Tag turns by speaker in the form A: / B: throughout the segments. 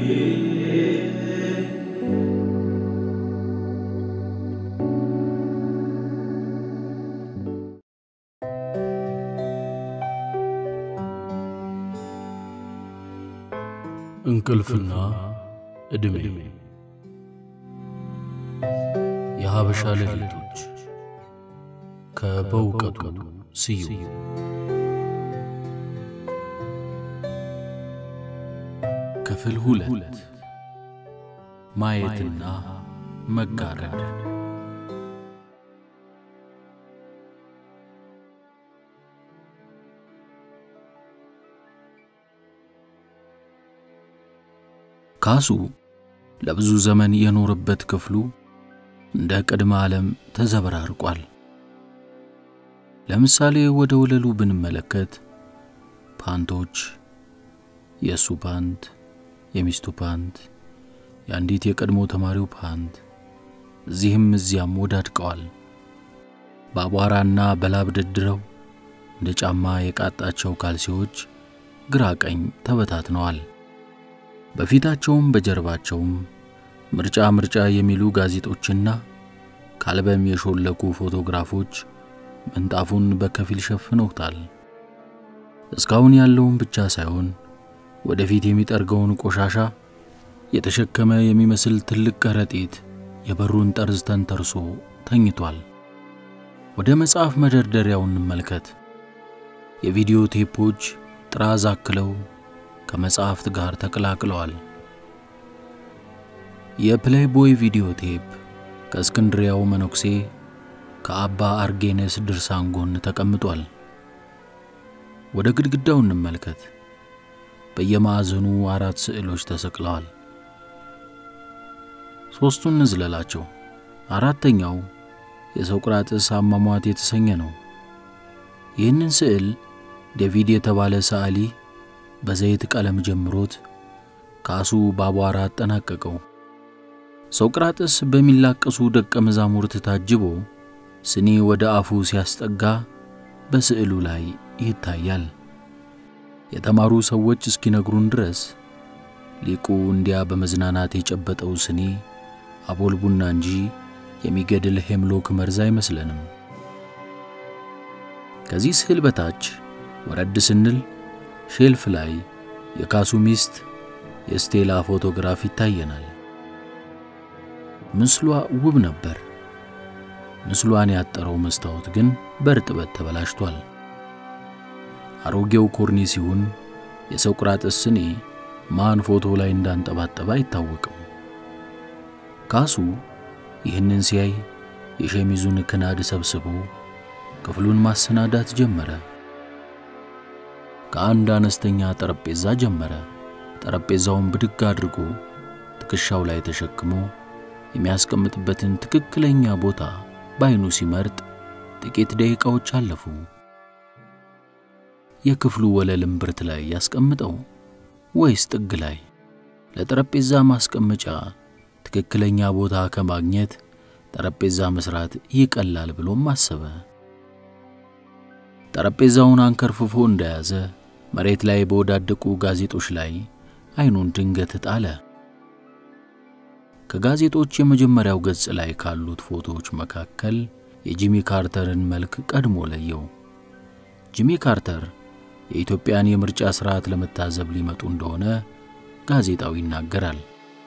A: እንቅልፍና ዕድሜ የሀበሻ ሌሊቶች ከበእውቀቱ ስዩም ክፍል ሁለት ማየትና መጋረድ ካሱ ለብዙ ዘመን የኖረበት ክፍሉ እንደ ቅድመ ዓለም ተዘበራርቋል። ለምሳሌ ወደ ወለሉ ብንመለከት ፓንቶች፣ የእሱ ፓንት፣ የሚስቱ ፓንት፣ የአንዲት የቀድሞ ተማሪው ፓንት እዚህም እዚያም ወዳድቀዋል። በአቧራና በላብ ደድረው እንደ ጫማ የቃጣቸው ካልሲዎች ግራ ቀኝ ተበታትነዋል። በፊታቸውም በጀርባቸውም ምርጫ ምርጫ የሚሉ ጋዜጦችና ከአልበም የሾለኩ ፎቶግራፎች ምንጣፉን በከፊል ሸፍነውታል። እስካሁን ያለውን ብቻ ሳይሆን ወደፊት የሚጠርገውን ቆሻሻ የተሸከመ የሚመስል ትልቅ ከረጢት የበሩን ጠርዝ ተንተርሶ ተኝቷል። ወደ መጽሐፍ መደርደሪያው እንመልከት። የቪዲዮ ቴፖች ጥራዝ አክለው ከመጽሐፍት ጋር ተቀላቅለዋል። የፕሌይቦይ ቪዲዮ ቴፕ ከእስክንድሪያው መነኩሴ ከአባ አርጌነስ ድርሳን ጎን ተቀምጧል። ወደ ግድግዳው እንመልከት። በየማዕዘኑ አራት ስዕሎች ተሰቅለዋል። ሦስቱን እንዝለላቸው። አራተኛው የሶቅራጥስ አሟሟት የተሰኘ ነው። ይህንን ስዕል ዴቪድ የተባለ ሰዓሊ በዘይት ቀለም ጀምሮት ካሱ በአቧራ አጠናቀቀው። ሶቅራጥስ በሚላቀሱ ደቀ መዛሙርት ታጅቦ ስኒ ወደ አፉ ሲያስጠጋ በስዕሉ ላይ ይታያል። የተማሩ ሰዎች እስኪነግሩን ድረስ ሊቁ እንዲያ በመዝናናት የጨበጠው ስኒ አቦል ቡና እንጂ የሚገድል ሄምሎክ መርዝ አይመስለንም። ከዚህ ስዕል በታች ወረድ ስንል ሼልፍ ላይ የካሱ ሚስት የስቴላ ፎቶግራፍ ይታየናል። ምስሏ ውብ ነበር። ምስሏን ያጠረው መስታወት ግን በእርጥበት ተበላሽቷል። አሮጌው ኮርኒስ ሲሆን የሶቅራጥስ ስኒ ማን ፎቶ ላይ እንዳንጠባጠበ አይታወቅም። ካሱ ይህንን ሲያይ የሸሚዙን ክናድ ሰብስቦ ክፍሉን ማሰናዳት ጀመረ። ከአንድ አነስተኛ ጠረጴዛ ጀመረ። ጠረጴዛውን ብድግ አድርጎ ትከሻው ላይ ተሸክሞ የሚያስቀምጥበትን ትክክለኛ ቦታ በዓይኑ ሲመርጥ ጥቂት ደቂቃዎች አለፉ። የክፍሉ ወለል እምብርት ላይ ያስቀምጠው ወይስ ጥግ ላይ? ለጠረጴዛ ማስቀመጫ ትክክለኛ ቦታ ከማግኘት ጠረጴዛ መስራት ይቀላል ብሎም አሰበ። ጠረጴዛውን አንከርፍፎ እንደያዘ መሬት ላይ በወዳደቁ ጋዜጦች ላይ ዓይኑን ድንገት ጣለ። ከጋዜጦች የመጀመሪያው ገጽ ላይ ካሉት ፎቶዎች መካከል የጂሚ ካርተርን መልክ ቀድሞ ለየው። ጂሚ ካርተር የኢትዮጵያን የምርጫ ሥርዓት ለመታዘብ ሊመጡ እንደሆነ ጋዜጣው ይናገራል።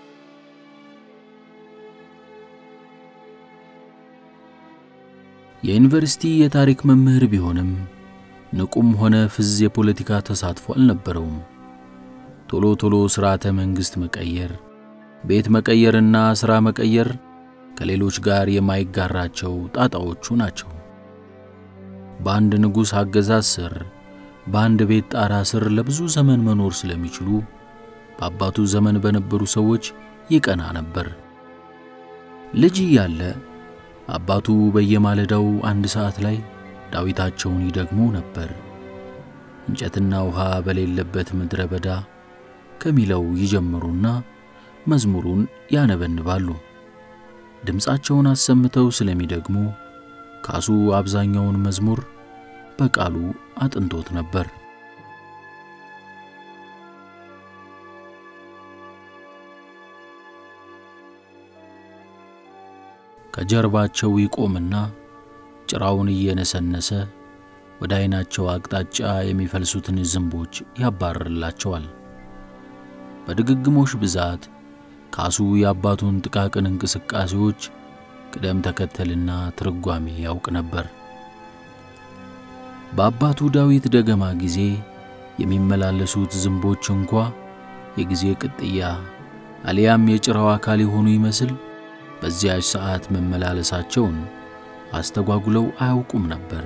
A: የዩኒቨርሲቲ የታሪክ መምህር ቢሆንም ንቁም ሆነ ፍዝ የፖለቲካ ተሳትፎ አልነበረውም። ቶሎ ቶሎ ሥርዓተ መንግሥት መቀየር፣ ቤት መቀየርና ሥራ መቀየር ከሌሎች ጋር የማይጋራቸው ጣጣዎቹ ናቸው። በአንድ ንጉሥ አገዛዝ ስር በአንድ ቤት ጣራ ስር ለብዙ ዘመን መኖር ስለሚችሉ በአባቱ ዘመን በነበሩ ሰዎች ይቀና ነበር። ልጅ እያለ አባቱ በየማለዳው አንድ ሰዓት ላይ ዳዊታቸውን ይደግሙ ነበር። እንጨትና ውሃ በሌለበት ምድረ በዳ ከሚለው ይጀምሩና መዝሙሩን ያነበንባሉ። ድምፃቸውን አሰምተው ስለሚደግሙ ካሱ አብዛኛውን መዝሙር በቃሉ አጥንቶት ነበር። ከጀርባቸው ይቆምና ጭራውን እየነሰነሰ ወደ ዓይናቸው አቅጣጫ የሚፈልሱትን ዝንቦች ያባርርላቸዋል። በድግግሞሽ ብዛት ካሱ የአባቱን ጥቃቅን እንቅስቃሴዎች ቅደም ተከተልና ትርጓሜ ያውቅ ነበር። በአባቱ ዳዊት ደገማ ጊዜ የሚመላለሱት ዝንቦች እንኳ የጊዜ ቅጥያ አሊያም የጭራው አካል የሆኑ ይመስል በዚያች ሰዓት መመላለሳቸውን አስተጓጉለው አያውቁም ነበር።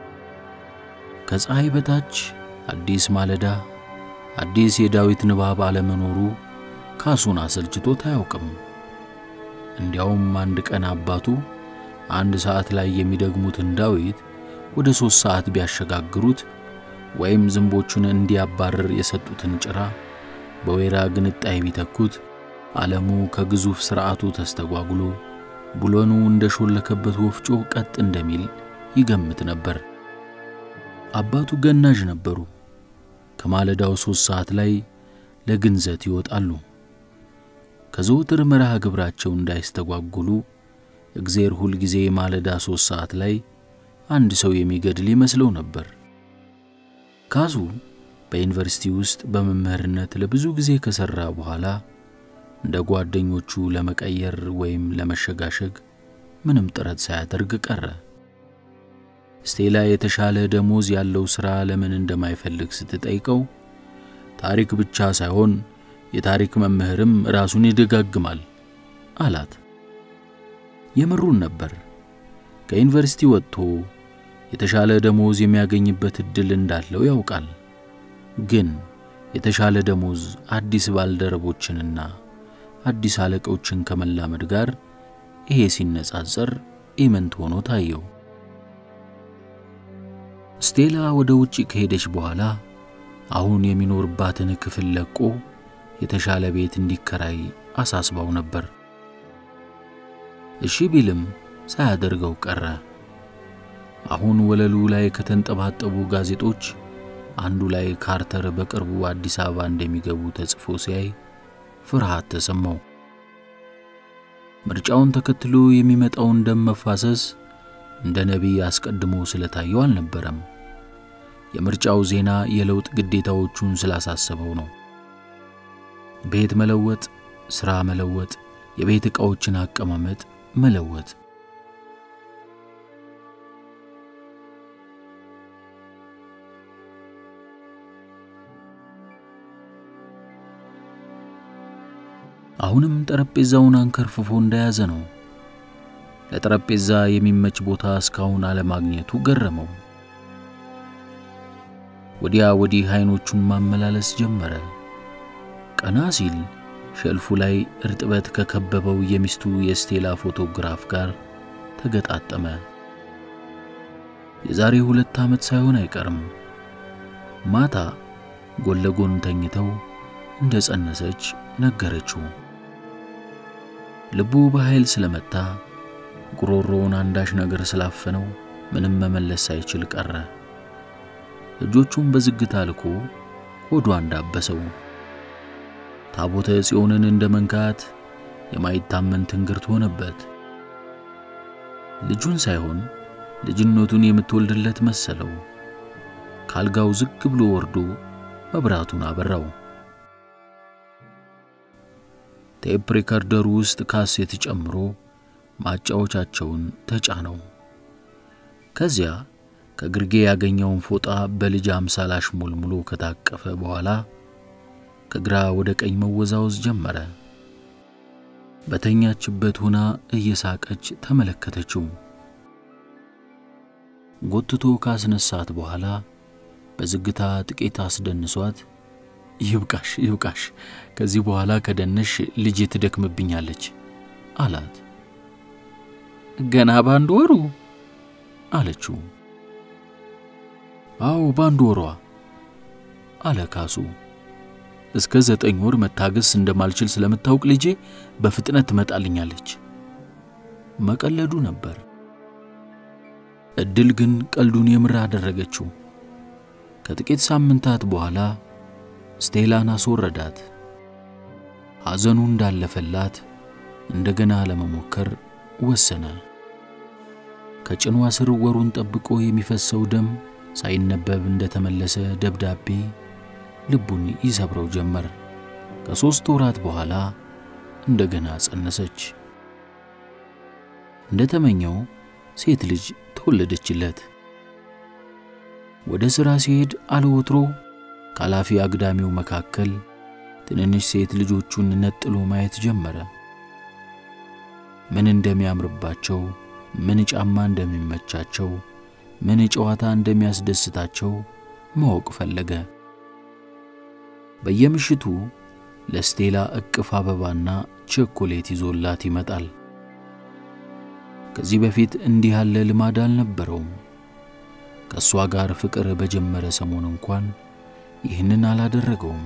A: ከፀሐይ በታች አዲስ ማለዳ፣ አዲስ የዳዊት ንባብ አለመኖሩ ካሱን አሰልችቶት አያውቅም። እንዲያውም አንድ ቀን አባቱ አንድ ሰዓት ላይ የሚደግሙትን ዳዊት ወደ ሦስት ሰዓት ቢያሸጋግሩት ወይም ዝንቦቹን እንዲያባርር የሰጡትን ጭራ በወይራ ግንጣይ ቢተኩት ዓለሙ ከግዙፍ ሥርዓቱ ተስተጓጉሎ ቡለኑ እንደ ሾለከበት ወፍጮ ቀጥ እንደሚል ይገምት ነበር። አባቱ ገናዥ ነበሩ። ከማለዳው ሦስት ሰዓት ላይ ለግንዘት ይወጣሉ። ከዘወትር መርሃ ግብራቸው እንዳይስተጓጉሉ እግዜር ሁል ጊዜ ማለዳ ሦስት ሰዓት ላይ አንድ ሰው የሚገድል ይመስለው ነበር። ካሱ በዩኒቨርሲቲ ውስጥ በመምህርነት ለብዙ ጊዜ ከሠራ በኋላ እንደ ጓደኞቹ ለመቀየር ወይም ለመሸጋሸግ ምንም ጥረት ሳያደርግ ቀረ። ስቴላ የተሻለ ደሞዝ ያለው ሥራ ለምን እንደማይፈልግ ስትጠይቀው ታሪክ ብቻ ሳይሆን የታሪክ መምህርም ራሱን ይደጋግማል አላት። የምሩን ነበር። ከዩኒቨርሲቲ ወጥቶ የተሻለ ደሞዝ የሚያገኝበት ዕድል እንዳለው ያውቃል። ግን የተሻለ ደሞዝ አዲስ ባልደረቦችንና አዲስ አለቆችን ከመላመድ ጋር ይሄ ሲነጻጸር ኢምንት ሆኖ ታየው። ስቴላ ወደ ውጪ ከሄደች በኋላ አሁን የሚኖርባትን ክፍል ለቆ የተሻለ ቤት እንዲከራይ አሳስባው ነበር። እሺ ቢልም ሳያደርገው ቀረ። አሁን ወለሉ ላይ ከተንጠባጠቡ ጋዜጦች አንዱ ላይ ካርተር በቅርቡ አዲስ አበባ እንደሚገቡ ተጽፎ ሲያይ ፍርሃት ተሰማው። ምርጫውን ተከትሎ የሚመጣውን ደም መፋሰስ እንደ ነቢይ አስቀድሞ ስለታየው አልነበረም። የምርጫው ዜና የለውጥ ግዴታዎቹን ስላሳሰበው ነው። ቤት መለወጥ፣ ሥራ መለወጥ፣ የቤት ዕቃዎችን አቀማመጥ መለወጥ። አሁንም ጠረጴዛውን አንከርፍፎ እንደያዘ ነው። ለጠረጴዛ የሚመች ቦታ እስካሁን አለማግኘቱ ገረመው። ወዲያ ወዲህ አይኖቹን ማመላለስ ጀመረ። ቀና ሲል ሸልፉ ላይ እርጥበት ከከበበው የሚስቱ የስቴላ ፎቶግራፍ ጋር ተገጣጠመ። የዛሬ ሁለት ዓመት ሳይሆን አይቀርም። ማታ ጎን ለጎን ተኝተው እንደ ጸነሰች ነገረችው። ልቡ በኃይል ስለመታ ጉሮሮውን አንዳች ነገር ስላፈነው ምንም መመለስ ሳይችል ቀረ። እጆቹን በዝግታ ልኮ ሆዷ እንዳበሰው ታቦተ ጽዮንን እንደ መንካት የማይታመን ትንግርት ሆነበት። ልጁን ሳይሆን ልጅነቱን የምትወልድለት መሰለው። ካልጋው ዝግ ብሎ ወርዶ መብራቱን አበራው። ቴፕ ሪከርደሩ ውስጥ ካሴት ጨምሮ ማጫወቻቸውን ተጫነው። ከዚያ ከግርጌ ያገኘውን ፎጣ በልጅ አምሳል አሽሞልሙሎ ከታቀፈ በኋላ ከግራ ወደ ቀኝ መወዛወዝ ጀመረ። በተኛችበት ሆና እየሳቀች ተመለከተችው። ጎትቶ ካስነሳት በኋላ በዝግታ ጥቂት አስደንሷት ይብቃሽ ይብቃሽ፣ ከዚህ በኋላ ከደነሽ ልጄ ትደክምብኛለች አላት። ገና ባንድ ወሩ አለችው። አዎ ባንድ ወሯ አለ ካሱ። እስከ ዘጠኝ ወር መታገስ እንደማልችል ስለምታውቅ ልጄ በፍጥነት ትመጣልኛለች። መቀለዱ ነበር። እድል ግን ቀልዱን የምር አደረገችው። ከጥቂት ሳምንታት በኋላ ስቴላን አስወረዳት። ሐዘኑ እንዳለፈላት እንደገና ለመሞከር ወሰነ። ከጭኗ ስር ወሩን ጠብቆ የሚፈሰው ደም ሳይነበብ እንደተመለሰ ደብዳቤ ልቡን ይሰብረው ጀመር። ከሦስት ወራት በኋላ እንደገና ጸነሰች። እንደተመኘው ሴት ልጅ ተወለደችለት። ወደ ሥራ ሲሄድ አለወትሮ ከኃላፊ አግዳሚው መካከል ትንንሽ ሴት ልጆቹን ነጥሎ ማየት ጀመረ። ምን እንደሚያምርባቸው፣ ምን ጫማ እንደሚመቻቸው፣ ምን ጨዋታ እንደሚያስደስታቸው ማወቅ ፈለገ። በየምሽቱ ለስቴላ እቅፍ አበባና ቸኮሌት ይዞላት ይመጣል። ከዚህ በፊት እንዲህ ያለ ልማድ አልነበረውም። ከእሷ ጋር ፍቅር በጀመረ ሰሞን እንኳን ይህንን አላደረገውም።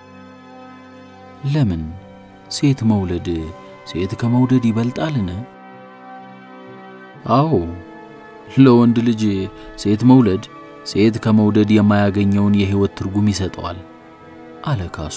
A: ለምን? ሴት መውለድ ሴት ከመውደድ ይበልጣልን? አዎ፣ ለወንድ ልጅ ሴት መውለድ ሴት ከመውደድ የማያገኘውን የሕይወት ትርጉም ይሰጠዋል አለ ካሱ።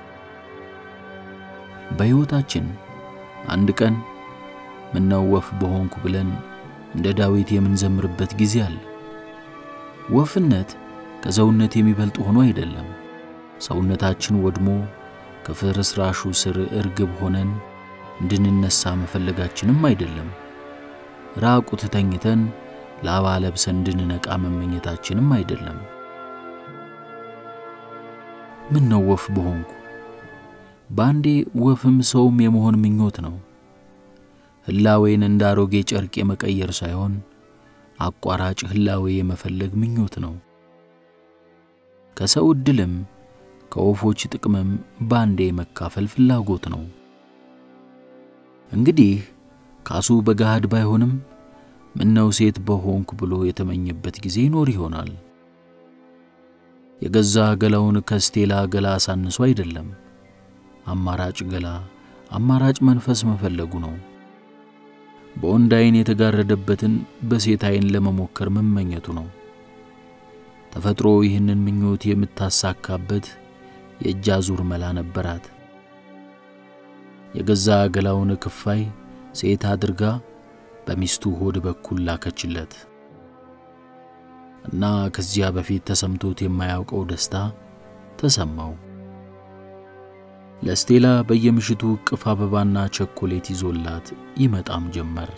A: በሕይወታችን አንድ ቀን ምነው ወፍ በሆንኩ ብለን እንደ ዳዊት የምንዘምርበት ጊዜ አለ። ወፍነት ከሰውነት የሚበልጥ ሆኖ አይደለም። ሰውነታችን ወድሞ ከፍርስራሹ ስር እርግብ ሆነን እንድንነሳ መፈለጋችንም አይደለም። ራቁት ተኝተን ላባ ለብሰን እንድንነቃ መመኘታችንም አይደለም። ምን ነው ወፍ በሆንኩ በአንዴ ወፍም ሰውም የመሆን ምኞት ነው። ህላዌን እንደ አሮጌ ጨርቅ የመቀየር ሳይሆን አቋራጭ ህላዌ የመፈለግ ምኞት ነው። ከሰው ዕድልም ከወፎች ጥቅምም ባንዴ የመካፈል ፍላጎት ነው። እንግዲህ ካሱ በገሃድ ባይሆንም ምነው ሴት በሆንኩ ብሎ የተመኘበት ጊዜ ይኖር ይሆናል። የገዛ ገላውን ከስቴላ ገላ አሳንሶ አይደለም። አማራጭ ገላ፣ አማራጭ መንፈስ መፈለጉ ነው። በወንድ ዓይን የተጋረደበትን በሴት ዓይን ለመሞከር መመኘቱ ነው። ተፈጥሮ ይህንን ምኞት የምታሳካበት የእጅ አዙር መላ ነበራት። የገዛ ገላውን ክፋይ ሴት አድርጋ በሚስቱ ሆድ በኩል ላከችለት እና ከዚያ በፊት ተሰምቶት የማያውቀው ደስታ ተሰማው። ለስቴላ በየምሽቱ እቅፍ አበባና ቸኮሌት ይዞላት ይመጣም ጀመር።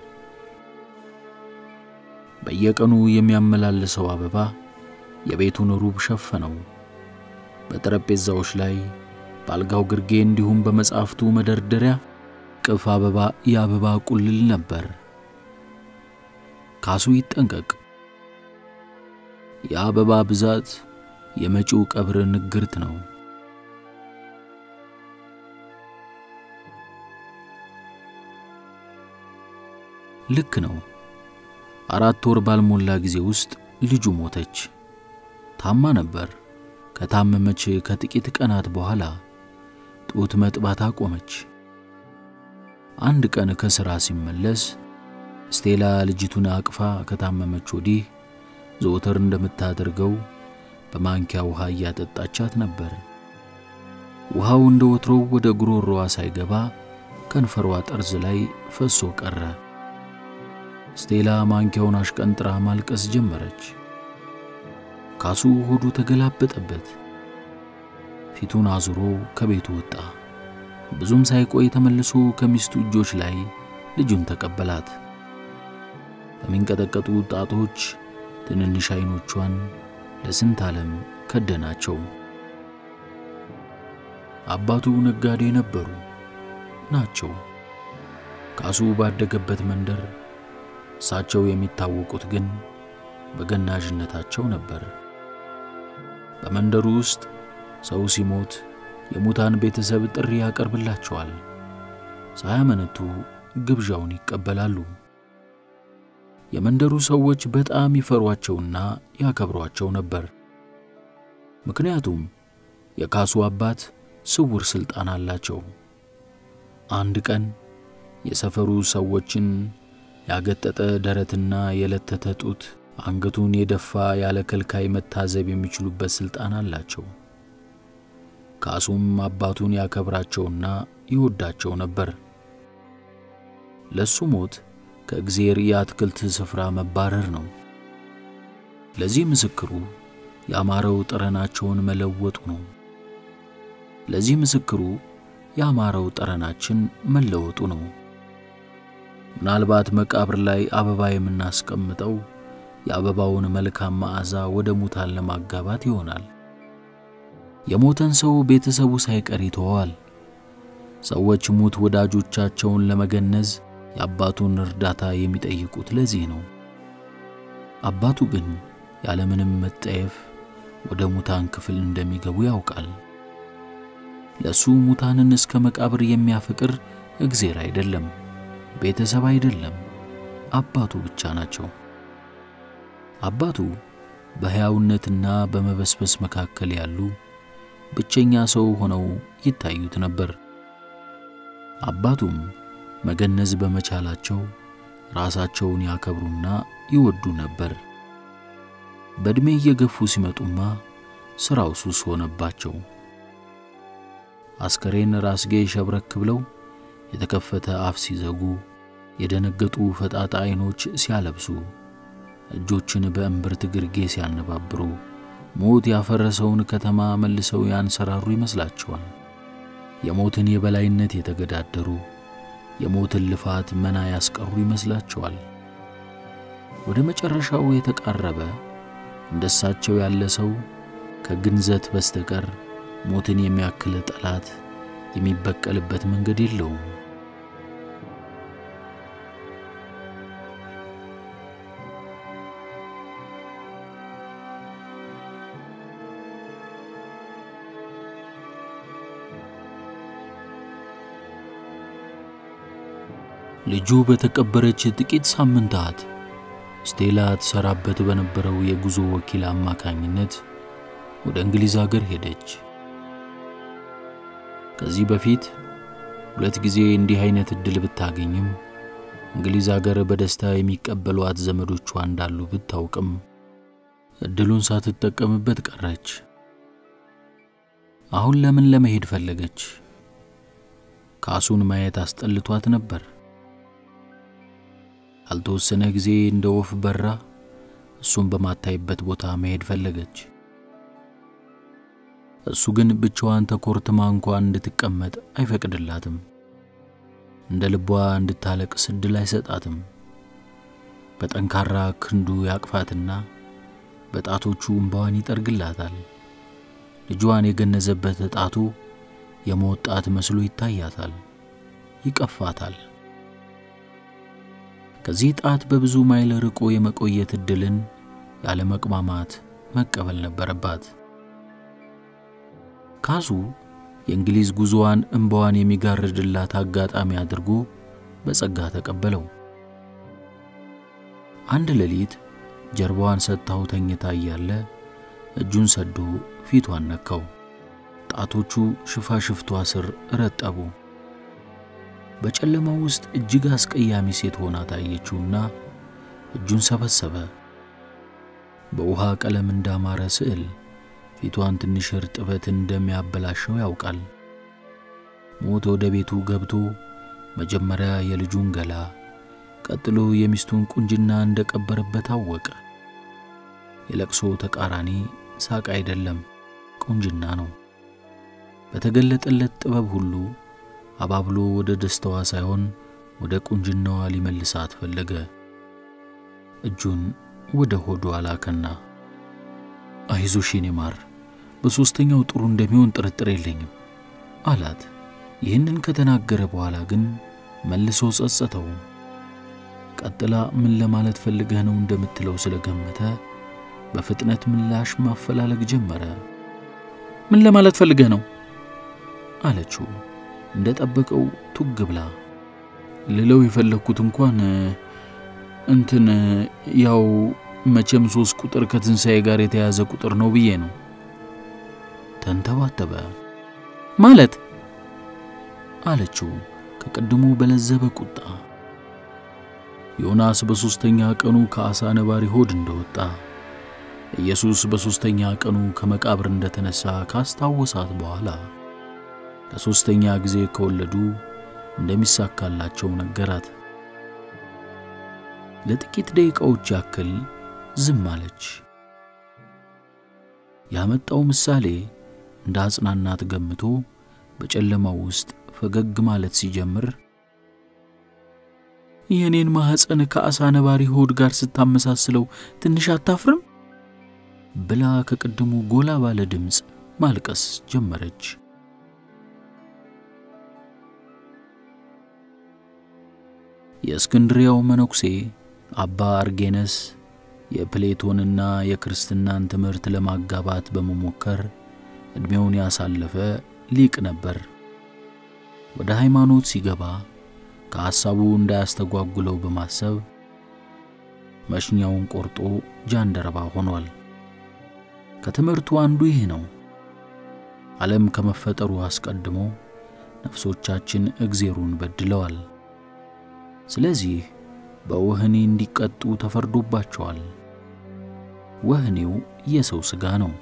A: በየቀኑ የሚያመላልሰው አበባ የቤቱን ሩብ ሸፈነው። በጠረጴዛዎች ላይ በአልጋው ግርጌ እንዲሁም በመጻሕፍቱ መደርደሪያ እቅፍ አበባ የአበባ ቁልል ነበር። ካሱ ይጠንቀቅ። የአበባ ብዛት የመጪው ቀብር ንግርት ነው። ልክ ነው። አራት ወር ባልሞላ ጊዜ ውስጥ ልጁ ሞተች። ታማ ነበር። ከታመመች ከጥቂት ቀናት በኋላ ጡት መጥባት አቆመች። አንድ ቀን ከሥራ ሲመለስ ስቴላ ልጅቱን አቅፋ ከታመመች ወዲህ ዘወትር እንደምታደርገው በማንኪያ ውሃ እያጠጣቻት ነበር። ውሃው እንደ ወትሮው ወደ ጉሮሮዋ ሳይገባ ከንፈሯ ጠርዝ ላይ ፈሶ ቀረ። ስቴላ ማንኪያውን አሽቀንጥራ ማልቀስ ጀመረች። ካሱ ሆዱ ተገላበጠበት። ፊቱን አዙሮ ከቤቱ ወጣ። ብዙም ሳይቆይ ተመልሶ ከሚስቱ እጆች ላይ ልጁን ተቀበላት። በሚንቀጠቀጡ ጣቶች ትንንሽ ዓይኖቿን ለስንት ዓለም ከደናቸው። አባቱ ነጋዴ ነበሩ ናቸው። ካሱ ባደገበት መንደር እሳቸው የሚታወቁት ግን በገናዥነታቸው ነበር። በመንደሩ ውስጥ ሰው ሲሞት የሙታን ቤተሰብ ጥሪ ያቀርብላቸዋል። ሳያመነቱ ግብዣውን ይቀበላሉ። የመንደሩ ሰዎች በጣም ይፈሯቸውና ያከብሯቸው ነበር። ምክንያቱም የካሱ አባት ስውር ሥልጣን አላቸው። አንድ ቀን የሰፈሩ ሰዎችን ያገጠጠ ደረትና የለተተ ጡት አንገቱን የደፋ ያለ ከልካይ መታዘብ የሚችሉበት ሥልጣን አላቸው። ካሱም አባቱን ያከብራቸውና ይወዳቸው ነበር። ለሱ ሞት ከእግዜር የአትክልት ስፍራ መባረር ነው። ለዚህ ምስክሩ ያማረው ጠረናቸውን መለወጡ ነው። ለዚህ ምስክሩ ያማረው ጠረናችን መለወጡ ነው። ምናልባት መቃብር ላይ አበባ የምናስቀምጠው የአበባውን መልካም መዓዛ ወደ ሙታን ለማጋባት ይሆናል። የሞተን ሰው ቤተሰቡ ሳይቀር ይተወዋል። ሰዎች ሙት ወዳጆቻቸውን ለመገነዝ የአባቱን እርዳታ የሚጠይቁት ለዚህ ነው። አባቱ ግን ያለምንም መጠየፍ ወደ ሙታን ክፍል እንደሚገቡ ያውቃል። ለእሱ ሙታንን እስከ መቃብር የሚያፈቅር እግዜር አይደለም፣ ቤተሰብ አይደለም፣ አባቱ ብቻ ናቸው። አባቱ በሕያውነትና በመበስበስ መካከል ያሉ ብቸኛ ሰው ሆነው ይታዩት ነበር። አባቱም መገነዝ በመቻላቸው ራሳቸውን ያከብሩና ይወዱ ነበር። በዕድሜ እየገፉ ሲመጡማ ሥራው ሱስ ሆነባቸው። አስከሬን ራስጌ ሸብረክ ብለው የተከፈተ አፍ ሲዘጉ፣ የደነገጡ ፈጣጣ ዐይኖች ሲያለብሱ፣ እጆችን በእምብርት ግርጌ ሲያነባብሩ፣ ሞት ያፈረሰውን ከተማ መልሰው ያንሰራሩ ይመስላቸዋል። የሞትን የበላይነት የተገዳደሩ የሞትን ልፋት መና ያስቀሩ ይመስላቸዋል። ወደ መጨረሻው የተቃረበ እንደሳቸው ያለ ሰው ከግንዘት በስተቀር ሞትን የሚያክል ጠላት የሚበቀልበት መንገድ የለውም። ልጁ በተቀበረች ጥቂት ሳምንታት ስቴላ ትሰራበት በነበረው የጉዞ ወኪል አማካኝነት ወደ እንግሊዝ አገር ሄደች። ከዚህ በፊት ሁለት ጊዜ እንዲህ አይነት ዕድል ብታገኝም እንግሊዝ አገር በደስታ የሚቀበሏት ዘመዶቿ እንዳሉ ብታውቅም ዕድሉን ሳትጠቀምበት ቀረች። አሁን ለምን ለመሄድ ፈለገች? ካሱን ማየት አስጠልቷት ነበር። ያልተወሰነ ጊዜ እንደ ወፍ በራ እሱን በማታይበት ቦታ መሄድ ፈለገች። እሱ ግን ብቻዋን ተኮርትማ እንኳን እንድትቀመጥ አይፈቅድላትም። እንደ ልቧ እንድታለቅስ ዕድል አይሰጣትም። በጠንካራ ክንዱ ያቅፋትና በጣቶቹ እምባዋን ይጠርግላታል። ልጇን የገነዘበት ጣቱ የሞት ጣት መስሎ ይታያታል፣ ይቀፋታል። ከዚህ ጣት በብዙ ማይል ርቆ የመቆየት ዕድልን ያለ መቅማማት መቀበል ነበረባት። ካሱ የእንግሊዝ ጉዞዋን እምባዋን የሚጋርድላት አጋጣሚ አድርጎ በጸጋ ተቀበለው። አንድ ሌሊት ጀርባዋን ሰጥታው ተኝታ እያለ እጁን ሰዶ ፊቷን ነካው። ጣቶቹ ሽፋሽፍቷ ስር ረጠቡ። በጨለማው ውስጥ እጅግ አስቀያሚ ሴት ሆና ታየችውና እጁን ሰበሰበ። በውሃ ቀለም እንዳማረ ስዕል ፊቷን ትንሽ እርጥበት እንደሚያበላሸው ያውቃል። ሞት ወደ ቤቱ ገብቶ መጀመሪያ የልጁን ገላ ቀጥሎ የሚስቱን ቁንጅና እንደቀበረበት አወቀ። የለቅሶ ተቃራኒ ሳቅ አይደለም፣ ቁንጅና ነው። በተገለጠለት ጥበብ ሁሉ አባብሎ ወደ ደስታዋ ሳይሆን ወደ ቁንጅናዋ ሊመልሳት ፈለገ። እጁን ወደ ሆዷ ላከና አይዞሽ የኔ ማር፣ በሦስተኛው ጥሩ እንደሚሆን ጥርጥር የለኝም አላት። ይህንን ከተናገረ በኋላ ግን መልሶ ጸጸተው። ቀጥላ ምን ለማለት ፈልገህ ነው እንደምትለው ስለገመተ በፍጥነት ምላሽ ማፈላለግ ጀመረ። ምን ለማለት ፈልገህ ነው አለችው እንደ ጠበቀው ቱግ ብላ። ልለው የፈለግኩት እንኳን እንትን ያው መቼም ሶስት ቁጥር ከትንሣኤ ጋር የተያዘ ቁጥር ነው ብዬ ነው። ተንተባተበ። ማለት አለችው ከቅድሙ በለዘበ ቁጣ። ዮናስ በሦስተኛ ቀኑ ከዓሣ ነባሪ ሆድ እንደወጣ ኢየሱስ በሦስተኛ ቀኑ ከመቃብር እንደተነሣ ካስታወሳት በኋላ ለሦስተኛ ጊዜ ከወለዱ እንደሚሳካላቸው ነገራት። ለጥቂት ደቂቃዎች ያክል ዝም አለች። ያመጣው ምሳሌ እንደ አጽናናት ገምቶ በጨለማው ውስጥ ፈገግ ማለት ሲጀምር የእኔን ማኅፀን ከዓሣ ነባሪ ሆድ ጋር ስታመሳስለው ትንሽ አታፍርም? ብላ ከቅድሙ ጎላ ባለ ድምፅ ማልቀስ ጀመረች። የእስክንድሪያው መነኩሴ አባ አርጌነስ የፕሌቶንና የክርስትናን ትምህርት ለማጋባት በመሞከር ዕድሜውን ያሳለፈ ሊቅ ነበር። ወደ ሃይማኖት ሲገባ ከሐሳቡ እንዳያስተጓጉለው በማሰብ መሽኛውን ቆርጦ ጃንደረባ ሆኗል። ከትምህርቱ አንዱ ይህ ነው። ዓለም ከመፈጠሩ አስቀድሞ ነፍሶቻችን እግዜሩን በድለዋል። ስለዚህ በወህኒ እንዲቀጡ ተፈርዶባቸዋል። ወህኒው የሰው ሥጋ ነው።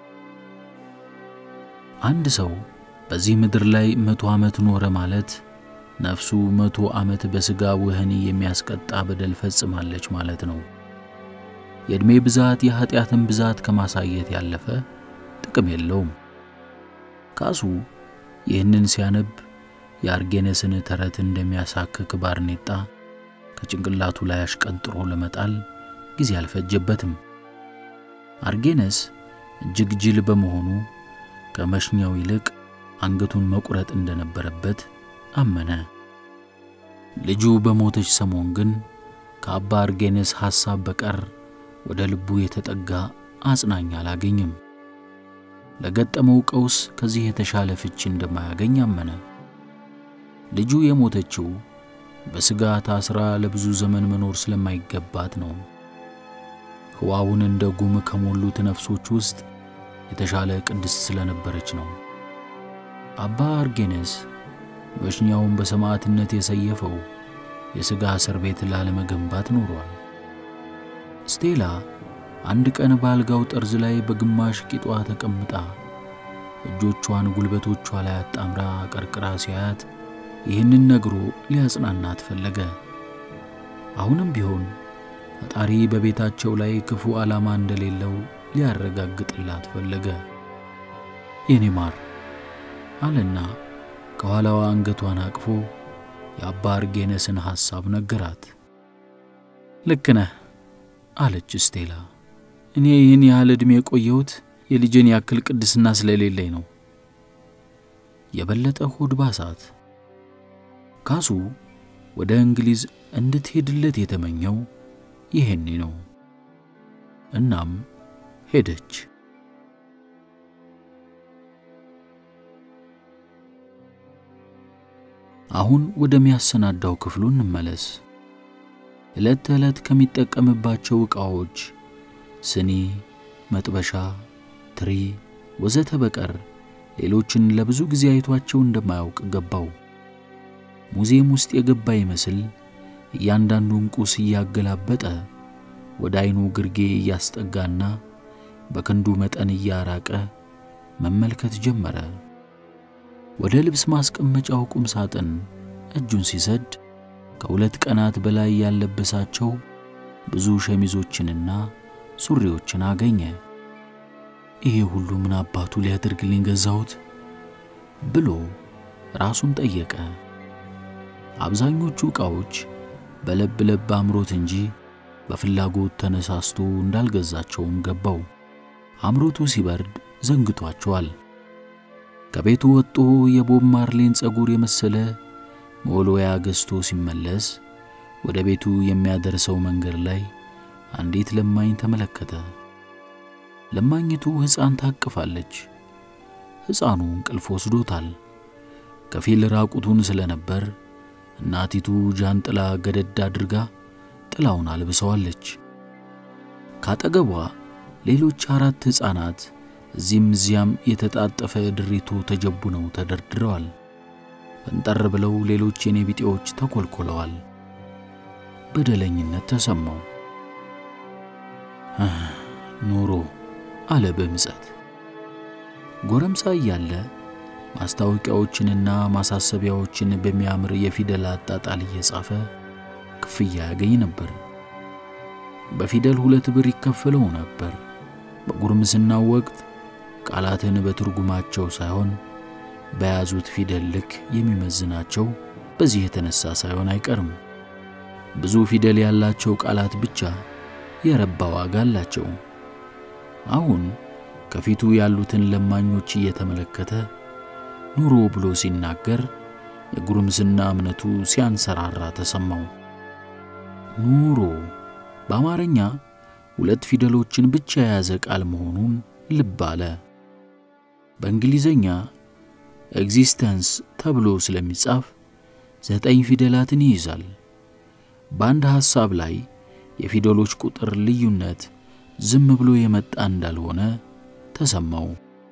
A: አንድ ሰው በዚህ ምድር ላይ መቶ ዓመት ኖረ ማለት ነፍሱ መቶ ዓመት በሥጋ ወህኒ የሚያስቀጣ በደል ፈጽማለች ማለት ነው። የዕድሜ ብዛት የኀጢአትን ብዛት ከማሳየት ያለፈ ጥቅም የለውም። ካሱ ይህንን ሲያነብ የአርጌነስን ተረት እንደሚያሳክክ ባርኔጣ ከጭንቅላቱ ላይ አሽቀንጥሮ ለመጣል ጊዜ አልፈጀበትም። አርጌነስ እጅግ ጅል በመሆኑ ከመሽኛው ይልቅ አንገቱን መቁረጥ እንደነበረበት አመነ። ልጁ በሞተች ሰሞን ግን ከአባ አርጌነስ ሐሳብ በቀር ወደ ልቡ የተጠጋ አጽናኝ አላገኝም። ለገጠመው ቀውስ ከዚህ የተሻለ ፍቺ እንደማያገኝ አመነ። ልጁ የሞተችው በሥጋ ታስራ ለብዙ ዘመን መኖር ስለማይገባት ነው። ሕዋውን እንደ ጉም ከሞሉት ነፍሶች ውስጥ የተሻለ ቅድስት ስለነበረች ነው። አባ አርጌነስ መሽኛውን በሰማዕትነት የሰየፈው የሥጋ እስር ቤት ላለመገንባት ኖሯል። ስቴላ አንድ ቀን በአልጋው ጠርዝ ላይ በግማሽ ቂጧ ተቀምጣ እጆቿን ጉልበቶቿ ላይ አጣምራ ቀርቅራ ሲያያት ይህንን ነግሮ ሊያጽናናት ፈለገ። አሁንም ቢሆን ፈጣሪ በቤታቸው ላይ ክፉ ዓላማ እንደሌለው ሊያረጋግጥላት ፈለገ። የኔ ማር አለና ከኋላዋ አንገቷን አቅፎ የአባ አርጌነስን ሐሳብ ነገራት። ልክ ነህ አለች ስቴላ። እኔ ይህን ያህል ዕድሜ የቆየሁት የልጅን ያክል ቅድስና ስለሌለኝ ነው። የበለጠ ሆድ ባሳት። ካሱ ወደ እንግሊዝ እንድትሄድለት የተመኘው ይሄኔ ነው። እናም ሄደች። አሁን ወደሚያሰናዳው ክፍሉ እንመለስ። ዕለት ተዕለት ከሚጠቀምባቸው ዕቃዎች ስኒ፣ መጥበሻ፣ ትሪ ወዘተ በቀር ሌሎችን ለብዙ ጊዜ አይቷቸው እንደማያውቅ ገባው። ሙዚየም ውስጥ የገባ ይመስል እያንዳንዱን ቁስ እያገላበጠ ወደ ዐይኑ ግርጌ እያስጠጋና በክንዱ መጠን እያራቀ መመልከት ጀመረ። ወደ ልብስ ማስቀመጫው ቁም ሳጥን እጁን ሲሰድ ከሁለት ቀናት በላይ ያለበሳቸው ብዙ ሸሚዞችንና ሱሪዎችን አገኘ። ይሄ ሁሉ ምን አባቱ ሊያደርግልኝ ገዛሁት ብሎ ራሱን ጠየቀ። አብዛኞቹ ዕቃዎች በለብ ለብ አምሮት እንጂ በፍላጎት ተነሳስቶ እንዳልገዛቸውም ገባው። አምሮቱ ሲበርድ ዘንግቷቸዋል። ከቤቱ ወጥቶ የቦብ ማርሌን ጸጉር የመሰለ መወልወያ ገዝቶ ሲመለስ ወደ ቤቱ የሚያደርሰው መንገድ ላይ አንዲት ለማኝ ተመለከተ። ለማኝቱ ሕፃን ታቅፋለች። ሕፃኑ እንቅልፍ ወስዶታል። ከፊል ራቁቱን ስለነበር እናቲቱ ጃንጥላ ገደድ አድርጋ ጥላውን አልብሰዋለች። ካጠገቧ ሌሎች አራት ሕፃናት እዚህም እዚያም የተጣጠፈ ድሪቶ ተጀቡነው ተደርድረዋል። ፈንጠር ብለው ሌሎች የኔ ቢጤዎች ተኰልኰለዋል። በደለኝነት ተሰማው። ኑሮ አለ በምጸት። ጎረምሳ እያለ ማስታወቂያዎችንና ማሳሰቢያዎችን በሚያምር የፊደል አጣጣል እየጻፈ ክፍያ ያገኝ ነበር። በፊደል ሁለት ብር ይከፈለው ነበር። በጉርምስናው ወቅት ቃላትን በትርጉማቸው ሳይሆን በያዙት ፊደል ልክ የሚመዝናቸው በዚህ የተነሳ ሳይሆን አይቀርም። ብዙ ፊደል ያላቸው ቃላት ብቻ የረባ ዋጋ አላቸው። አሁን ከፊቱ ያሉትን ለማኞች እየተመለከተ ኑሮ ብሎ ሲናገር የጉርምስና እምነቱ ሲያንሰራራ ተሰማው። ኑሮ በአማርኛ ሁለት ፊደሎችን ብቻ የያዘ ቃል መሆኑን ልብ አለ። በእንግሊዘኛ ኤግዚስተንስ ተብሎ ስለሚጻፍ ዘጠኝ ፊደላትን ይይዛል። በአንድ ሐሳብ ላይ የፊደሎች ቁጥር ልዩነት ዝም ብሎ የመጣ እንዳልሆነ ተሰማው።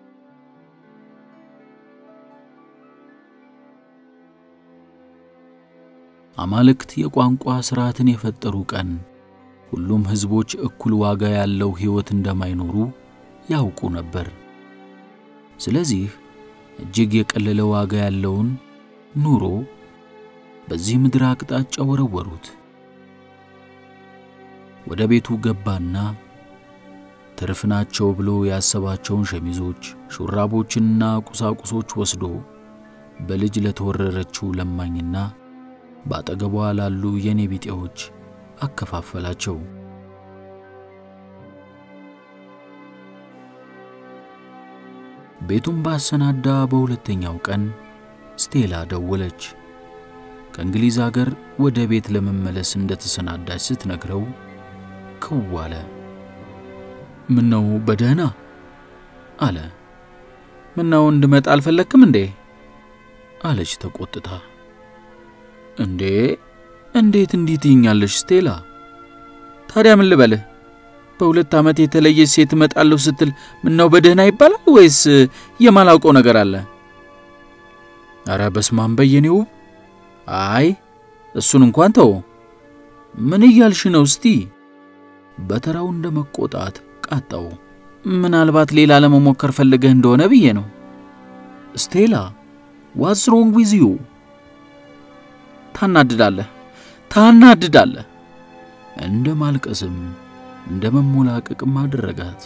A: አማልክት የቋንቋ ሥርዓትን የፈጠሩ ቀን ሁሉም ሕዝቦች እኩል ዋጋ ያለው ሕይወት እንደማይኖሩ ያውቁ ነበር። ስለዚህ እጅግ የቀለለ ዋጋ ያለውን ኑሮ በዚህ ምድር አቅጣጫ ወረወሩት። ወደ ቤቱ ገባና ትርፍ ናቸው ብሎ ያሰባቸውን ሸሚዞች፣ ሹራቦችንና ቁሳቁሶች ወስዶ በልጅ ለተወረረችው ለማኝና በአጠገቧ ላሉ የኔ ቢጤዎች አከፋፈላቸው። ቤቱን ባሰናዳ በሁለተኛው ቀን ስቴላ ደወለች። ከእንግሊዝ አገር ወደ ቤት ለመመለስ እንደተሰናዳች ስትነግረው ክው አለ። ምነው በደህና አለ። ምነው እንድመጣ አልፈለግክም እንዴ አለች ተቆጥታ። እንዴ እንዴት እንዲህ ትይኛለሽ ስቴላ? ታዲያ ምን ልበልህ? በሁለት ዓመት የተለየች ሴት እመጣለሁ ስትል ምነው በደህና ይባላል ወይስ የማላውቀው ነገር አለ? አረ በስማም በየኔው። አይ እሱን እንኳን ተው። ምን እያልሽ ነው እስቲ? በተራው እንደ መቆጣት ቃጣው። ምናልባት ሌላ ለመሞከር ፈልገህ እንደሆነ ብዬ ነው። ስቴላ ዋትስ ሮንግ ዊዝ ዩ? ታናድዳለህ፣ ታናድዳለህ። እንደ ማልቀስም እንደ መሞላቀቅም አደረጋት።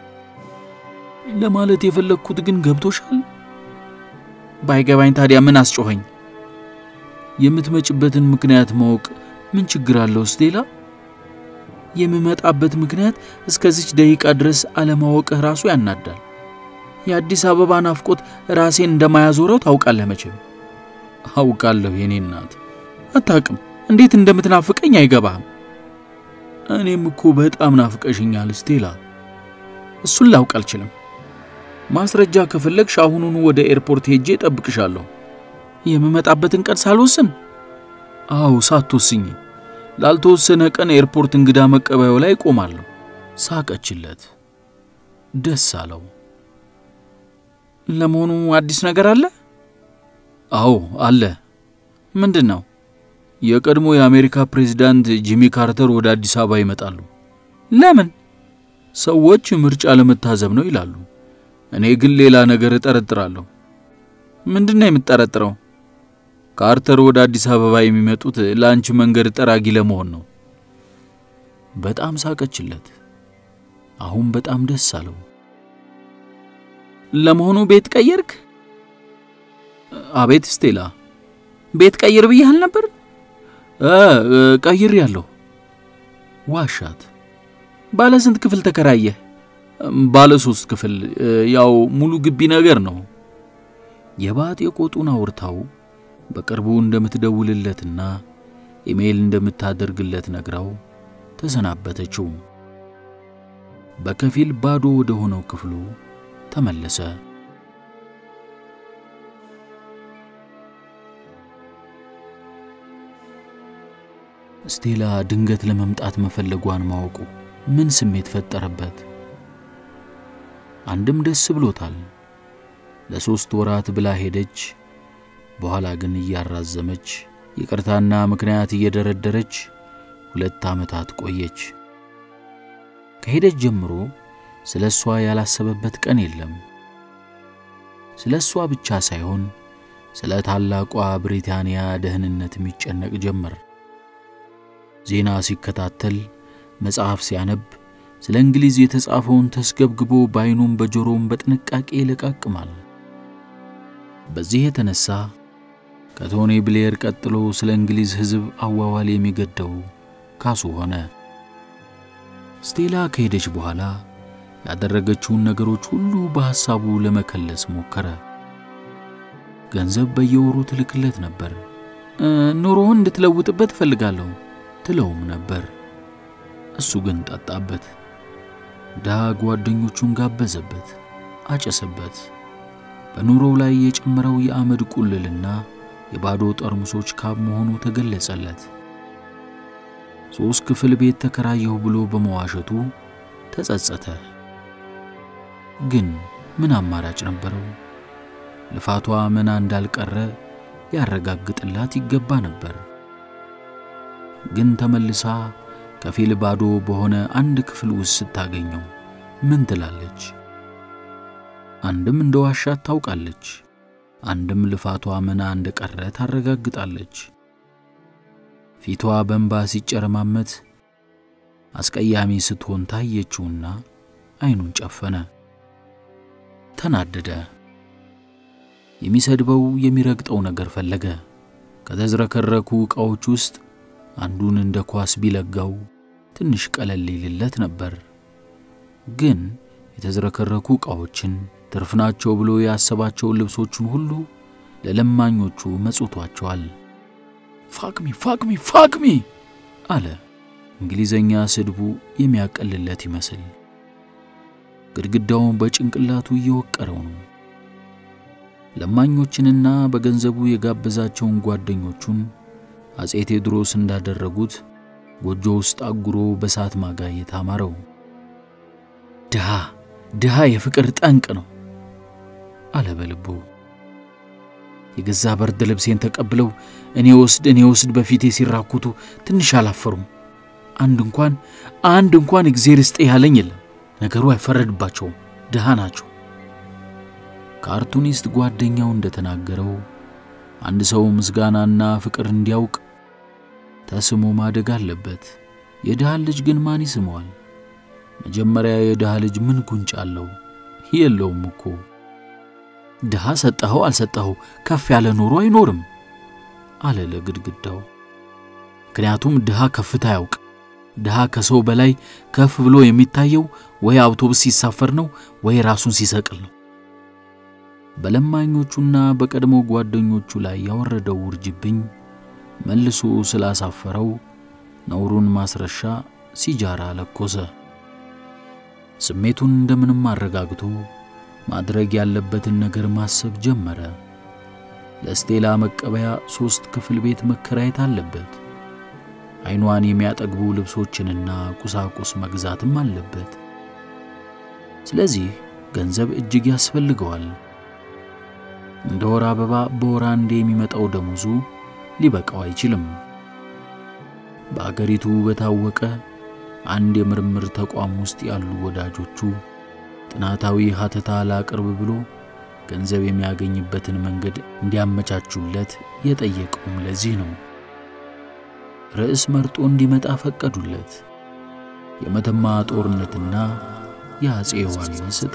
A: ለማለት የፈለግኩት ግን ገብቶሻል? ባይገባኝ ታዲያ ምን አስጮኸኝ? የምትመጭበትን ምክንያት ማወቅ ምን ችግር አለው ስቴላ? የምመጣበት ምክንያት እስከዚች ደቂቃ ድረስ አለማወቅህ ራሱ ያናዳል። የአዲስ አበባ ናፍቆት ራሴን እንደማያዞረው ታውቃለህ መቼም። አውቃለሁ የኔ እናት። አታውቅም እንዴት እንደምትናፍቀኝ አይገባህም። እኔም እኮ በጣም ናፍቀሽኛል ስቴላ። እሱን ላውቅ አልችልም። ማስረጃ ከፈለግሽ አሁኑኑ ወደ ኤርፖርት ሄጄ እጠብቅሻለሁ። የምመጣበትን ቀን ሳልወስን? አዎ ሳትወስኝ ላልተወሰነ ቀን ኤርፖርት እንግዳ መቀበያው ላይ ቆማለሁ። ሳቀችለት፣ ደስ አለው። ለመሆኑ አዲስ ነገር አለ? አዎ አለ። ምንድን ነው? የቀድሞ የአሜሪካ ፕሬዝዳንት ጂሚ ካርተር ወደ አዲስ አበባ ይመጣሉ። ለምን? ሰዎች ምርጫ ለመታዘብ ነው ይላሉ። እኔ ግን ሌላ ነገር እጠረጥራለሁ። ምንድን ነው የምትጠረጥረው? ካርተር ወደ አዲስ አበባ የሚመጡት ለአንቺ መንገድ ጠራጊ ለመሆን ነው። በጣም ሳቀችለት። አሁን በጣም ደስ አለው። ለመሆኑ ቤት ቀየርክ? አቤት ስቴላ፣ ቤት ቀይር ብያህል ነበር? ቀይር ያለሁ። ዋሻት። ባለ ስንት ክፍል ተከራየህ? ባለ ሶስት ክፍል፣ ያው ሙሉ ግቢ ነገር ነው። የባጤ ቆጡን አውርታው በቅርቡ እንደምትደውልለትና ኢሜይል እንደምታደርግለት ነግራው ተሰናበተችው። በከፊል ባዶ ወደ ሆነው ክፍሉ ተመለሰ። ስቴላ ድንገት ለመምጣት መፈለጓን ማወቁ ምን ስሜት ፈጠረበት? አንድም ደስ ብሎታል። ለሦስት ወራት ብላ ሄደች። በኋላ ግን እያራዘመች ይቅርታና ምክንያት እየደረደረች ሁለት ዓመታት ቆየች። ከሄደች ጀምሮ ስለ እሷ ያላሰበበት ቀን የለም። ስለ እሷ ብቻ ሳይሆን ስለ ታላቋ ብሪታንያ ደህንነት የሚጨነቅ ጀመር። ዜና ሲከታተል መጽሐፍ ሲያነብ ስለ እንግሊዝ የተጻፈውን ተስገብግቦ በዐይኑም በጆሮም በጥንቃቄ ይለቃቅማል። በዚህ የተነሣ ከቶኒ ብሌር ቀጥሎ ስለ እንግሊዝ ሕዝብ አዋዋል የሚገደው ካሱ ሆነ። ስቴላ ከሄደች በኋላ ያደረገችውን ነገሮች ሁሉ በሐሳቡ ለመከለስ ሞከረ። ገንዘብ በየወሩ ትልክለት ነበር። ኑሮውን እንድትለውጥበት እፈልጋለሁ ትለውም ነበር። እሱ ግን ጠጣበት። ድሃ ጓደኞቹን ጋበዘበት፣ አጨሰበት። በኑሮው ላይ የጨመረው የአመድ ቁልልና የባዶ ጠርሙሶች ካብ መሆኑ ተገለጸለት። ሦስት ክፍል ቤት ተከራየሁ ብሎ በመዋሸቱ ተጸጸተ። ግን ምን አማራጭ ነበረው? ልፋቷ መና እንዳልቀረ ሊያረጋግጥላት ይገባ ነበር። ግን ተመልሳ ከፊል ባዶ በሆነ አንድ ክፍል ውስጥ ስታገኘው ምን ትላለች? አንድም እንደ ዋሻት ታውቃለች፣ አንድም ልፋቷ መና እንደቀረ ታረጋግጣለች። ፊቷ በእንባ ሲጨረማመት አስቀያሚ ስትሆን ታየችውና ዓይኑን ጨፈነ። ተናደደ። የሚሰድበው የሚረግጠው ነገር ፈለገ። ከተዝረከረኩ ዕቃዎች ውስጥ አንዱን እንደ ኳስ ቢለጋው ትንሽ ቀለል ይልለት ነበር። ግን የተዝረከረኩ ዕቃዎችን ትርፍ ናቸው ብሎ ያሰባቸውን ልብሶቹን ሁሉ ለለማኞቹ መጽቷቸዋል። ፋክሚ ፋክሚ ፋክሚ አለ። እንግሊዘኛ ስድቡ የሚያቀልለት ይመስል ግድግዳውን በጭንቅላቱ እየወቀረው ነው። ለማኞችንና በገንዘቡ የጋበዛቸውን ጓደኞቹን አጼ ቴዎድሮስ እንዳደረጉት ጎጆ ውስጥ አጉሮ በሳት ማጋየት አማረው። ድሃ ድሃ የፍቅር ጠንቅ ነው አለ በልቡ። የገዛ በርድ ልብሴን ተቀብለው እኔ ወስድ እኔ ወስድ በፊቴ ሲራኩቱ ትንሽ አላፈሩም። አንድ እንኳን አንድ እንኳን እግዜር ስጤ ያለኝ የለም። ነገሩ አይፈረድባቸውም፣ ድሃ ናቸው። ካርቱኒስት ጓደኛው እንደተናገረው አንድ ሰው ምስጋናና ፍቅር እንዲያውቅ ተስሞ ማደግ አለበት። የድሃ ልጅ ግን ማን ይስመዋል? መጀመሪያ የድሃ ልጅ ምን ጉንጭ አለው? የለውም እኮ። ድሃ ሰጠኸው አልሰጠኸው ከፍ ያለ ኑሮ አይኖርም አለ ለግድግዳው። ምክንያቱም ድሃ ከፍታ ያውቅ። ድሃ ከሰው በላይ ከፍ ብሎ የሚታየው ወይ አውቶቡስ ሲሳፈር ነው ወይ ራሱን ሲሰቅል ነው። በለማኞቹና በቀድሞ ጓደኞቹ ላይ ያወረደው ውርጅብኝ መልሶ ስላሳፈረው ነውሩን ማስረሻ ሲጃራ ለኮሰ። ስሜቱን እንደምንም አረጋግቶ ማድረግ ያለበትን ነገር ማሰብ ጀመረ። ለስቴላ መቀበያ ሦስት ክፍል ቤት መከራየት አለበት። ዓይኗን የሚያጠግቡ ልብሶችንና ቁሳቁስ መግዛትም አለበት። ስለዚህ ገንዘብ እጅግ ያስፈልገዋል። እንደ ወር አበባ በወር አንዴ የሚመጣው ደሞዙ ሊበቃው አይችልም። በአገሪቱ በታወቀ አንድ የምርምር ተቋም ውስጥ ያሉ ወዳጆቹ ጥናታዊ ሀተታ ላቅርብ ብሎ ገንዘብ የሚያገኝበትን መንገድ እንዲያመቻቹለት የጠየቀውም ለዚህ ነው። ርዕስ መርጦ እንዲመጣ ፈቀዱለት። የመተማ ጦርነትና የአፄ ዮሐንስ ዕጣ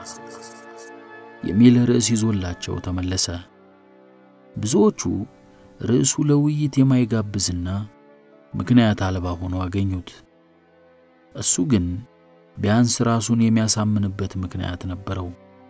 A: የሚል ርዕስ ይዞላቸው ተመለሰ። ብዙዎቹ ርዕሱ ለውይይት የማይጋብዝና ምክንያት አልባ ሆኖ አገኙት። እሱ ግን ቢያንስ ራሱን የሚያሳምንበት ምክንያት ነበረው።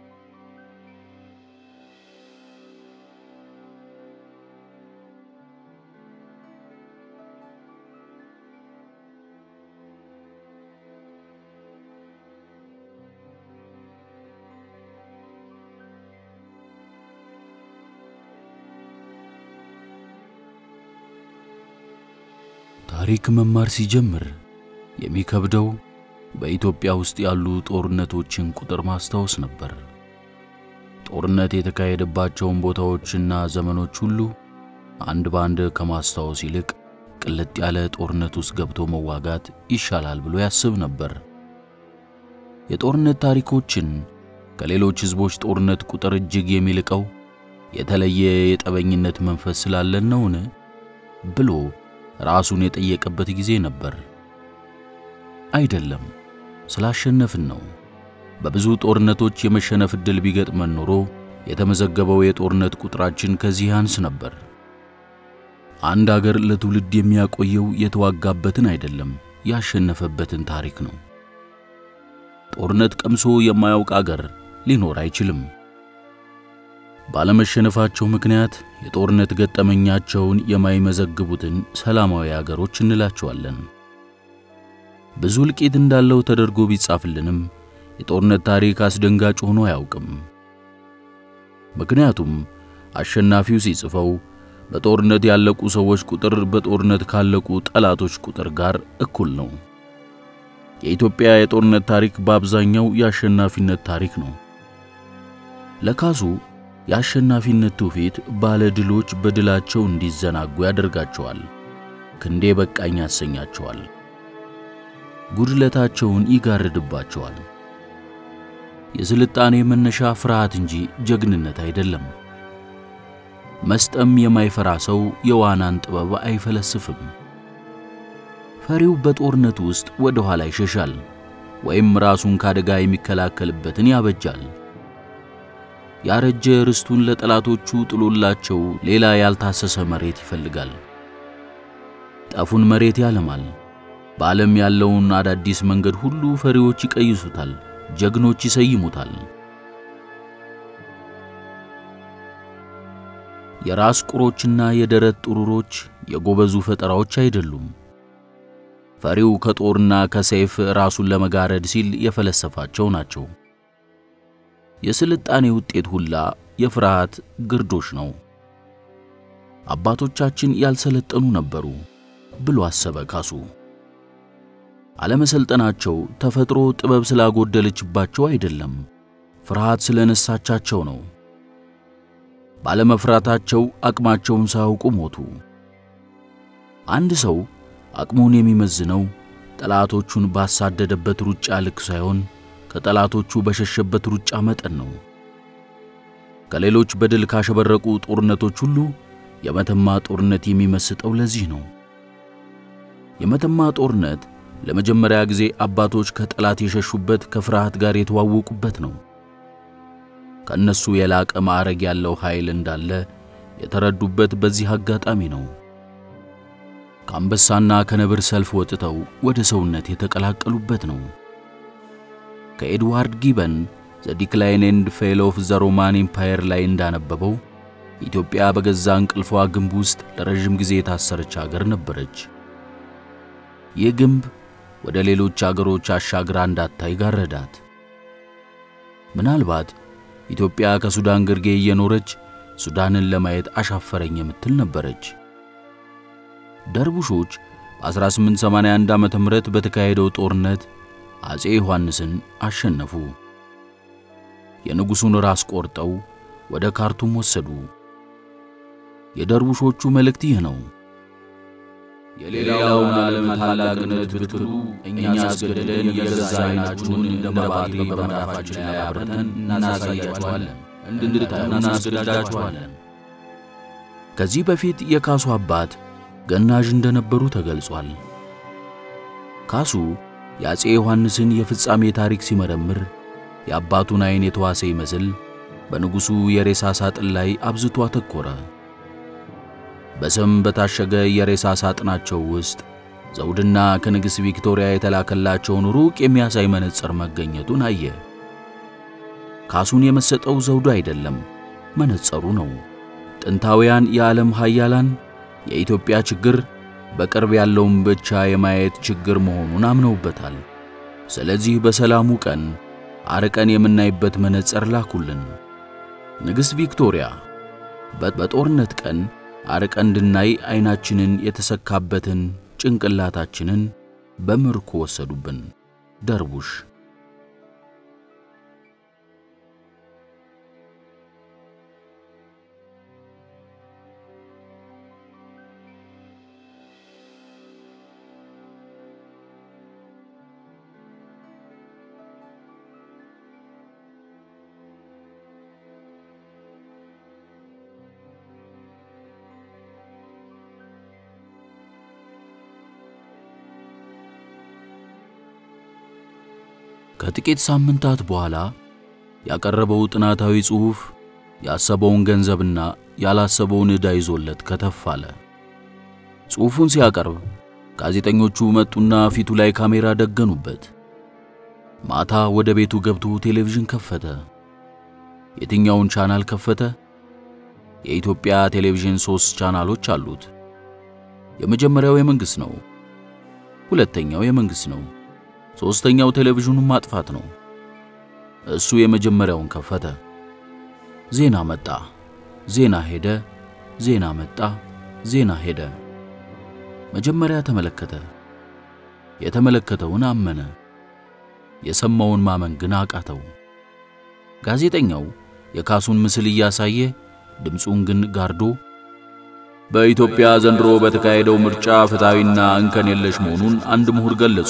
A: ታሪክ መማር ሲጀምር የሚከብደው በኢትዮጵያ ውስጥ ያሉ ጦርነቶችን ቁጥር ማስታወስ ነበር። ጦርነት የተካሄደባቸውን ቦታዎችና ዘመኖች ሁሉ አንድ በአንድ ከማስታወስ ይልቅ ቅልጥ ያለ ጦርነት ውስጥ ገብቶ መዋጋት ይሻላል ብሎ ያስብ ነበር። የጦርነት ታሪኮችን ከሌሎች ሕዝቦች ጦርነት ቁጥር እጅግ የሚልቀው የተለየ የጠበኝነት መንፈስ ስላለን ነውን ብሎ ራሱን የጠየቀበት ጊዜ ነበር። አይደለም፣ ስላሸነፍን ነው። በብዙ ጦርነቶች የመሸነፍ ዕድል ቢገጥመን ኖሮ የተመዘገበው የጦርነት ቁጥራችን ከዚህ ያንስ ነበር። አንድ አገር ለትውልድ የሚያቆየው የተዋጋበትን አይደለም፣ ያሸነፈበትን ታሪክ ነው። ጦርነት ቀምሶ የማያውቅ አገር ሊኖር አይችልም። ባለመሸነፋቸው ምክንያት የጦርነት ገጠመኛቸውን የማይመዘግቡትን ሰላማዊ አገሮች እንላቸዋለን። ብዙ እልቂት እንዳለው ተደርጎ ቢጻፍልንም የጦርነት ታሪክ አስደንጋጭ ሆኖ አያውቅም። ምክንያቱም አሸናፊው ሲጽፈው በጦርነት ያለቁ ሰዎች ቁጥር በጦርነት ካለቁ ጠላቶች ቁጥር ጋር እኩል ነው። የኢትዮጵያ የጦርነት ታሪክ በአብዛኛው የአሸናፊነት ታሪክ ነው። ለካሱ የአሸናፊነት ትውፊት ባለ ድሎች በድላቸው እንዲዘናጉ ያደርጋቸዋል። ክንዴ በቃኝ ያሰኛቸዋል። ጉድለታቸውን ይጋርድባቸዋል። የስልጣኔ መነሻ ፍርሃት እንጂ ጀግንነት አይደለም። መስጠም የማይፈራ ሰው የዋናን ጥበብ አይፈለስፍም። ፈሪው በጦርነት ውስጥ ወደ ኋላ ይሸሻል ወይም ራሱን ካደጋ የሚከላከልበትን ያበጃል። ያረጀ ርስቱን ለጠላቶቹ ጥሎላቸው ሌላ ያልታሰሰ መሬት ይፈልጋል። ጠፉን መሬት ያለማል። በዓለም ያለውን አዳዲስ መንገድ ሁሉ ፈሪዎች ይቀይሱታል፣ ጀግኖች ይሰይሙታል። የራስ ቁሮችና የደረት ጥሩሮች የጎበዙ ፈጠራዎች አይደሉም። ፈሪው ከጦርና ከሰይፍ ራሱን ለመጋረድ ሲል የፈለሰፋቸው ናቸው። የስልጣኔ ውጤት ሁላ የፍርሃት ግርዶሽ ነው። አባቶቻችን ያልሰለጠኑ ነበሩ ብሎ አሰበ ካሱ። አለመሰልጠናቸው ተፈጥሮ ጥበብ ስላጎደለችባቸው አይደለም፣ ፍርሃት ስለነሳቻቸው ነው። ባለመፍራታቸው አቅማቸውን ሳያውቁ ሞቱ። አንድ ሰው አቅሙን የሚመዝነው ጠላቶቹን ባሳደደበት ሩጫ ልክ ሳይሆን ከጠላቶቹ በሸሸበት ሩጫ መጠን ነው። ከሌሎች በድል ካሸበረቁ ጦርነቶች ሁሉ የመተማ ጦርነት የሚመስጠው ለዚህ ነው። የመተማ ጦርነት ለመጀመሪያ ጊዜ አባቶች ከጠላት የሸሹበት ከፍርሃት ጋር የተዋወቁበት ነው። ከእነሱ የላቀ ማዕረግ ያለው ኃይል እንዳለ የተረዱበት በዚህ አጋጣሚ ነው። ከአንበሳና ከነብር ሰልፍ ወጥተው ወደ ሰውነት የተቀላቀሉበት ነው። ከኤድዋርድ ጊበን ዘ ዲክላይን ኤንድ ፌል ኦፍ ዘ ሮማን ኤምፓየር ላይ እንዳነበበው ኢትዮጵያ በገዛ እንቅልፏ ግንብ ውስጥ ለረዥም ጊዜ የታሰረች አገር ነበረች። ይህ ግንብ ወደ ሌሎች አገሮች አሻግራ እንዳታይ ጋረዳት። ምናልባት ኢትዮጵያ ከሱዳን ግርጌ እየኖረች ሱዳንን ለማየት አሻፈረኝ የምትል ነበረች። ደርቡሾች በ1881 ዓመተ ምህረት በተካሄደው ጦርነት አጼ ዮሐንስን አሸነፉ። የንጉሡን ራስ ቆርጠው ወደ ካርቱም ወሰዱ። የደርቡሾቹ መልእክት ይህ ነው።
B: የሌላውን ዓለም ታላቅነት ብትሉ እኛ አስገድደን የገዛ ዓይናችሁን እንደ ባትሪ በመዳፋችን ላይ አብርተን እናሳያችኋለን፣ እንድታዩ እናስገድዳችኋለን።
A: ከዚህ በፊት የካሱ አባት ገናዥ እንደነበሩ ተገልጿል። ካሱ የአፄ ዮሐንስን የፍጻሜ ታሪክ ሲመረምር የአባቱን ዐይን የተዋሰ ይመስል በንጉሡ የሬሳ ሳጥን ላይ አብዝቶ አተኮረ። በሰም በታሸገ የሬሳ ሳጥናቸው ውስጥ ዘውድና ከንግሥት ቪክቶሪያ የተላከላቸውን ሩቅ የሚያሳይ መነጽር መገኘቱን አየ። ካሱን የመሰጠው ዘውዱ አይደለም፣ መነጽሩ ነው። ጥንታውያን የዓለም ኃያላን የኢትዮጵያ ችግር በቅርብ ያለውን ብቻ የማየት ችግር መሆኑን አምነውበታል። ስለዚህ በሰላሙ ቀን አርቀን የምናይበት መነጽር ላኩልን። ንግሥት ቪክቶሪያ በጦርነት ቀን አርቀን እንድናይ ዐይናችንን የተሰካበትን ጭንቅላታችንን በምርኮ ወሰዱብን። ደርቡሽ ከጥቂት ሳምንታት በኋላ ያቀረበው ጥናታዊ ጽሑፍ ያሰበውን ገንዘብና ያላሰበውን ዕዳ ይዞለት ከተፍ አለ። ጽሑፉን ሲያቀርብ ጋዜጠኞቹ መጡና ፊቱ ላይ ካሜራ ደገኑበት። ማታ ወደ ቤቱ ገብቶ ቴሌቪዥን ከፈተ። የትኛውን ቻናል ከፈተ? የኢትዮጵያ ቴሌቪዥን ሦስት ቻናሎች አሉት። የመጀመሪያው የመንግሥት ነው። ሁለተኛው የመንግሥት ነው። ሦስተኛው ቴሌቪዥኑን ማጥፋት ነው። እሱ የመጀመሪያውን ከፈተ። ዜና መጣ፣ ዜና ሄደ፣ ዜና መጣ፣ ዜና ሄደ። መጀመሪያ ተመለከተ። የተመለከተውን አመነ። የሰማውን ማመን ግን አቃተው። ጋዜጠኛው የካሱን ምስል እያሳየ ድምፁን ግን ጋርዶ
B: በኢትዮጵያ ዘንድሮ በተካሄደው ምርጫ ፍትሐዊና እንከን የለሽ መሆኑን አንድ ምሁር ገለጹ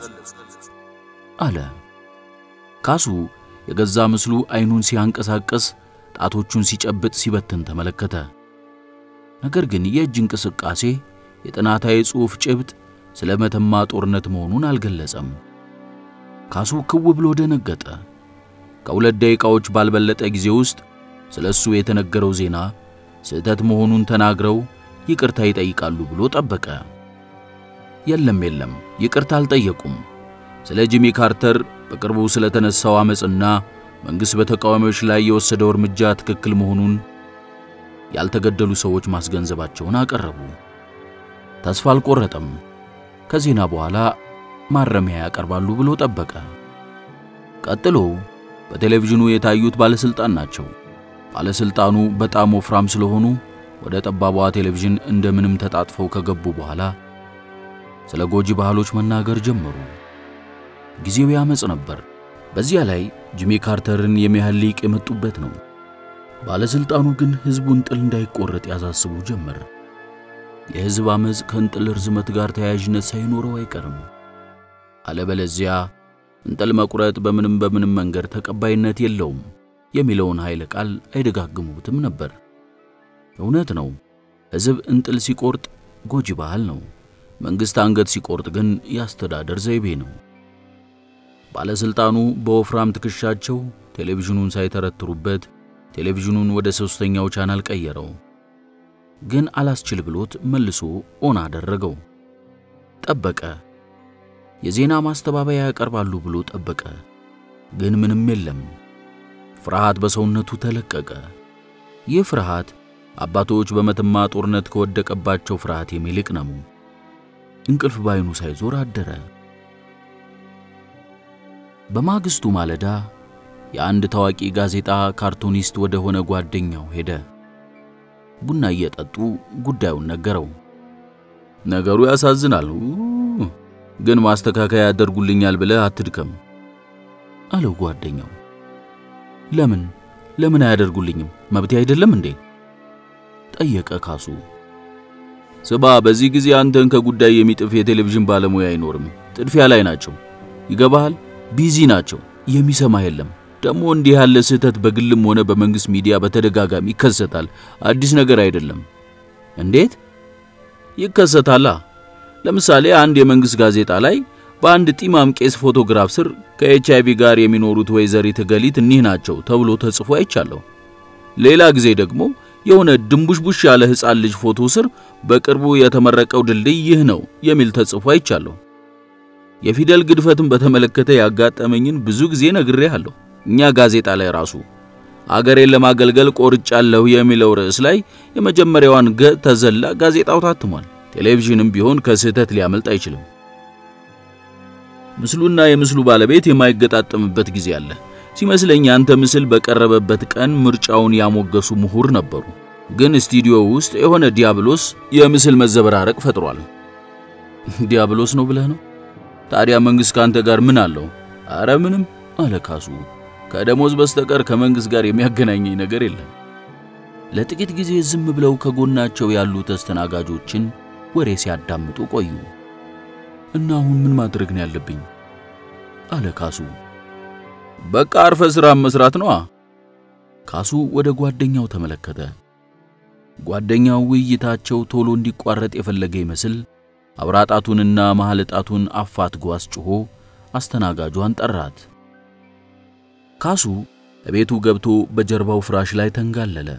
A: አለ። ካሱ የገዛ ምስሉ አይኑን ሲያንቀሳቀስ ጣቶቹን ሲጨብጥ ሲበትን ተመለከተ። ነገር ግን የእጅ እንቅስቃሴ የጥናታዊ ጽሑፍ ጭብጥ ስለ መተማ ጦርነት መሆኑን አልገለጸም። ካሱ ክው ብሎ ደነገጠ። ከሁለት ደቂቃዎች ባልበለጠ ጊዜ ውስጥ ስለ እሱ የተነገረው ዜና ስህተት መሆኑን ተናግረው ይቅርታ ይጠይቃሉ ብሎ ጠበቀ። የለም የለም፣ ይቅርታ አልጠየቁም። ስለ ጂሚ ካርተር በቅርቡ ስለተነሳው ዓመፅና መንግሥት በተቃዋሚዎች ላይ የወሰደው እርምጃ ትክክል መሆኑን ያልተገደሉ ሰዎች ማስገንዘባቸውን አቀረቡ። ተስፋ አልቆረጠም። ከዜና በኋላ ማረሚያ ያቀርባሉ ብሎ ጠበቀ። ቀጥሎ በቴሌቪዥኑ የታዩት ባለሥልጣን ናቸው። ባለሥልጣኑ በጣም ወፍራም ስለሆኑ ወደ ጠባቧ ቴሌቪዥን እንደምንም ተጣጥፈው ከገቡ በኋላ ስለ ጎጂ ባህሎች መናገር ጀመሩ። ጊዜው ያመጽ ነበር። በዚያ ላይ ጂሚ ካርተርን የሚያህል ሊቅ የመጡበት ነው። ባለሥልጣኑ ግን ሕዝቡን ጥል እንዳይቆረጥ ያሳስቡ ጀመር። የሕዝብ ዓመፅ ከእንጥል ርዝመት ጋር ተያያዥነት ሳይኖረው አይቀርም። አለበለዚያ እንጥል መቁረጥ በምንም በምንም መንገድ ተቀባይነት የለውም የሚለውን ኃይለ ቃል አይደጋግሙትም ነበር። እውነት ነው። ሕዝብ እንጥል ሲቆርጥ ጎጂ ባህል ነው። መንግሥት አንገት ሲቆርጥ ግን የአስተዳደር ዘይቤ ነው። ባለሥልጣኑ በወፍራም ትከሻቸው ቴሌቪዥኑን ሳይተረትሩበት ቴሌቪዥኑን ወደ ሦስተኛው ቻናል ቀየረው። ግን አላስችል ብሎት መልሶ ኦን አደረገው። ጠበቀ። የዜና ማስተባበያ ያቀርባሉ ብሎ ጠበቀ። ግን ምንም የለም። ፍርሃት በሰውነቱ ተለቀቀ። ይህ ፍርሃት አባቶች በመተማ ጦርነት ከወደቀባቸው ፍርሃት የሚልቅ ነው። እንቅልፍ ባይኑ ሳይዞር አደረ። በማግስቱ ማለዳ የአንድ ታዋቂ ጋዜጣ ካርቱኒስት ወደ ሆነ ጓደኛው ሄደ። ቡና እየጠጡ ጉዳዩን ነገረው።
B: ነገሩ ያሳዝናል፣ ግን ማስተካከያ ያደርጉልኛል ብለህ አትድከም
A: አለው ጓደኛው። ለምን ለምን አያደርጉልኝም? መብቴ አይደለም እንዴ? ጠየቀ ካሱ።
B: ስባ፣ በዚህ ጊዜ አንተን ከጉዳይ የሚጥፍ የቴሌቪዥን ባለሙያ አይኖርም። ጥድፊያ ላይ ናቸው። ይገባሃል? ቢዚ ናቸው። የሚሰማ የለም። ደግሞ እንዲህ ያለ ስህተት በግልም ሆነ በመንግሥት ሚዲያ በተደጋጋሚ ይከሰታል። አዲስ ነገር አይደለም።
A: እንዴት
B: ይከሰታላ? ለምሳሌ አንድ የመንግሥት ጋዜጣ ላይ በአንድ ጢማም ቄስ ፎቶግራፍ ስር ከኤች አይቪ ጋር የሚኖሩት ወይዘሪት ገሊት እኒህ ናቸው ተብሎ ተጽፎ አይቻለሁ። ሌላ ጊዜ ደግሞ የሆነ ድንቡሽቡሽ ያለ ሕፃን ልጅ ፎቶ ስር በቅርቡ የተመረቀው ድልድይ ይህ ነው የሚል ተጽፎ አይቻለሁ። የፊደል ግድፈትን በተመለከተ ያጋጠመኝን ብዙ ጊዜ ነግሬሃለሁ። እኛ ጋዜጣ ላይ ራሱ አገሬን ለማገልገል ቆርጫለሁ የሚለው ርዕስ ላይ የመጀመሪያዋን ገ ተዘላ ጋዜጣው ታትሟል። ቴሌቪዥንም ቢሆን ከስህተት ሊያመልጥ አይችልም። ምስሉና የምስሉ ባለቤት የማይገጣጠምበት ጊዜ አለ። ሲመስለኝ አንተ ምስል በቀረበበት ቀን ምርጫውን ያሞገሱ ምሁር ነበሩ። ግን ስቱዲዮ ውስጥ የሆነ ዲያብሎስ የምስል መዘበራረቅ ፈጥሯል።
A: ዲያብሎስ ነው ብለህ ነው?
B: ታዲያ መንግሥት ካንተ ጋር ምን አለው?
A: አረ ምንም አለ ካሱ።
B: ከደሞዝ በስተቀር ከመንግሥት ጋር የሚያገናኘኝ ነገር የለም።
A: ለጥቂት ጊዜ ዝም ብለው ከጎናቸው ያሉ ተስተናጋጆችን ወሬ ሲያዳምጡ ቆዩ። እና አሁን ምን ማድረግ ነው ያለብኝ? አለ ካሱ።
B: በቃ አርፈ ሥራ መስራት ነዋ።
A: ካሱ ወደ ጓደኛው ተመለከተ። ጓደኛው ውይይታቸው ቶሎ እንዲቋረጥ የፈለገ ይመስል አብራጣቱንና መሐል ጣቱን አፋትጎ አስጭሆ አስተናጋጇን ጠራት።
B: ካሱ እቤቱ ገብቶ በጀርባው ፍራሽ ላይ ተንጋለለ።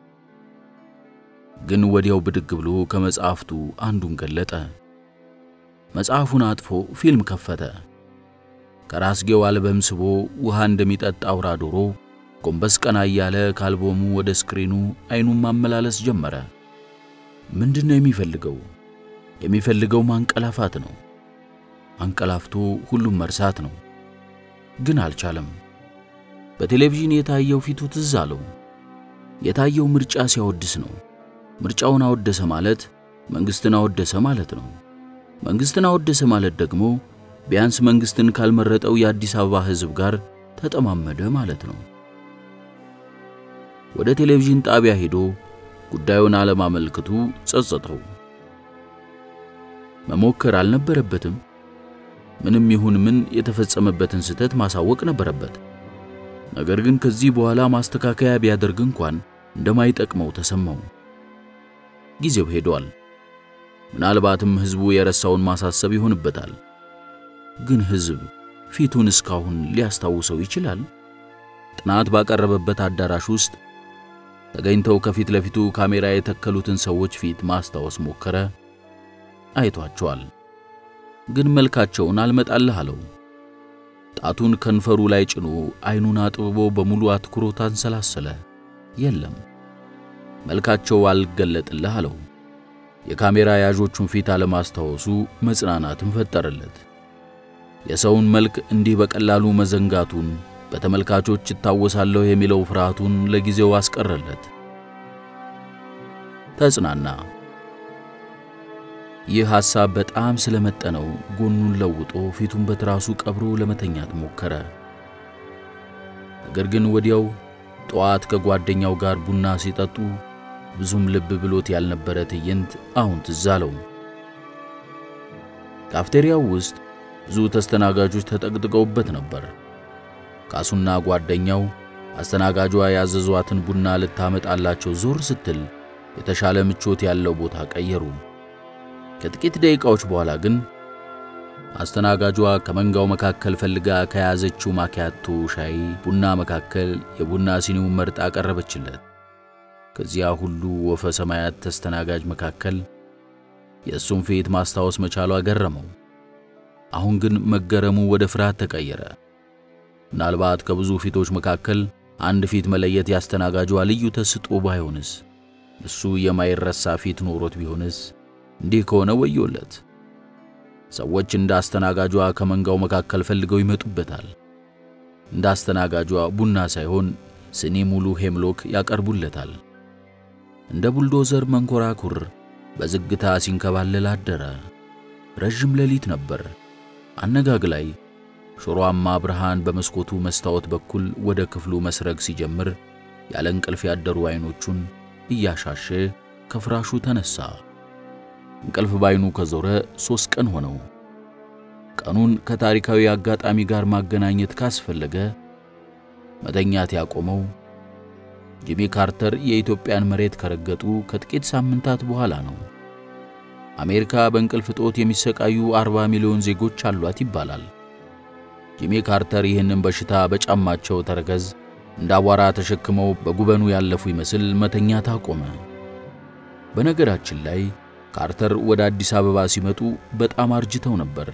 B: ግን ወዲያው ብድግ ብሎ ከመጽሐፍቱ አንዱን ገለጠ። መጽሐፉን አጥፎ ፊልም ከፈተ። ከራስጌው አልበም ስቦ ውሃ እንደሚጠጣ አውራ ዶሮ ጎንበስ ቀና እያለ ከአልበሙ ወደ ስክሪኑ አይኑን ማመላለስ ጀመረ። ምንድን ነው የሚፈልገው? የሚፈልገው ማንቀላፋት ነው። አንቀላፍቶ ሁሉም መርሳት ነው። ግን አልቻለም። በቴሌቪዥን የታየው ፊቱ ትዝ አለው። የታየው ምርጫ ሲያወድስ ነው። ምርጫውን አወደሰ ማለት መንግሥትን አወደሰ ማለት ነው። መንግሥትን አወደሰ ማለት ደግሞ ቢያንስ መንግሥትን ካልመረጠው የአዲስ አበባ ሕዝብ ጋር ተጠማመደ ማለት ነው። ወደ ቴሌቪዥን ጣቢያ ሄዶ ጉዳዩን አለማመልከቱ ጸጸተው። መሞከር አልነበረበትም። ምንም ይሁን ምን የተፈጸመበትን ስህተት ማሳወቅ ነበረበት። ነገር ግን ከዚህ በኋላ ማስተካከያ ቢያደርግ እንኳን እንደማይጠቅመው ተሰማው። ጊዜው ሄዷል። ምናልባትም ሕዝቡ የረሳውን ማሳሰብ ይሆንበታል። ግን ሕዝብ ፊቱን እስካሁን ሊያስታውሰው ይችላል? ጥናት ባቀረበበት አዳራሽ ውስጥ ተገኝተው ከፊት ለፊቱ ካሜራ የተከሉትን ሰዎች ፊት ማስታወስ ሞከረ። አይቷቸዋል፣ ግን መልካቸውን አልመጣልህ አለው። ጣቱን ከንፈሩ ላይ ጭኖ አይኑን አጥብቦ በሙሉ አትኩሮት አንሰላሰለ። የለም፣ መልካቸው አልገለጥልህ አለው። የካሜራ ያዦቹን ፊት አለማስታወሱ መጽናናትን ፈጠረለት። የሰውን መልክ እንዲህ በቀላሉ መዘንጋቱን በተመልካቾች እታወሳለሁ የሚለው ፍርሃቱን ለጊዜው አስቀረለት። ተጽናና። ይህ ሐሳብ በጣም ስለመጠነው ጎኑን ለውጦ ፊቱን በትራሱ ቀብሮ ለመተኛት ሞከረ። ነገር ግን ወዲያው ጠዋት ከጓደኛው ጋር ቡና ሲጠጡ ብዙም ልብ ብሎት ያልነበረ ትዕይንት አሁን ትዝ አለው። ካፍቴሪያው ውስጥ ብዙ ተስተናጋጆች ተጠቅጥቀውበት ነበር። ካሱና ጓደኛው አስተናጋጇ ያዘዟትን ቡና ልታመጣላቸው ዞር ስትል የተሻለ ምቾት ያለው ቦታ ቀየሩ። ከጥቂት ደቂቃዎች በኋላ ግን አስተናጋጇ ከመንጋው መካከል ፈልጋ ከያዘችው ማኪያቶ ሻይ ቡና መካከል የቡና ሲኒውን መርጣ አቀረበችለት። ከዚያ ሁሉ ወፈ ሰማያት ተስተናጋጅ መካከል የእሱን ፊት ማስታወስ መቻሏ ገረመው። አሁን ግን መገረሙ ወደ ፍርሃት ተቀየረ። ምናልባት ከብዙ ፊቶች መካከል አንድ ፊት መለየት ያስተናጋጇ ልዩ ተስጦ ባይሆንስ? እሱ የማይረሳ ፊት ኖሮት ቢሆንስ? እንዲህ ከሆነ ወዮለት። ሰዎች እንደ አስተናጋጇ ከመንጋው መካከል ፈልገው ይመጡበታል። እንደ አስተናጋጇ ቡና ሳይሆን ስኒ ሙሉ ሄምሎክ ያቀርቡለታል። እንደ ቡልዶዘር መንኮራኩር በዝግታ ሲንከባለል አደረ። ረዥም ሌሊት ነበር። አነጋግ ላይ ሾሮአማ ብርሃን በመስኮቱ መስታወት በኩል ወደ ክፍሉ መስረግ ሲጀምር ያለ እንቅልፍ ያደሩ አይኖቹን እያሻሸ ከፍራሹ ተነሳ። እንቅልፍ ባይኑ ከዞረ ሦስት ቀን ሆነው። ቀኑን ከታሪካዊ አጋጣሚ ጋር ማገናኘት ካስፈለገ መተኛት ያቆመው ጂሚ ካርተር የኢትዮጵያን መሬት ከረገጡ ከጥቂት ሳምንታት በኋላ ነው። አሜሪካ በእንቅልፍ እጦት የሚሰቃዩ 40 ሚሊዮን ዜጎች አሏት ይባላል። ጂሚ ካርተር ይህንን በሽታ በጫማቸው ተረከዝ እንደ አቧራ ተሸክመው በጉበኑ ያለፉ ይመስል መተኛት አቆመ። በነገራችን ላይ ካርተር ወደ አዲስ አበባ ሲመጡ በጣም አርጅተው ነበር።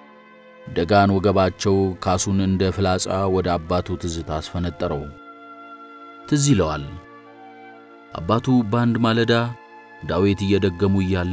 B: ደጋን ወገባቸው ካሱን እንደ ፍላጻ ወደ አባቱ ትዝታ አስፈነጠረው። ትዝ ይለዋል። አባቱ በአንድ ማለዳ ዳዊት እየደገሙ እያለ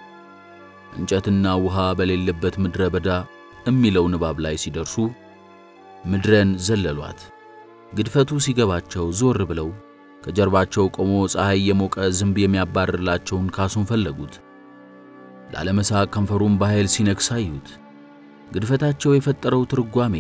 B: እንጨትና ውሃ በሌለበት ምድረ በዳ እሚለው ንባብ ላይ ሲደርሱ ምድረን ዘለሏት። ግድፈቱ ሲገባቸው ዞር ብለው ከጀርባቸው ቆሞ ፀሐይ የሞቀ ዝንብ የሚያባርላቸውን ካሱን ፈለጉት። ላለመሳቅ ከንፈሩን በኃይል ሲነክስ አዩት። ግድፈታቸው የፈጠረው ትርጓሜ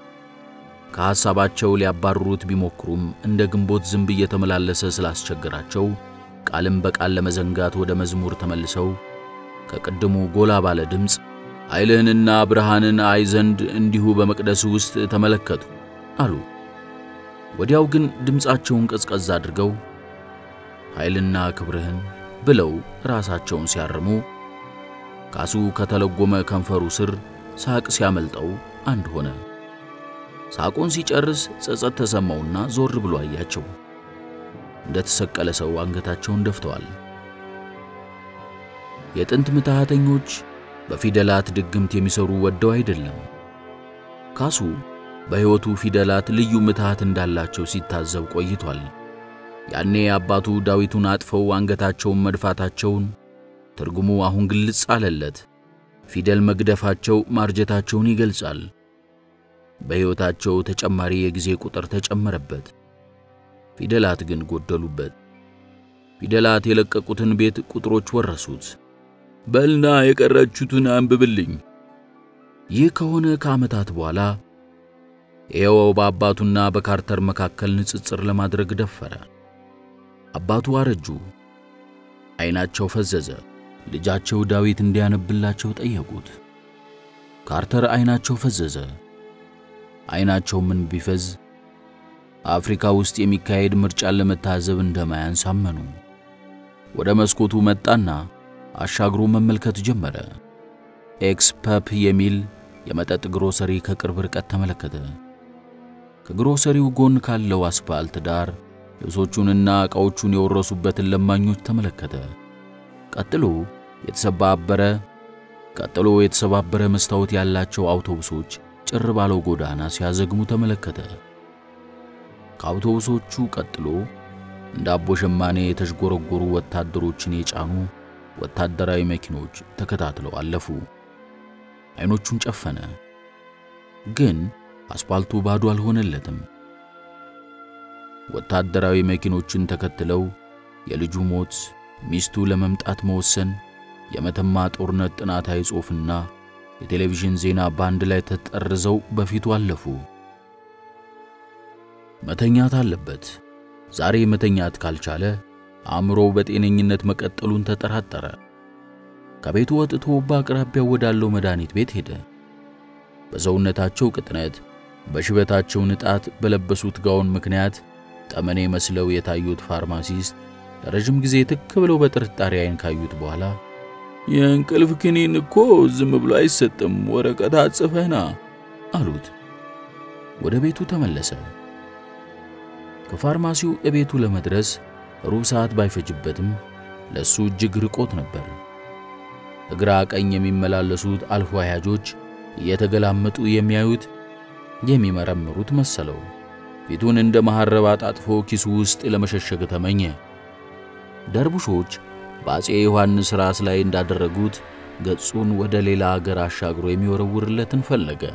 B: ከሐሳባቸው ሊያባርሩት ቢሞክሩም እንደ ግንቦት ዝንብ እየተመላለሰ ስላስቸገራቸው ቃልም በቃል ለመዘንጋት ወደ መዝሙር ተመልሰው ከቅድሙ ጎላ ባለ ድምፅ ኃይልህንና ብርሃንን አይ ዘንድ እንዲሁ በመቅደስ ውስጥ ተመለከቱ አሉ። ወዲያው ግን ድምፃቸውን ቀዝቀዝ አድርገው ኃይልና ክብርህን ብለው ራሳቸውን ሲያርሙ ካሱ ከተለጎመ ከንፈሩ ስር ሳቅ ሲያመልጠው አንድ ሆነ። ሳቁን ሲጨርስ ጸጸት ተሰማውና ዞር ብሎ አያቸው። እንደ ተሰቀለ ሰው አንገታቸውን ደፍተዋል። የጥንት ምትሃተኞች በፊደላት ድግምት የሚሰሩ ወደው አይደለም። ካሱ በሕይወቱ ፊደላት ልዩ ምትሃት እንዳላቸው ሲታዘብ ቆይቷል። ያኔ አባቱ ዳዊቱን አጥፈው አንገታቸውን መድፋታቸውን ትርጉሙ አሁን ግልጽ አለለት። ፊደል መግደፋቸው ማርጀታቸውን ይገልጻል። በሕይወታቸው ተጨማሪ የጊዜ ቁጥር ተጨመረበት። ፊደላት ግን ጎደሉበት። ፊደላት የለቀቁትን ቤት ቁጥሮች ወረሱት። በልና የቀረችሁትን አንብብልኝ። ይህ ከሆነ ከዓመታት በኋላ ይኸው በአባቱና በካርተር መካከል ንጽጽር ለማድረግ ደፈረ። አባቱ አረጁ፣ ዐይናቸው ፈዘዘ። ልጃቸው ዳዊት እንዲያነብላቸው ጠየቁት። ካርተር ዐይናቸው ፈዘዘ። ዐይናቸው ምን ቢፈዝ አፍሪካ ውስጥ የሚካሄድ ምርጫን ለመታዘብ እንደማያንስ አመኑ። ወደ መስኮቱ መጣና አሻግሮ መመልከት ጀመረ። ኤክስ ፐፕ የሚል የመጠጥ ግሮሰሪ ከቅርብ ርቀት ተመለከተ። ከግሮሰሪው ጎን ካለው አስፋልት ዳር ልብሶቹንና ዕቃዎቹን የወረሱበትን ለማኞች ተመለከተ። ቀጥሎ የተሰባበረ ቀጥሎ የተሰባበረ መስታወት ያላቸው አውቶቡሶች ጭር ባለው ጎዳና ሲያዘግሙ ተመለከተ። ከአውቶቡሶቹ ቀጥሎ እንደ አቦ ሸማኔ የተዥጎረጎሩ ወታደሮችን የጫኑ ወታደራዊ መኪኖች ተከታትለው አለፉ። ዐይኖቹን ጨፈነ፣ ግን አስፓልቱ ባዶ አልሆነለትም። ወታደራዊ መኪኖችን ተከትለው የልጁ ሞት፣ ሚስቱ ለመምጣት መወሰን፣ የመተማ ጦርነት ጥናታዊ ጽሑፍና የቴሌቪዥን ዜና በአንድ ላይ ተጠርዘው በፊቱ አለፉ። መተኛት አለበት። ዛሬ መተኛት ካልቻለ አእምሮ በጤነኝነት መቀጠሉን ተጠራጠረ። ከቤቱ ወጥቶ በአቅራቢያው ወዳለው መድኃኒት ቤት ሄደ። በሰውነታቸው ቅጥነት፣ በሽበታቸው ንጣት፣ በለበሱት ጋውን ምክንያት ጠመኔ መስለው የታዩት ፋርማሲስት ለረጅም ጊዜ ትክ ብለው በጥርጣሬ ዓይን ካዩት በኋላ የእንቅልፍ ክኒን እኮ ዝም ብሎ አይሰጥም፣ ወረቀት አጽፈህና አሉት። ወደ ቤቱ ተመለሰ። ከፋርማሲው እቤቱ ለመድረስ ሩብ ሰዓት ባይፈጅበትም ለሱ እጅግ ርቆት ነበር። እግራ ቀኝ የሚመላለሱት አልፎ አያጆች እየተገላመጡ የሚያዩት የሚመረምሩት መሰለው። ፊቱን እንደ መሐረብ አጣጥፎ ኪሱ ውስጥ ለመሸሸግ ተመኘ። ደርቡሾች በአፄ ዮሐንስ ራስ ላይ እንዳደረጉት ገጹን ወደ ሌላ አገር አሻግሮ የሚወረውርለትን ፈለገ።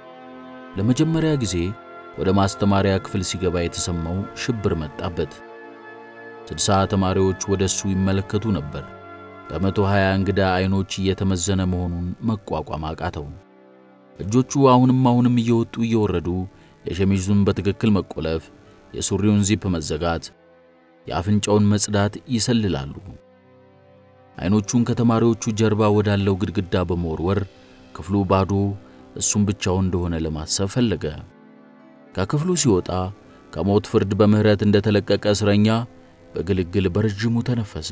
B: ለመጀመሪያ ጊዜ ወደ ማስተማሪያ ክፍል ሲገባ የተሰማው ሽብር መጣበት። ስድሳ ተማሪዎች ወደ እሱ ይመለከቱ ነበር። በመቶ ሀያ እንግዳ ዐይኖች እየተመዘነ መሆኑን መቋቋም አቃተው። እጆቹ አሁንም አሁንም እየወጡ እየወረዱ የሸሚዙን በትክክል መቆለፍ፣ የሱሪውን ዚፕ መዘጋት፣ የአፍንጫውን መጽዳት ይሰልላሉ። ዐይኖቹን ከተማሪዎቹ ጀርባ ወዳለው ግድግዳ በመወርወር ክፍሉ ባዶ፣ እሱም ብቻውን እንደሆነ ለማሰብ ፈለገ። ከክፍሉ ሲወጣ ከሞት ፍርድ በምሕረት እንደተለቀቀ እስረኛ በግልግል በረጅሙ ተነፈሰ።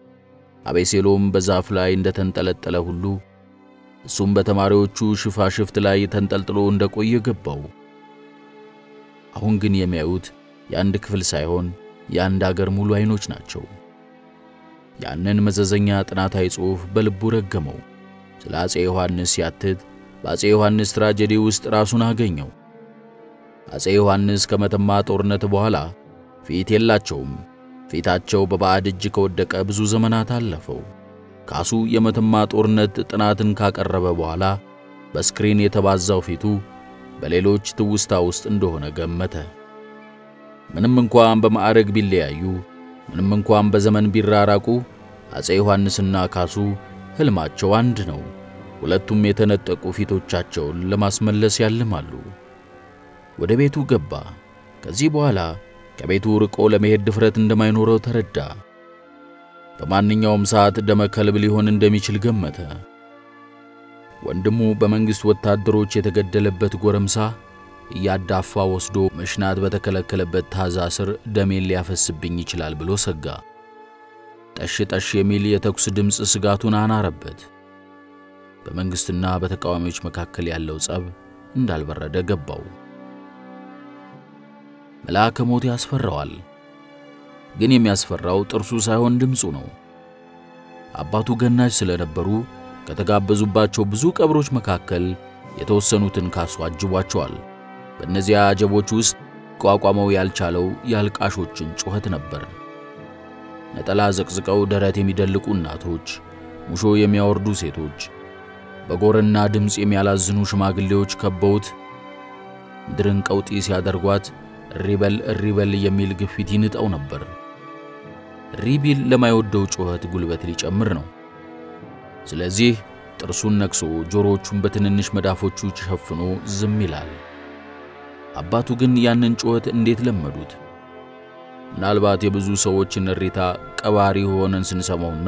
B: አቤሴሎም በዛፍ ላይ እንደተንጠለጠለ ሁሉ እሱም በተማሪዎቹ ሽፋሽፍት ላይ ተንጠልጥሎ እንደቆየ ገባው። አሁን ግን የሚያዩት የአንድ ክፍል ሳይሆን የአንድ አገር ሙሉ ዐይኖች ናቸው። ያንን መዘዘኛ ጥናታዊ ጽሑፍ በልቡ ረገመው። ስለ አፄ ዮሐንስ ሲያትት በአፄ ዮሐንስ ትራጀዲ ውስጥ ራሱን አገኘው። አፄ ዮሐንስ ከመተማ ጦርነት በኋላ ፊት የላቸውም። ፊታቸው በባዕድ እጅ ከወደቀ ብዙ ዘመናት አለፈው። ካሱ የመተማ ጦርነት ጥናትን ካቀረበ በኋላ በስክሪን የተባዛው ፊቱ በሌሎች ትውስታ ውስጥ እንደሆነ ገመተ። ምንም እንኳን በማዕረግ ቢለያዩ፣ ምንም እንኳን በዘመን ቢራራቁ፣ አፄ ዮሐንስና ካሱ ሕልማቸው አንድ ነው። ሁለቱም የተነጠቁ ፊቶቻቸውን ለማስመለስ ያልማሉ። ወደ ቤቱ ገባ። ከዚህ በኋላ ከቤቱ ርቆ ለመሄድ ድፍረት እንደማይኖረው ተረዳ። በማንኛውም ሰዓት ደመ ከልብ ሊሆን እንደሚችል ገመተ። ወንድሙ በመንግሥት ወታደሮች የተገደለበት ጎረምሳ እያዳፋ ወስዶ መሽናት በተከለከለበት ታዛ ስር ደሜን ሊያፈስብኝ ይችላል ብሎ ሰጋ። ጠሽ ጠሽ የሚል የተኩስ ድምፅ ስጋቱን አናረበት። በመንግሥትና በተቃዋሚዎች መካከል ያለው ጸብ እንዳልበረደ ገባው። መልአከ ሞት ያስፈራዋል። ግን የሚያስፈራው ጥርሱ ሳይሆን ድምፁ ነው። አባቱ ገናዥ ስለነበሩ ከተጋበዙባቸው ብዙ ቀብሮች መካከል የተወሰኑትን ካሱ አጅቧቸዋል። በእነዚያ አጀቦች ውስጥ ቋቋመው ያልቻለው የአልቃሾችን ጩኸት ነበር። ነጠላ ዘቅዝቀው ደረት የሚደልቁ እናቶች፣ ሙሾ የሚያወርዱ ሴቶች፣ በጎርና ድምፅ የሚያላዝኑ ሽማግሌዎች ከበውት ምድርን ቀውጢ ሲያደርጓት እሪበል እሪበል የሚል ግፊት ይንጠው ነበር። ሪቢል ለማይወደው ጩኸት ጉልበት ሊጨምር ነው። ስለዚህ ጥርሱን ነክሶ ጆሮዎቹን በትንንሽ መዳፎቹ ሸፍኖ ዝም ይላል። አባቱ ግን ያንን ጩኸት እንዴት ለመዱት? ምናልባት የብዙ ሰዎችን እሪታ ቀባሪ ሆነን ስንሰማውና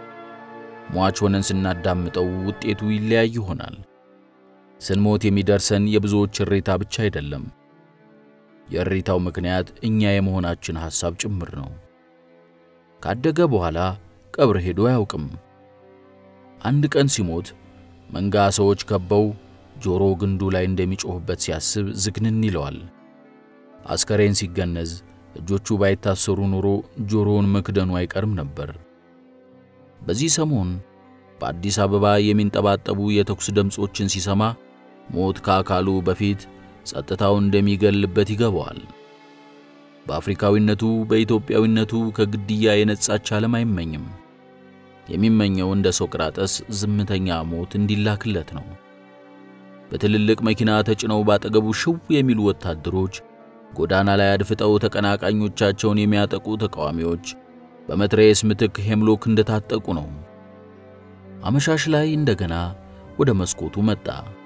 B: ሟች ሆነን ስናዳምጠው ውጤቱ ይለያይ ይሆናል። ስንሞት የሚደርሰን የብዙዎች እሪታ ብቻ አይደለም። የእሪታው ምክንያት እኛ የመሆናችን ሐሳብ ጭምር ነው። ካደገ በኋላ ቀብር ሄዶ አያውቅም። አንድ ቀን ሲሞት መንጋ ሰዎች ከበው ጆሮ ግንዱ ላይ እንደሚጮህበት ሲያስብ ዝግንን ይለዋል። አስከሬን ሲገነዝ እጆቹ ባይታሰሩ ኑሮ ጆሮውን መክደኑ አይቀርም ነበር። በዚህ ሰሞን በአዲስ አበባ የሚንጠባጠቡ የተኩስ ድምፆችን ሲሰማ ሞት ከአካሉ በፊት ጸጥታው እንደሚገልበት ይገባዋል። በአፍሪካዊነቱ በኢትዮጵያዊነቱ ከግድያ የነጻች ዓለም አይመኝም። የሚመኘው እንደ ሶቅራጠስ ዝምተኛ ሞት እንዲላክለት ነው። በትልልቅ መኪና ተጭነው ባጠገቡ ሽው የሚሉ ወታደሮች፣ ጎዳና ላይ አድፍጠው ተቀናቃኞቻቸውን የሚያጠቁ ተቃዋሚዎች በመትረየስ ምትክ ሄምሎክ እንደታጠቁ ነው። አመሻሽ ላይ እንደገና ወደ መስኮቱ መጣ።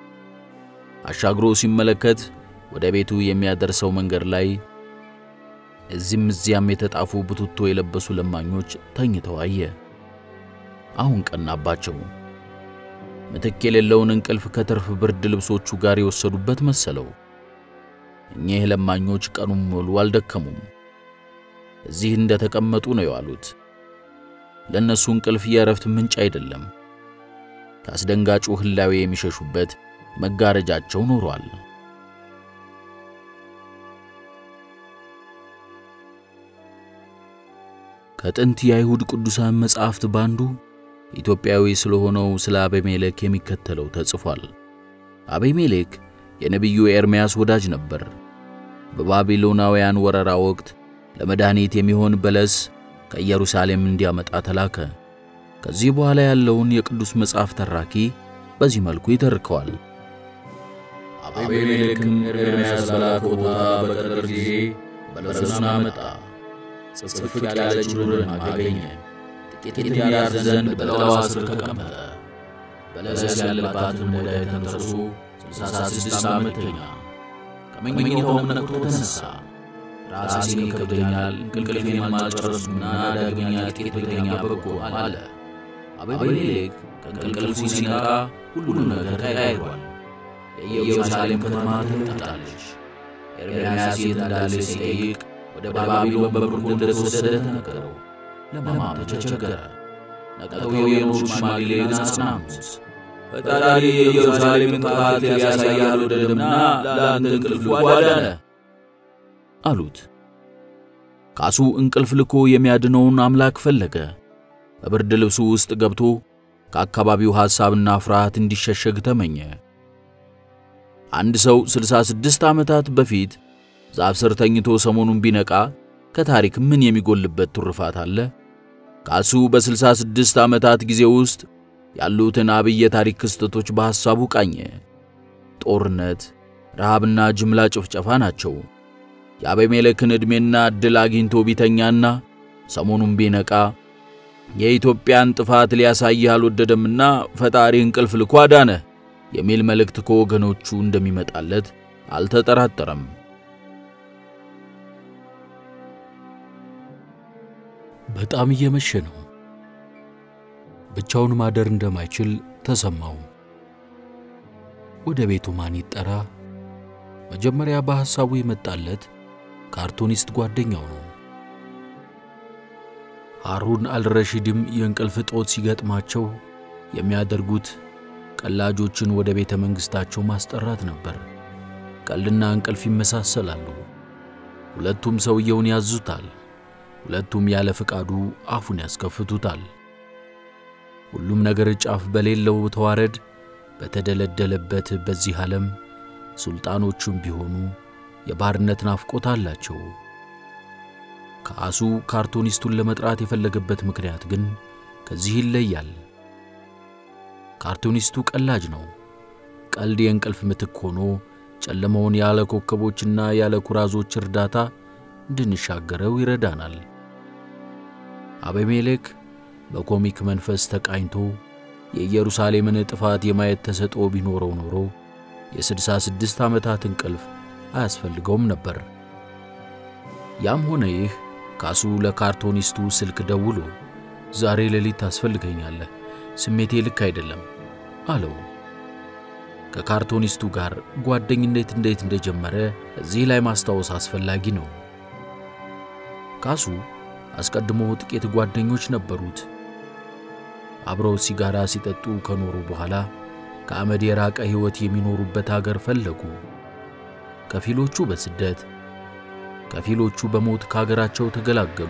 B: አሻግሮ ሲመለከት ወደ ቤቱ የሚያደርሰው መንገድ ላይ እዚህም እዚያም የተጣፉ ቡትቶ የለበሱ ለማኞች ተኝተው አየ። አሁን ቀናባቸው። ምትክ የሌለውን እንቅልፍ ከትርፍ ብርድ ልብሶቹ ጋር የወሰዱበት መሰለው። እኚህ ለማኞች ቀኑን ሙሉ አልደከሙም። እዚህ እንደ ተቀመጡ ነው የዋሉት። ለእነሱ እንቅልፍ የእረፍት ምንጭ አይደለም። ከአስደንጋጩ ህላዌ የሚሸሹበት መጋረጃቸው ኖሯል። ከጥንት የአይሁድ ቅዱሳን መጻሕፍት ባንዱ ኢትዮጵያዊ ስለሆነው ስለ አቤሜሌክ የሚከተለው ተጽፏል። አቤሜሌክ የነቢዩ ኤርምያስ ወዳጅ ነበር። በባቢሎናውያን ወረራ ወቅት ለመድኃኒት የሚሆን በለስ ከኢየሩሳሌም እንዲያመጣ ተላከ። ከዚህ በኋላ ያለውን የቅዱስ መጽሐፍ ተራኪ በዚህ መልኩ ይተርከዋል።
A: አቤሜሌክም ኤርምያስ በላከው ቦታ በቀትር ጊዜ በለሱን አመጣ። ጽፍፍ ያለች ዱርን አገኘ። ጥቂትም ያርፍ ዘንድ በጥላዋ ስር ተቀመጠ። በለስ ያለባትን ሙዳይ ተንተርሶ ስልሳ ስድስት ዓመት ተኛ። ከመኝታውም ነቅቶ ተነሣ። ራሴን ይከብደኛል፣ እንቅልፌን አልጨረስኩና ዳግመኛ ጥቂት ብተኛ በጎ አለ። አቤሜሌክ ከእንቅልፉ ሲነቃ ሁሉም ነገር ተቀያይሯል። የኢየሩሳሌም ከተማ ተለውጣለች። ኤርምያስ የት እንዳለ ሲጠይቅ ወደ ባቢሎን በምርኮ እንደተወሰደ ተነገረው። ለማመን ተቸገረ። ነቅተው የኖሩ ሽማግሌን አጽናኑት። ፈጣሪ የኢየሩሳሌምን ጥፋት ሊያሳይ አልወደደምና ለአንተ እንቅልፍ አዳነ
B: አሉት። ካሱ እንቅልፍ ልኮ የሚያድነውን አምላክ ፈለገ። በብርድ ልብሱ ውስጥ ገብቶ ከአካባቢው ሐሳብና ፍርሃት እንዲሸሸግ ተመኘ። አንድ ሰው ስልሳ ስድስት ዓመታት በፊት ዛፍ ስር ተኝቶ ሰሞኑን ቢነቃ ከታሪክ ምን የሚጎልበት ትሩፋት አለ? ካሱ በስልሳ ስድስት ዓመታት ጊዜ ውስጥ ያሉትን አብይ የታሪክ ክስተቶች በሐሳቡ ቃኘ። ጦርነት፣ ረሃብና ጅምላ ጭፍጨፋ ናቸው። የአቤሜሌክን ዕድሜና ዕድል አግኝቶ ቢተኛና ሰሞኑን ቢነቃ የኢትዮጵያን ጥፋት ሊያሳይህ አልወደደምና ፈጣሪ እንቅልፍ ልኮ አዳነህ የሚል መልእክት ከወገኖቹ እንደሚመጣለት አልተጠራጠረም።
A: በጣም እየመሸ ነው። ብቻውን ማደር እንደማይችል ተሰማው። ወደ ቤቱ ማን ይጠራ? መጀመሪያ በሐሳቡ የመጣለት ካርቱኒስት ጓደኛው ነው። ሃሩን አልረሺድም የእንቅልፍ እጦት ሲገጥማቸው የሚያደርጉት ቀላጆችን ወደ ቤተ መንግሥታቸው ማስጠራት ነበር። ቀልድና እንቅልፍ ይመሳሰላሉ። ሁለቱም ሰውየውን ያዙታል። ሁለቱም ያለ ፍቃዱ አፉን ያስከፍቱታል። ሁሉም ነገር ጫፍ በሌለው ተዋረድ በተደለደለበት በዚህ ዓለም ሱልጣኖቹም ቢሆኑ የባርነት ናፍቆት አላቸው። ካሱ ካርቶኒስቱን ለመጥራት የፈለገበት ምክንያት ግን ከዚህ ይለያል። ካርቶኒስቱ ቀላጅ ነው። ቀልድ የእንቅልፍ ምትክ ሆኖ ጨለማውን ያለ ኮከቦችና ያለ ኩራዞች እርዳታ እንድንሻገረው ይረዳናል። አቤሜሌክ በኮሚክ መንፈስ ተቃኝቶ የኢየሩሳሌምን ጥፋት የማየት ተሰጥኦ ቢኖረው ኖሮ የስድሳ ስድስት ዓመታት እንቅልፍ አያስፈልገውም ነበር። ያም ሆነ ይህ ካሱ ለካርቶኒስቱ ስልክ ደውሎ ዛሬ ሌሊት ታስፈልገኛለህ፣ ስሜቴ ልክ አይደለም አለው። ከካርቶኒስቱ ጋር ጓደኝነት እንዴት እንደጀመረ እዚህ ላይ ማስታወስ አስፈላጊ ነው። ካሱ አስቀድሞ ጥቂት ጓደኞች ነበሩት። አብረው ሲጋራ ሲጠጡ ከኖሩ በኋላ ከአመድ የራቀ ሕይወት የሚኖሩበት አገር ፈለጉ። ከፊሎቹ በስደት ከፊሎቹ በሞት ከአገራቸው ተገላገሉ።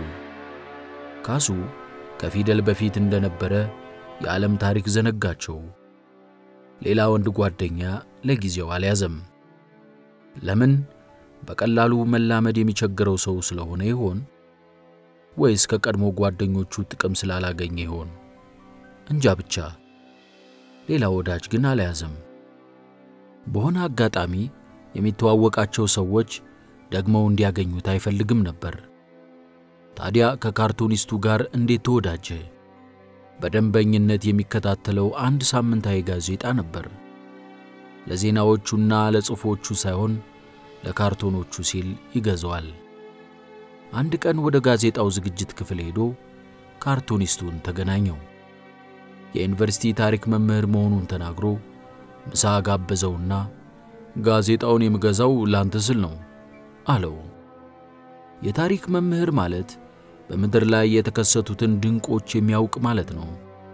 A: ካሱ ከፊደል በፊት እንደነበረ የዓለም ታሪክ ዘነጋቸው። ሌላ ወንድ ጓደኛ ለጊዜው አልያዘም። ለምን? በቀላሉ መላመድ የሚቸግረው ሰው ስለሆነ ይሆን? ወይስ ከቀድሞ ጓደኞቹ ጥቅም ስላላገኘ ይሆን? እንጃ ብቻ ሌላ ወዳጅ ግን አልያዘም። በሆነ አጋጣሚ የሚተዋወቃቸው ሰዎች ደግመው እንዲያገኙት አይፈልግም ነበር። ታዲያ ከካርቶኒስቱ ጋር እንዴት ተወዳጀ? በደንበኝነት የሚከታተለው አንድ ሳምንታዊ ጋዜጣ ነበር። ለዜናዎቹና ለጽሑፎቹ ሳይሆን ለካርቶኖቹ ሲል ይገዛዋል። አንድ ቀን ወደ ጋዜጣው ዝግጅት ክፍል ሄዶ ካርቶኒስቱን ተገናኘው። የዩኒቨርሲቲ ታሪክ መምህር መሆኑን ተናግሮ ምሳ ጋበዘውና ጋዜጣውን የምገዛው ላንተ ስል ነው አለው። የታሪክ መምህር ማለት በምድር ላይ የተከሰቱትን ድንቆች የሚያውቅ ማለት ነው።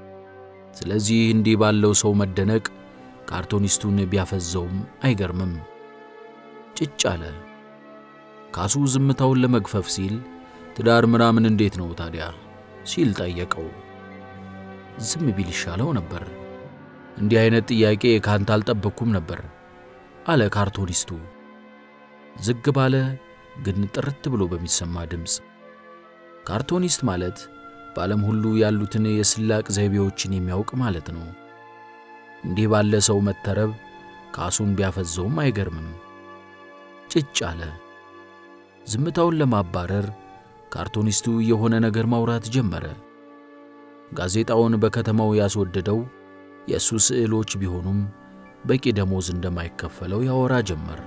A: ስለዚህ እንዲህ ባለው ሰው መደነቅ ካርቶኒስቱን ቢያፈዘውም አይገርምም። ጭጭ አለ። ካሱ ዝምታውን ለመግፈፍ ሲል ትዳር ምናምን እንዴት ነው ታዲያ ሲል ጠየቀው። ዝም ቢል ይሻለው ነበር። እንዲህ አይነት ጥያቄ ካንተ አልጠበቅኩም ነበር አለ ካርቶኒስቱ ዝግ ባለ ግን ጥርት ብሎ በሚሰማ ድምፅ። ካርቶኒስት ማለት በዓለም ሁሉ ያሉትን የስላቅ ዘይቤዎችን የሚያውቅ ማለት ነው። እንዲህ ባለ ሰው መተረብ ካሱን ቢያፈዘውም አይገርምም። ጭጭ አለ። ዝምታውን ለማባረር ካርቶኒስቱ የሆነ ነገር ማውራት ጀመረ። ጋዜጣውን በከተማው ያስወደደው የእሱ ስዕሎች ቢሆኑም በቂ ደሞዝ እንደማይከፈለው ያወራ ጀመር።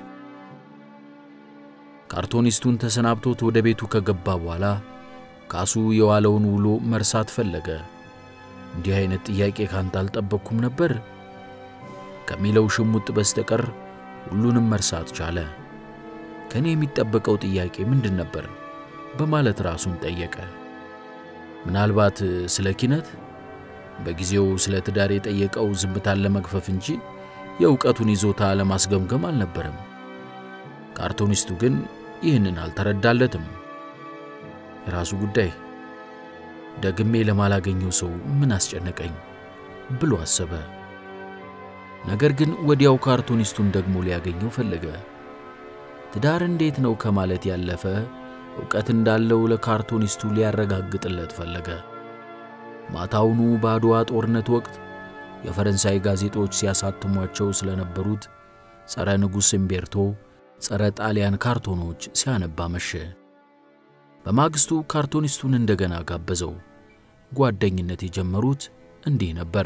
A: ካርቶኒስቱን ተሰናብቶት ወደ ቤቱ ከገባ በኋላ ካሱ የዋለውን ውሎ መርሳት ፈለገ። እንዲህ አይነት ጥያቄ ካንተ አልጠበቅኩም ነበር ከሚለው ሽሙጥ በስተቀር ሁሉንም መርሳት ቻለ። ከእኔ የሚጠበቀው ጥያቄ ምንድን ነበር በማለት ራሱን ጠየቀ። ምናልባት ስለ ኪነት፣ በጊዜው ስለ ትዳር የጠየቀው ዝምታን ለመግፈፍ እንጂ የእውቀቱን ይዞታ ለማስገምገም አልነበረም። ካርቶኒስቱ ግን ይህንን አልተረዳለትም። የራሱ ጉዳይ፣ ደግሜ ለማላገኘው ሰው ምን አስጨነቀኝ ብሎ አሰበ። ነገር ግን ወዲያው ካርቶኒስቱን ደግሞ ሊያገኘው ፈለገ። ትዳር እንዴት ነው ከማለት ያለፈ ዕውቀት እንዳለው ለካርቶኒስቱ ሊያረጋግጥለት ፈለገ። ማታውኑ በአድዋ ጦርነት ወቅት የፈረንሳይ ጋዜጦች ሲያሳትሟቸው ስለነበሩት ጸረ ንጉሥ እምቤርቶ፣ ጸረ ጣሊያን ካርቶኖች ሲያነባ መሸ። በማግስቱ ካርቶኒስቱን እንደገና ጋበዘው። ጓደኝነት የጀመሩት እንዲህ ነበር።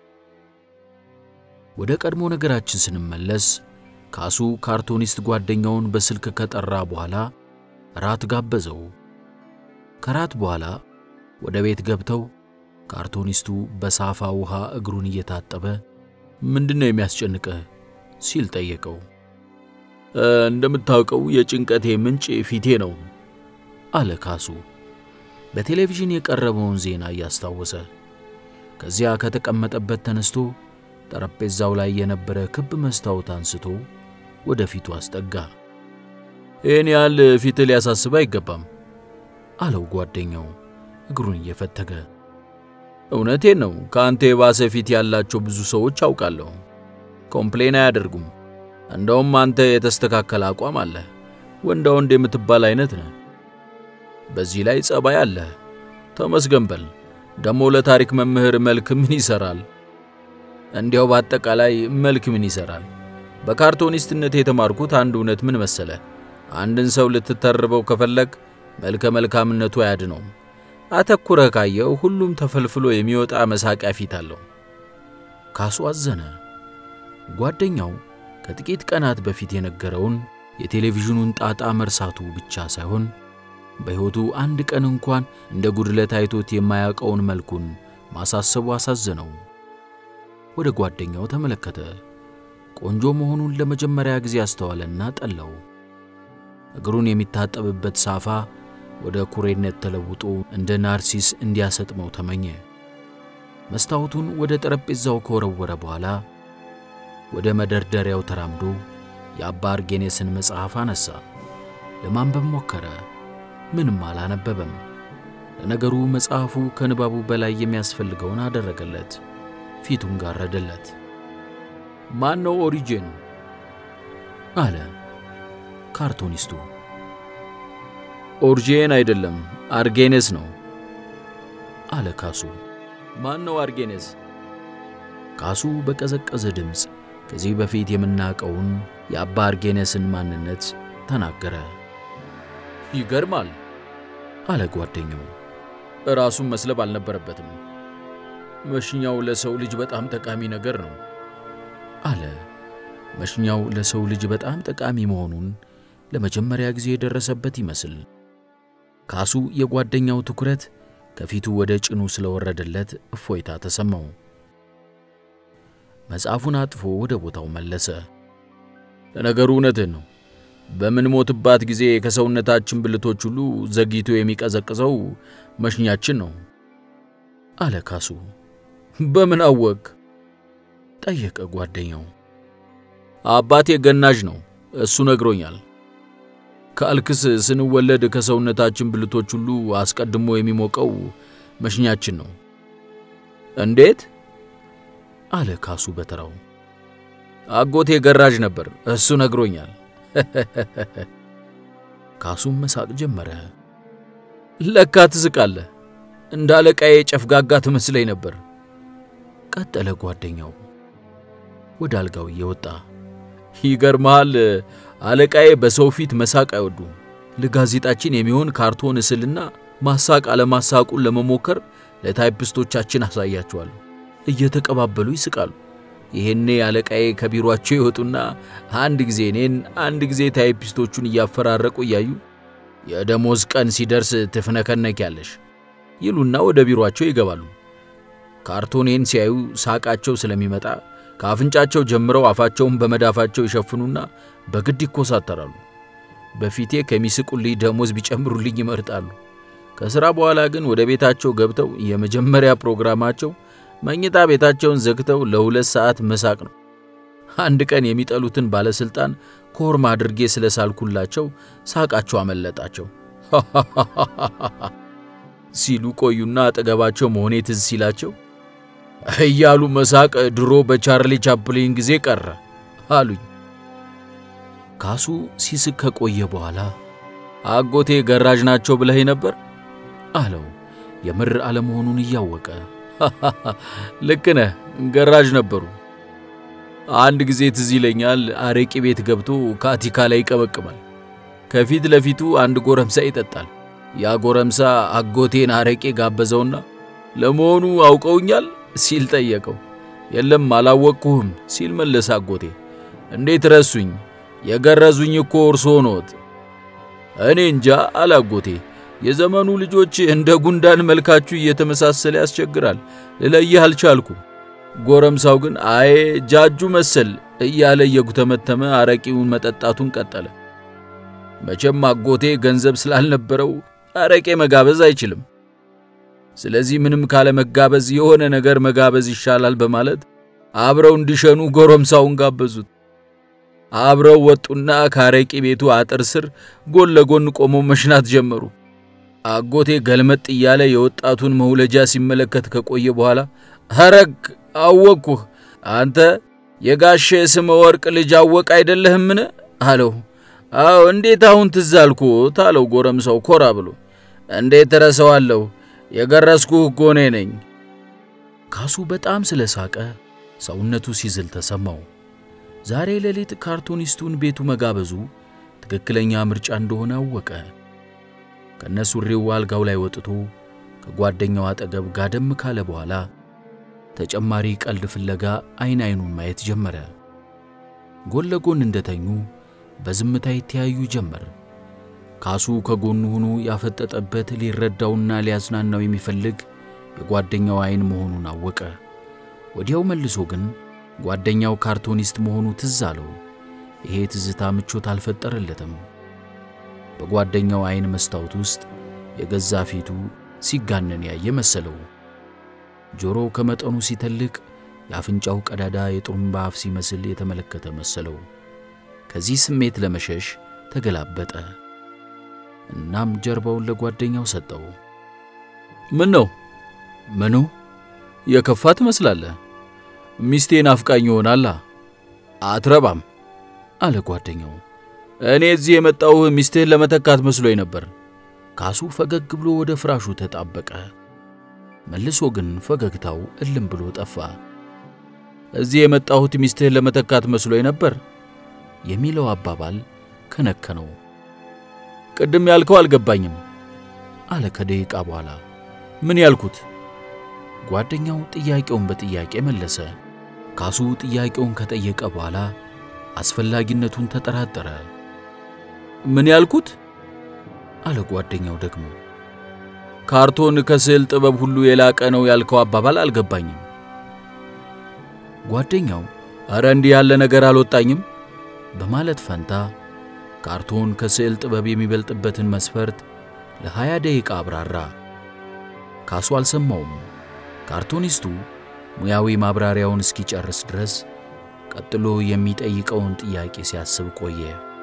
A: ወደ ቀድሞ ነገራችን ስንመለስ ካሱ ካርቶኒስት ጓደኛውን በስልክ ከጠራ በኋላ ራት ጋበዘው። ከራት በኋላ ወደ ቤት ገብተው ካርቶኒስቱ በሳፋ ውሃ እግሩን እየታጠበ ምንድን ነው የሚያስጨንቅህ ሲል ጠየቀው።
B: እንደምታውቀው የጭንቀቴ ምንጭ ፊቴ ነው
A: አለ ካሱ በቴሌቪዥን የቀረበውን ዜና እያስታወሰ። ከዚያ ከተቀመጠበት ተነስቶ ጠረጴዛው ላይ የነበረ ክብ መስታወት አንስቶ ወደ ፊቱ አስጠጋ።
B: ይህን ያህል ፊት ሊያሳስብ አይገባም አለው ጓደኛው እግሩን እየፈተገ። እውነቴን ነው። ከአንተ የባሰ ፊት ያላቸው ብዙ ሰዎች አውቃለሁ። ኮምፕሌን አያደርጉም። እንደውም አንተ የተስተካከለ አቋም አለ። ወንዳ ወንድ የምትባል አይነት ነህ። በዚህ ላይ ጸባይ አለ። ተመስገን በል። ደሞ ለታሪክ መምህር መልክ ምን ይሰራል? እንዲያው በአጠቃላይ መልክ ምን ይሰራል? በካርቶኒስትነት የተማርኩት አንድ እውነት ምን መሰለ፣ አንድን ሰው ልትተርበው ከፈለግ መልከ መልካምነቱ አያድነውም። አተኩረህ ካየው ሁሉም ተፈልፍሎ የሚወጣ መሳቂያ ፊት አለው። ካሱ አዘነ። ጓደኛው ከጥቂት ቀናት በፊት የነገረውን የቴሌቪዥኑን ጣጣ መርሳቱ ብቻ ሳይሆን በሕይወቱ አንድ ቀን እንኳን እንደ ጉድለት አይቶት የማያውቀውን መልኩን ማሳሰቡ አሳዘነው። ወደ ጓደኛው ተመለከተ። ቆንጆ መሆኑን ለመጀመሪያ ጊዜ አስተዋለና ጠላው። እግሩን የሚታጠብበት ሳፋ ወደ ኩሬነት ተለውጦ እንደ ናርሲስ እንዲያሰጥመው ተመኘ። መስታወቱን ወደ ጠረጴዛው ከወረወረ በኋላ ወደ መደርደሪያው ተራምዶ የአባ አርጌኔስን መጽሐፍ አነሳ። ለማንበብ ሞከረ። ምንም አላነበበም። ለነገሩ መጽሐፉ ከንባቡ በላይ የሚያስፈልገውን አደረገለት። ፊቱን ጋረደለት። ማን ነው ኦሪጂን? አለ ካርቶኒስቱ። ኦሪጂን አይደለም አርጌኔስ ነው አለ ካሱ። ማን ነው አርጌኔስ? ካሱ በቀዘቀዘ ድምፅ ከዚህ በፊት የምናውቀውን የአባ አርጌኔስን ማንነት ተናገረ። ይገርማል አለ ጓደኛው። ራሱን መስለብ አልነበረበትም። መሽኛው ለሰው ልጅ በጣም ጠቃሚ ነገር ነው አለ። መሽኛው ለሰው ልጅ በጣም ጠቃሚ መሆኑን ለመጀመሪያ ጊዜ የደረሰበት ይመስል ካሱ የጓደኛው ትኩረት ከፊቱ ወደ ጭኑ ስለወረደለት እፎይታ ተሰማው። መጽሐፉን አጥፎ ወደ ቦታው መለሰ። ለነገሩ እውነትህን ነው። በምንሞትባት ጊዜ ከሰውነታችን ብልቶች ሁሉ ዘግይቶ የሚቀዘቅዘው መሽኛችን ነው አለ ካሱ። በምን አወቅ? ጠየቀ ጓደኛው። አባቴ ገናዥ ነው፣ እሱ ነግሮኛል። ካልክስ ስንወለድ ከሰውነታችን ብልቶች ሁሉ አስቀድሞ የሚሞቀው መሽኛችን ነው። እንዴት? አለ ካሱ በተራው። አጎቴ ገራዥ ነበር፣ እሱ ነግሮኛል። ካሱም መሳቅ ጀመረ። ለካ ትስቃለህ፣ እንደ አለቃዬ ጨፍጋጋ ትመስለኝ ነበር ቀጠለ ጓደኛው ወደ አልጋው እየወጣ። ይገርመሃል፣ አለቃዬ በሰው ፊት መሳቅ አይወዱም። ለጋዜጣችን የሚሆን ካርቶን እስልና ማሳቅ አለማሳቁን ለመሞከር ለታይፕስቶቻችን አሳያቸዋለሁ። እየተቀባበሉ ይስቃሉ። ይሄኔ አለቃዬ ከቢሮአቸው ይወጡና አንድ ጊዜ እኔን አንድ ጊዜ ታይፒስቶቹን እያፈራረቁ እያዩ የደሞዝ ቀን ሲደርስ ትፍነከነኪያለሽ ይሉና ወደ ቢሮአቸው ይገባሉ። ካርቶኔን ሲያዩ ሳቃቸው ስለሚመጣ ከአፍንጫቸው ጀምረው አፋቸውን በመዳፋቸው ይሸፍኑና በግድ ይኮሳተራሉ። በፊቴ ከሚስቁልኝ ደሞዝ ቢጨምሩልኝ ይመርጣሉ። ከሥራ በኋላ ግን ወደ ቤታቸው ገብተው የመጀመሪያ ፕሮግራማቸው መኝታ ቤታቸውን ዘግተው ለሁለት ሰዓት መሳቅ ነው። አንድ ቀን የሚጠሉትን ባለሥልጣን ኮርማ አድርጌ ስለሳልኩላቸው ሳቃቸው አመለጣቸው ሲሉ ቆዩና አጠገባቸው መሆኔ ትዝ ሲላቸው እያሉ መሳቅ ድሮ በቻርሊ ቻፕሊን ጊዜ ቀረ አሉኝ። ካሱ ሲስቅ ከቆየ በኋላ አጎቴ ገራዥ ናቸው ብለህ ነበር አለው፣ የምር አለመሆኑን እያወቀ ልክ ነህ፣ ገራዥ ነበሩ። አንድ ጊዜ ትዝ ይለኛል፣ አረቂ ቤት ገብቶ ካቲካ ላይ ይቀበቅማል። ከፊት ለፊቱ አንድ ጎረምሳ ይጠጣል። ያ ጎረምሳ አጎቴን አረቄ ጋበዘውና ለመሆኑ አውቀውኛል ሲል ጠየቀው። የለም አላወቅኩህም ሲል መለሰ አጎቴ። እንዴት ረሱኝ? የገረዙኝ እኮ እርሶ ኖት። እኔ እንጃ አለ አጎቴ። የዘመኑ ልጆች እንደ ጉንዳን መልካችሁ እየተመሳሰለ ያስቸግራል፣ ልለይህ አልቻልኩም። ጎረምሳው ግን አይ ጃጁ መሰል እያለ እየጉተመተመ አረቂውን መጠጣቱን ቀጠለ። መቼም አጎቴ ገንዘብ ስላልነበረው አረቄ መጋበዝ አይችልም። ስለዚህ ምንም ካለ መጋበዝ የሆነ ነገር መጋበዝ ይሻላል በማለት አብረው እንዲሸኑ ጎረምሳውን ጋበዙት። አብረው ወጡና ካረቂ ቤቱ አጥር ስር ጎን ለጎን ቆመው መሽናት ጀመሩ። አጎቴ ገልመጥ እያለ የወጣቱን መውለጃ ሲመለከት ከቆየ በኋላ ሐረግ አወቅኩህ፣ አንተ የጋሼ ስመ ወርቅ ልጅ አወቅ አይደለህምን? አለው። አዎ እንዴት አሁን ትዝ አልኩት አለው ጎረምሳው ኮራ ብሎ። እንዴት እረሳዋለሁ? የገረስኩህ እኮ እኔ ነኝ።
A: ካሱ በጣም ስለ ሳቀ ሰውነቱ ሲዝል ተሰማው። ዛሬ ሌሊት ካርቱኒስቱን ቤቱ መጋበዙ ትክክለኛ ምርጫ እንደሆነ አወቀ። ከነሱሪው አልጋው ላይ ወጥቶ ከጓደኛው አጠገብ ጋደም ካለ በኋላ ተጨማሪ ቀልድ ፍለጋ አይን አይኑን ማየት ጀመረ። ጎን ለጎን እንደተኙ በዝምታ ይተያዩ ጀመር። ካሱ ከጎኑ ሆኖ ያፈጠጠበት ሊረዳውና ሊያዝናናው የሚፈልግ የጓደኛው አይን መሆኑን አወቀ። ወዲያው መልሶ ግን ጓደኛው ካርቶኒስት መሆኑ ትዝ አለው። ይሄ ትዝታ ምቾት አልፈጠረለትም። በጓደኛው አይን መስታወት ውስጥ የገዛ ፊቱ ሲጋነን ያየ መሰለው። ጆሮው ከመጠኑ ሲተልቅ የአፍንጫው ቀዳዳ የጥሩምባ አፍ ሲመስል የተመለከተ መሰለው። ከዚህ ስሜት ለመሸሽ ተገላበጠ። እናም ጀርባውን ለጓደኛው ሰጠው።
B: ምን ነው
A: ምኑ?
B: የከፋ ትመስላለህ። ሚስቴን አፍቃኝ ይሆናላ። አትረባም
A: አለ ጓደኛው።
B: እኔ እዚህ የመጣሁህ ሚስትህን ለመተካት መስሎኝ ነበር።
A: ካሱ ፈገግ ብሎ ወደ ፍራሹ ተጣበቀ። መልሶ ግን ፈገግታው እልም ብሎ ጠፋ።
B: እዚህ የመጣሁት ሚስትህን ለመተካት መስሎኝ ነበር
A: የሚለው አባባል ከነከነው።
B: ቅድም ያልከው አልገባኝም
A: አለ ከደቂቃ በኋላ።
B: ምን ያልኩት?
A: ጓደኛው ጥያቄውን በጥያቄ መለሰ። ካሱ ጥያቄውን ከጠየቀ በኋላ አስፈላጊነቱን ተጠራጠረ።
B: ምን ያልኩት?
A: አለ ጓደኛው ደግሞ።
B: ካርቶን ከስዕል ጥበብ ሁሉ የላቀ ነው ያልከው አባባል አልገባኝም።
A: ጓደኛው
B: አረ እንዲህ ያለ ነገር አልወጣኝም
A: በማለት ፈንታ ካርቶን ከስዕል ጥበብ የሚበልጥበትን መስፈርት ለሀያ ደቂቃ አብራራ። ካሱ አልሰማውም። ካርቶኒስቱ ሙያዊ ማብራሪያውን እስኪጨርስ ድረስ ቀጥሎ የሚጠይቀውን ጥያቄ ሲያስብ ቆየ።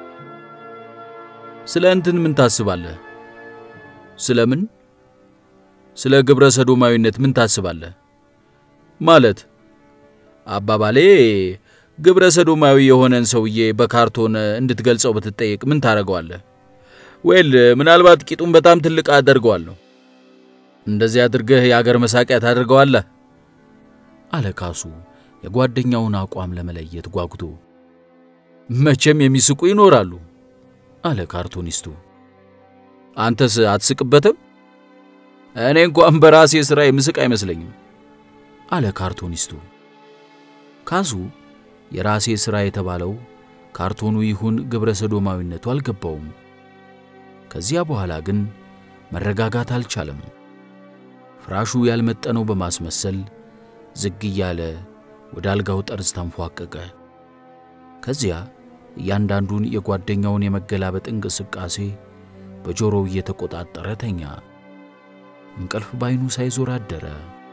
B: ስለ እንትን ምን ታስባለህ? ስለ ምን? ስለ ግብረ ሰዶማዊነት ምን ታስባለህ? ማለት አባባሌ ግብረ ሰዶማዊ የሆነን ሰውዬ በካርቶን እንድትገልጸው ብትጠየቅ ምን ታደርገዋለህ? ወይል ምናልባት ቂጡን በጣም ትልቅ አደርገዋለሁ። እንደዚህ አድርገህ የአገር መሳቂያ ታደርገዋለህ
A: አለ ካሱ የጓደኛውን አቋም ለመለየት ጓጉቶ።
B: መቼም የሚስቁ ይኖራሉ
A: አለ ካርቱኒስቱ።
B: አንተስ አትስቅበትም? እኔ እንኳን በራሴ ሥራ የምስቅ አይመስለኝም
A: አለ ካርቱኒስቱ። ካሱ የራሴ ሥራ የተባለው ካርቶኑ ይሁን ግብረ ሰዶማዊነቱ አልገባውም። ከዚያ በኋላ ግን መረጋጋት አልቻለም። ፍራሹ ያልመጠነው በማስመሰል ዝግ እያለ ወደ አልጋው ጠርዝ ተንፏቀቀ። ከዚያ እያንዳንዱን የጓደኛውን የመገላበጥ እንቅስቃሴ በጆሮው እየተቆጣጠረ ተኛ። እንቅልፍ ባይኑ ሳይዞር አደረ።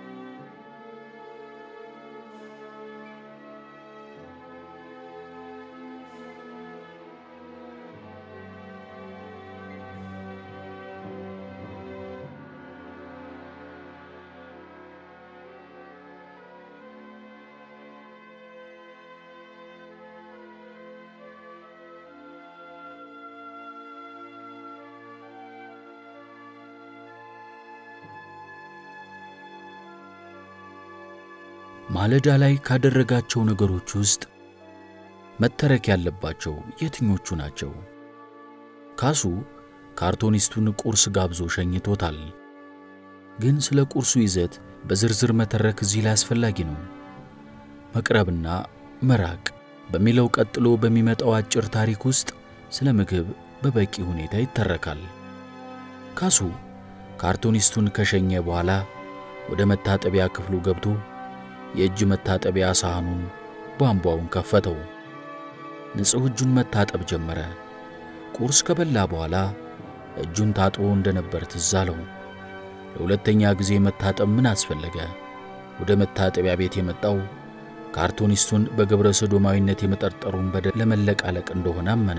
A: ማለዳ ላይ ካደረጋቸው ነገሮች ውስጥ መተረክ ያለባቸው የትኞቹ ናቸው? ካሱ ካርቶኒስቱን ቁርስ ጋብዞ ሸኝቶታል። ግን ስለ ቁርሱ ይዘት በዝርዝር መተረክ እዚህ ላይ አስፈላጊ ነው። መቅረብና መራቅ በሚለው ቀጥሎ በሚመጣው አጭር ታሪክ ውስጥ ስለ ምግብ በበቂ ሁኔታ ይተረካል። ካሱ ካርቶኒስቱን ከሸኘ በኋላ ወደ መታጠቢያ ክፍሉ ገብቶ የእጅ መታጠቢያ ሳህኑን ቧንቧውን ከፈተው። ንጹሕ እጁን መታጠብ ጀመረ። ቁርስ ከበላ በኋላ እጁን ታጥቦ እንደነበር ትዝ አለው። ለሁለተኛ ጊዜ መታጠብ ምን አስፈለገ? ወደ መታጠቢያ ቤት የመጣው ካርቱኒስቱን በግብረ ሰዶማዊነት የመጠርጠሩን በደል ለመለቃለቅ እንደሆነ አመነ።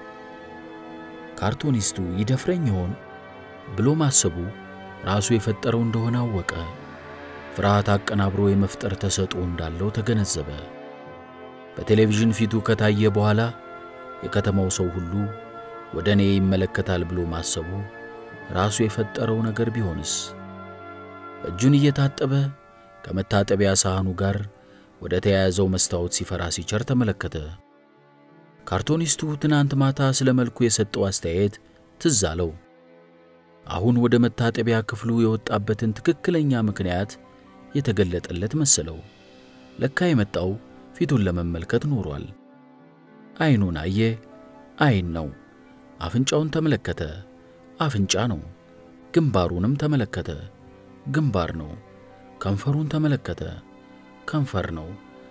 A: ካርቱኒስቱ ይደፍረኝ ይሆን ብሎ ማሰቡ ራሱ የፈጠረው እንደሆነ አወቀ። ፍርሃት አቀናብሮ የመፍጠር ተሰጥኦ እንዳለው ተገነዘበ። በቴሌቪዥን ፊቱ ከታየ በኋላ የከተማው ሰው ሁሉ ወደ እኔ ይመለከታል ብሎ ማሰቡ ራሱ የፈጠረው ነገር ቢሆንስ? እጁን እየታጠበ ከመታጠቢያ ሳህኑ ጋር ወደ ተያያዘው መስታወት ሲፈራ ሲቸር ተመለከተ። ካርቶኒስቱ ትናንት ማታ ስለ መልኩ የሰጠው አስተያየት ትዝ አለው። አሁን ወደ መታጠቢያ ክፍሉ የወጣበትን ትክክለኛ ምክንያት የተገለጠለት መሰለው። ለካ የመጣው ፊቱን ለመመልከት ኖሯል። አይኑን አየ፣ አይን ነው። አፍንጫውን ተመለከተ፣ አፍንጫ ነው። ግንባሩንም ተመለከተ፣ ግንባር ነው። ከንፈሩን ተመለከተ፣ ከንፈር ነው።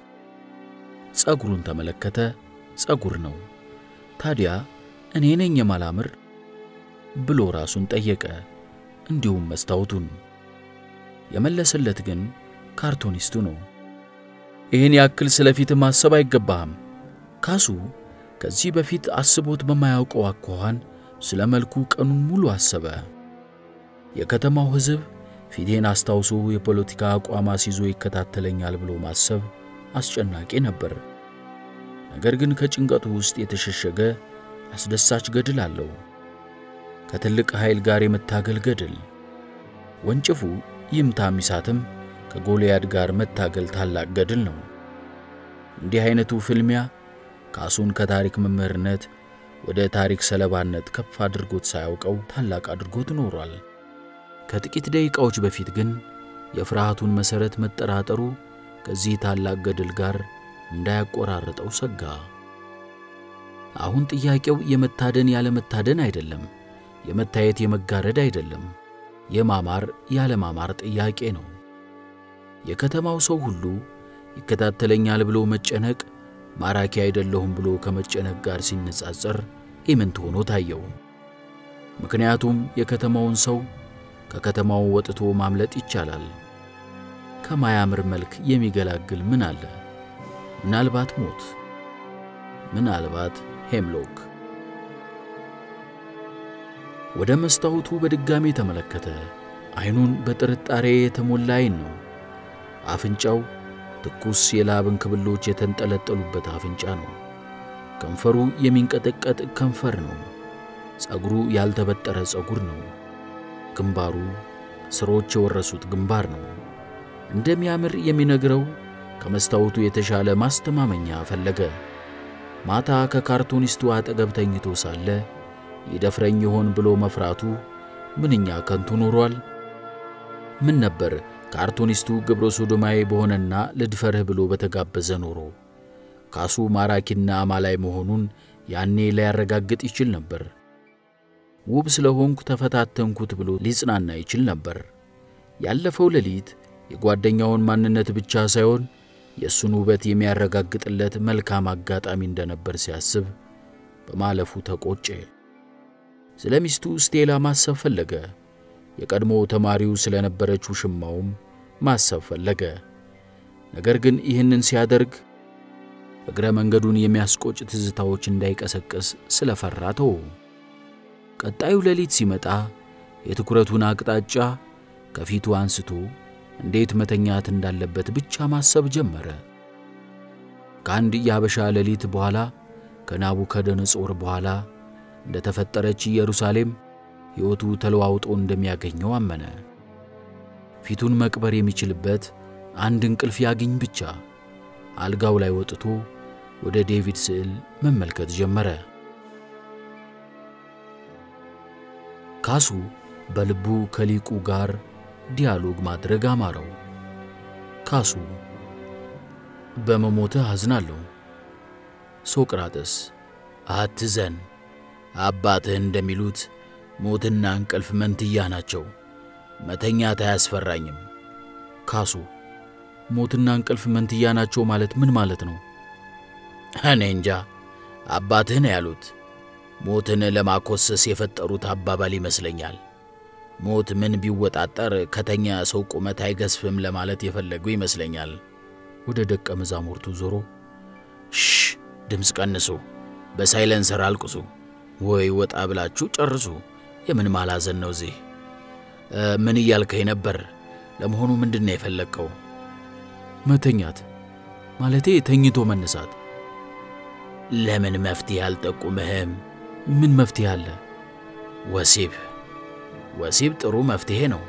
A: ጸጉሩን ተመለከተ፣ ጸጉር ነው። ታዲያ እኔ ነኝ የማላምር ብሎ ራሱን ጠየቀ፣ እንዲሁም መስታወቱን። የመለሰለት ግን ካርቶኒስቱ ነው። ይህን ያክል ስለፊት ማሰብ አይገባህም። ካሱ ከዚህ በፊት አስቦት በማያውቀው አኳኋን ስለ መልኩ ቀኑን ሙሉ አሰበ። የከተማው ሕዝብ ፊቴን አስታውሶ የፖለቲካ አቋም አስይዞ ይከታተለኛል ብሎ ማሰብ አስጨናቂ ነበር። ነገር ግን ከጭንቀቱ ውስጥ የተሸሸገ አስደሳች ገድል አለው። ከትልቅ ኃይል ጋር የመታገል ገድል። ወንጭፉ ይምታ ሚሳትም ከጎልያድ ጋር መታገል ታላቅ ገድል ነው። እንዲህ አይነቱ ፍልሚያ ካሱን ከታሪክ መምህርነት ወደ ታሪክ ሰለባነት ከፍ አድርጎት ሳያውቀው ታላቅ አድርጎት ኖሯል። ከጥቂት ደቂቃዎች በፊት ግን የፍርሃቱን መሠረት መጠራጠሩ ከዚህ ታላቅ ገድል ጋር እንዳያቆራርጠው ሰጋ። አሁን ጥያቄው የመታደን ያለመታደን አይደለም፣ የመታየት የመጋረድ አይደለም፣ የማማር ያለማማር ጥያቄ ነው። የከተማው ሰው ሁሉ ይከታተለኛል ብሎ መጨነቅ ማራኪ አይደለሁም ብሎ ከመጨነቅ ጋር ሲነጻጸር ኢምንት ሆኖ ታየው። ምክንያቱም የከተማውን ሰው ከከተማው ወጥቶ ማምለጥ ይቻላል። ከማያምር መልክ የሚገላግል ምን አለ? ምናልባት ሞት፣ ምናልባት ሄምሎክ። ወደ መስታወቱ በድጋሚ ተመለከተ። አይኑን በጥርጣሬ የተሞላ አይን ነው። አፍንጫው ትኩስ የላብ እንክብሎች የተንጠለጠሉበት አፍንጫ ነው። ከንፈሩ የሚንቀጠቀጥ ከንፈር ነው። ጸጉሩ ያልተበጠረ ጸጉር ነው። ግንባሩ ስሮች የወረሱት ግንባር ነው። እንደሚያምር የሚነግረው ከመስታወቱ የተሻለ ማስተማመኛ ፈለገ። ማታ ከካርቱኒስቱ አጠገብ ተኝቶ ሳለ ይደፍረኝ ይሆን ብሎ መፍራቱ ምንኛ ከንቱ ኖሯል። ምን ነበር ካርቱኒስቱ ግብረ ሶዶማዊ በሆነና ልድፈርህ ብሎ በተጋበዘ ኖሮ ካሱ ማራኪና አማላይ መሆኑን ያኔ ሊያረጋግጥ ይችል ነበር። ውብ ስለሆንኩ ተፈታተንኩት ብሎ ሊጽናና ይችል ነበር። ያለፈው ሌሊት የጓደኛውን ማንነት ብቻ ሳይሆን የእሱን ውበት የሚያረጋግጥለት መልካም አጋጣሚ እንደነበር ሲያስብ በማለፉ ተቆጨ። ስለ ሚስቱ ስቴላ ማሰብ ፈለገ። የቀድሞ ተማሪው ስለነበረችው ሽማውም ማሰብ ፈለገ። ነገር ግን ይህንን ሲያደርግ እግረ መንገዱን የሚያስቆጭ ትዝታዎች እንዳይቀሰቅስ ስለፈራ ተወ። ቀጣዩ ሌሊት ሲመጣ የትኩረቱን አቅጣጫ ከፊቱ አንስቶ እንዴት መተኛት እንዳለበት ብቻ ማሰብ ጀመረ። ከአንድ የአበሻ ሌሊት በኋላ ከናቡከደነጾር በኋላ እንደ ተፈጠረች ኢየሩሳሌም ሕይወቱ ተለዋውጦ እንደሚያገኘው አመነ። ፊቱን መቅበር የሚችልበት አንድ እንቅልፍ ያግኝ ብቻ። አልጋው ላይ ወጥቶ ወደ ዴቪድ ስዕል መመልከት ጀመረ። ካሱ በልቡ ከሊቁ ጋር ዲያሎግ ማድረግ አማረው። ካሱ በመሞትህ አዝናለሁ። ሶቅራጥስ አትዘን፣ አባትህ እንደሚሉት ሞትና እንቅልፍ መንትያ ናቸው። መተኛት አያስፈራኝም። ካሱ ሞትና እንቅልፍ መንትያ ናቸው ማለት ምን ማለት ነው? እኔ እንጃ። አባትህ ነው ያሉት። ሞትን ለማኮሰስ የፈጠሩት አባባል ይመስለኛል። ሞት ምን ቢወጣጠር ከተኛ ሰው ቁመት አይገስፍም ለማለት የፈለጉ ይመስለኛል። ወደ ደቀ መዛሙርቱ ዞሮ ሽ ድምፅ ቀንሱ፣ በሳይለንሰር አልቅሱ፣ ወይ ወጣ ብላችሁ ጨርሱ። የምን ማላዘን ነው እዚህ? ምን እያልከኝ ነበር? ለመሆኑ ምንድን ነው የፈለግከው? መተኛት ማለቴ ተኝቶ መነሳት። ለምን መፍትሄ አልጠቁምህም? ምን መፍትሄ አለ? ወሲብ ወሲብ ጥሩ መፍትሄ ነው።